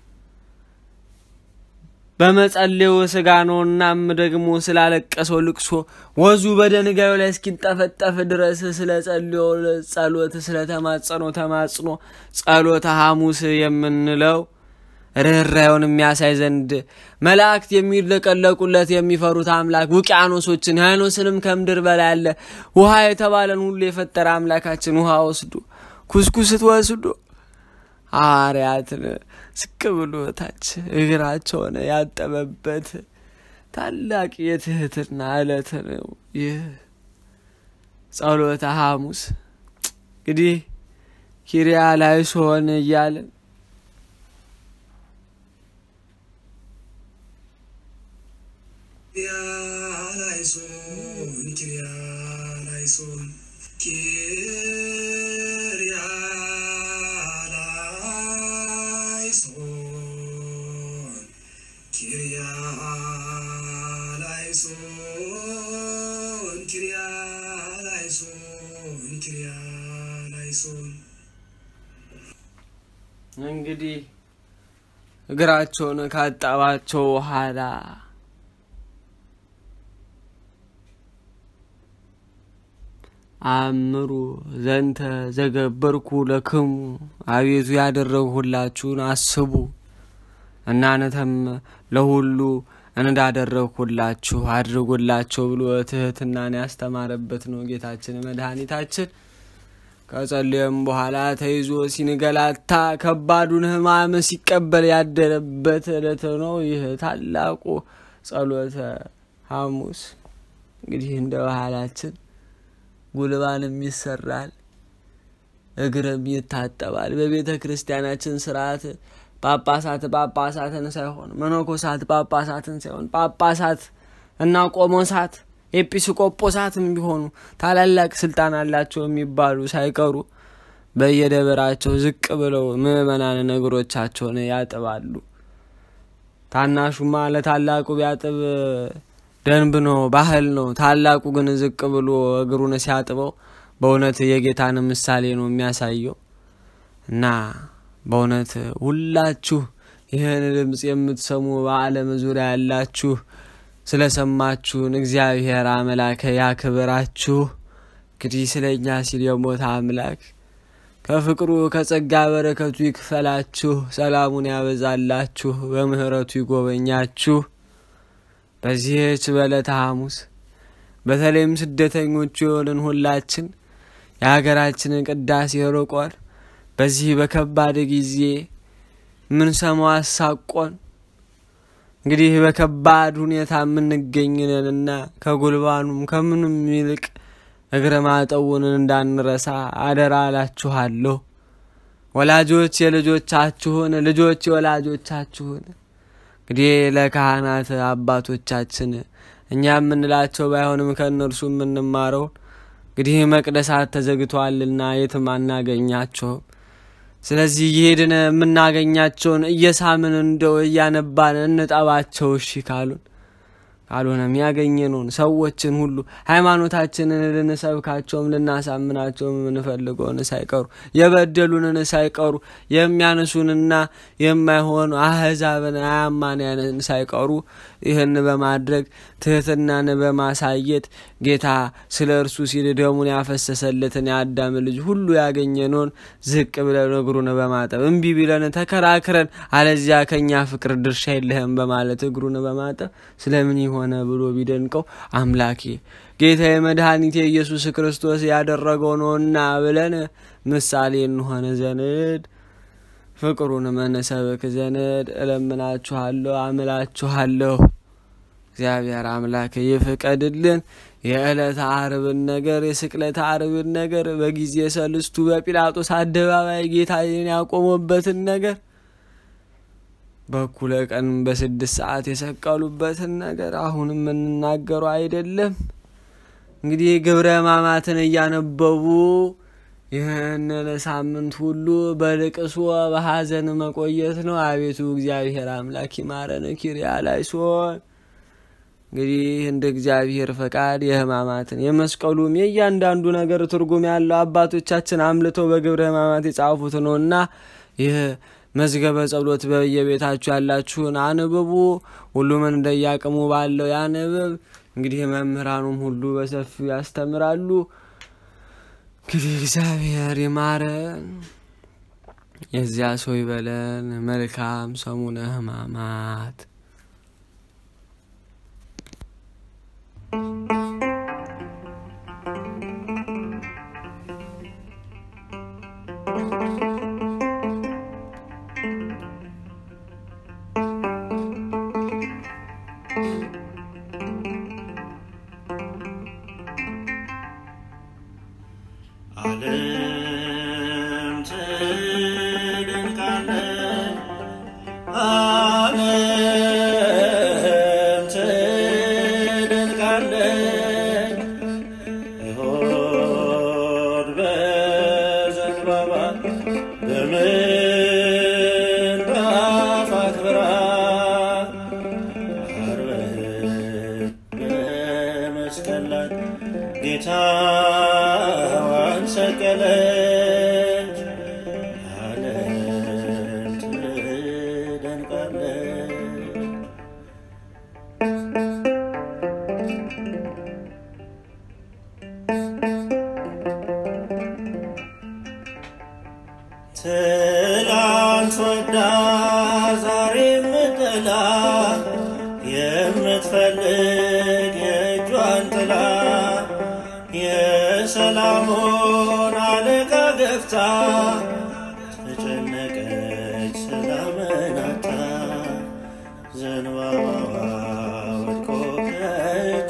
በመጸሌው ስጋ ነው። እናም ደግሞ ስላለቀሰው ልቅሶ ወዙ በደንጋዩ ላይ እስኪንጠፈጠፍ ድረስ ስለ ጸልዮ ጸሎት ስለ ተማጸኖ ተማጽኖ ጸሎተ ሐሙስ የምንለው ርኅራኄውን የሚያሳይ ዘንድ መላእክት የሚለቀለቁለት የሚፈሩት አምላክ ውቅያኖሶችን ያኖስንም ከምድር በላይ ያለ ውሃ የተባለን ሁሉ የፈጠረ አምላካችን ውሃ ወስዶ ኩስኩስት ወስዶ ሐዋርያትን ዝቅ ብሎ ታች እግራቸውን ያጠበበት ታላቅ የትህትና ዕለት ነው ይህ ጸሎተ ሐሙስ። እንግዲህ ኪሪያ ላይ ስሆን እያለን ኪርያላይሶን ኪርያላይሶን ኪርያላይሶን ኪርያላይሶን ኪርያላይሶን ኪርያላይሶን እንግዲህ እግራቸውን ካጠባቸው በኋላ አእምሩ ዘንተ ዘገበርኩ ለክሙ አቤቱ ያደረግሁላችሁን አስቡ እናንተም ለሁሉ እንዳደረግሁላችሁ አድርጉላቸው ብሎ ትህትናን ያስተማረበት ነው ጌታችን መድኃኒታችን። ከጸለየም በኋላ ተይዞ ሲንገላታ ከባዱን ሕማም ሲቀበል ያደረበት ዕለት ነው ይህ ታላቁ ጸሎተ ሐሙስ። እንግዲህ እንደ ባህላችን ጉልባንም ይሰራል፣ እግርም ይታጠባል። በቤተ ክርስቲያናችን ስርዓት ጳጳሳት ጳጳሳትን ሳይሆን መነኮሳት ጳጳሳትን ሳይሆን ጳጳሳት እና ቆሞሳት ኤጲስቆጶሳትም ቢሆኑ ታላላቅ ስልጣን አላቸው የሚባሉ ሳይቀሩ በየደበራቸው ዝቅ ብለው ምዕመናን እግሮቻቸውን ያጥባሉ። ታናሹማ ለታላቁ ቢያጥብ ደንብ ነው፣ ባህል ነው። ታላቁ ግን ዝቅ ብሎ እግሩን ሲያጥበው በእውነት የጌታን ምሳሌ ነው የሚያሳየው እና በእውነት ሁላችሁ ይህን ድምፅ የምትሰሙ በዓለም ዙሪያ ያላችሁ ስለሰማችሁን እግዚአብሔር አምላክ ያክብራችሁ። እንግዲህ ስለ እኛ ሲል የሞተ አምላክ ከፍቅሩ ከጸጋ በረከቱ ይክፈላችሁ፣ ሰላሙን ያበዛላችሁ፣ በምሕረቱ ይጎበኛችሁ። በዚህች በዕለተ ሐሙስ በተለይም ስደተኞቹ የሆንን ሁላችን የሀገራችንን ቅዳሴ ርቆን በዚህ በከባድ ጊዜ ምን ሰማው አሳቆን እንግዲህ በከባድ ሁኔታ የምንገኝነንና ከጉልባኑም ከምንም ይልቅ እግረ ማጠቡን እንዳንረሳ አደራ አላችኋለሁ። ወላጆች የልጆቻችሁን፣ ልጆች የወላጆቻችሁን እንግዲህ ለካህናት አባቶቻችን እኛ የምንላቸው ባይሆንም ከእነርሱ የምንማረውን እንግዲህ መቅደሳት ተዘግተዋልና የትም አናገኛቸውም። ስለዚህ እየሄድን የምናገኛቸውን እየሳምን እንደው እያነባን እንጠባቸው። እሺ ካሉን ካልሆነም ያገኘነውን ሰዎችን ሁሉ ሃይማኖታችንን ልንሰብካቸውም ልናሳምናቸውም የምንፈልገውን ሳይቀሩ የበደሉንን ሳይቀሩ የሚያነሱንና የማይሆኑ አህዛብን አያማንያንን ሳይቀሩ ይህን በማድረግ ትህትናን በማሳየት ጌታ ስለ እርሱ ሲል ደሙን ያፈሰሰለትን የአዳም ልጅ ሁሉ ያገኘነውን ዝቅ ብለን እግሩን በማጠብ እምቢ ቢለን ተከራክረን አለዚያ ከእኛ ፍቅር ድርሻ የለህም በማለት እግሩን በማጠብ ስለምን ሆነ ብሎ ቢደንቀው አምላኬ ጌታ የመድኃኒቴ ኢየሱስ ክርስቶስ ያደረገው ነውና ብለን ምሳሌ እንሆነ ዘንድ ፍቅሩን መነሰብክ ዘንድ እለምናችኋለሁ፣ አምላችኋለሁ። እግዚአብሔር አምላክ ይፍቀድልን። የዕለተ አርብን ነገር የስቅለተ አርብን ነገር በጊዜ ሰልስቱ በጲላጦስ አደባባይ ጌታዬን ያቆመበትን ነገር በኩለ ቀን በስድስት ሰዓት የሰቀሉበትን ነገር አሁን የምንናገሩ አይደለም። እንግዲህ ግብረ ሕማማትን እያነበቡ ይህንን ሳምንት ሁሉ በልቅሶ በሐዘን መቆየት ነው። አቤቱ እግዚአብሔር አምላክ ይማረን። ኪርያ ላይ ሲሆን እንግዲህ እንደ እግዚአብሔር ፈቃድ የሕማማትን የመስቀሉም የእያንዳንዱ ነገር ትርጉም ያለው አባቶቻችን አምልተው በግብረ ሕማማት የጻፉት ነውና ይህ መዝገበ ጸሎት በየቤታችሁ ያላችሁን አንብቡ። ሁሉም እንደያቅሙ ባለው ያንብብ። እንግዲህ መምህራኑም ሁሉ በሰፊው ያስተምራሉ። እንግዲህ እግዚአብሔር ይማረን። የዚያ ሰው ይበለን። መልካም ሰሙነ ሕማማት ዓለም ትደንቃለች፣ ዓለም ትደንቃለች። እሁድ በዘንባባ በምንጣፍ አክብራ ዓርብ በመስቀል ላይ ጌታዋን ሰቀለች። ዓለም ትደንቃለች። ትላንት ወዳ ዛሬ የምትጠላ የምትፈልግ የእጇን ጥላ የሰላሙን አለቃ ገፍታ ተጨነቀች ስላመናታ ዘንባባዋ ወድቆ ከእጇ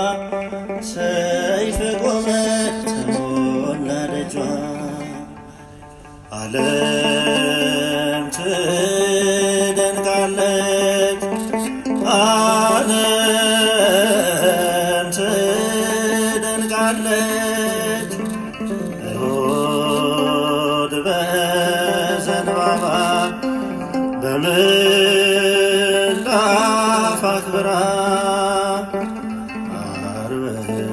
ሰይፍ ቆመ ተሞላ ደጇ ዓለም ትደንቃለች፣ ዓለም ትደንቃለች። እሁድ በዘንባባ በምንጣፍ አክብራ ዓርብ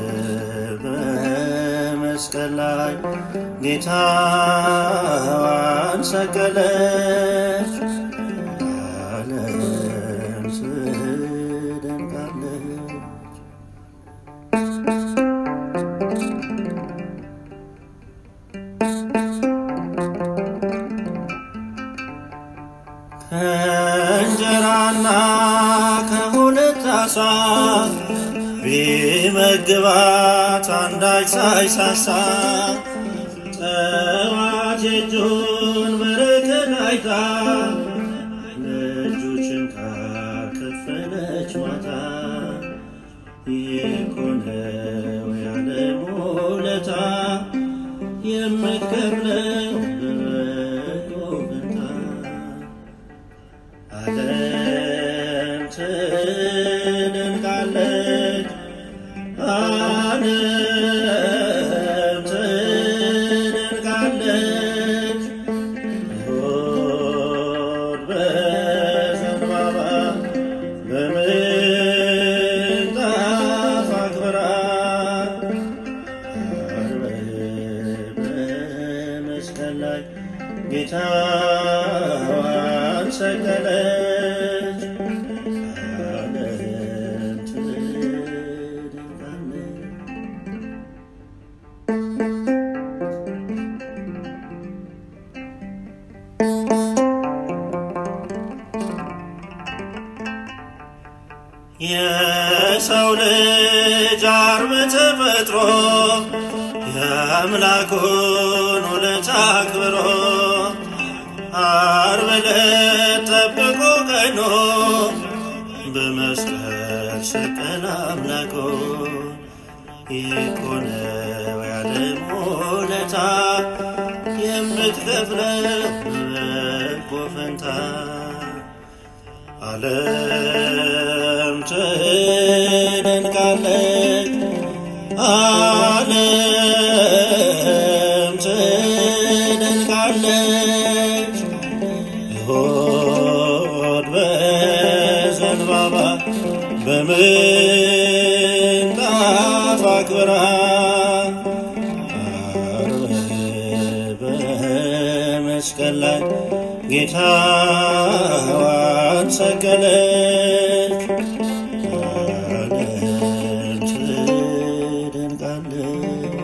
በመስቀል ላይ ጌታዋን ሰቀለች። ዓለም ትደንቃለች። ከእንጀራና ከሁለት ዓሣ ቢመግባት አንዳች ሳይሳሳ ጠዋት የእጁን በረከት አይታ ለእጁ ችንካር ከፈለች ማታ የኮነው ያለም ውለታ የምትከፍለው በበጎ ፈንታ ዓለም ትደንቃለች፣ ዓለም ትደንቃለች። እሁድ በዘንባባ በምንጣፍ አክብራ ዓርብ በመስቀል ላይ ጌታዋን ሰቀለች። ዓለም ትደንቃለች። የሰው ልጅ ዓርብ ተፈጥሮ የአምላኩን ውለታ አክብሮ ዓርብ ዕለት ጠብቆ ቀኖ በመስቀል ሰቀል አምላኮ የኮነው ያለም ውለታ የምትከፍለው በበጎ ፈንታ ዓለም ትደንቃለች፣ ዓለም ትደንቃለች። እሁድ በዘንባባ በምንጣፍ አክብራ ዓርብ በመስቀል ላይ ጌታዋን ሰቀለች። ዓለም ትደንቃለች።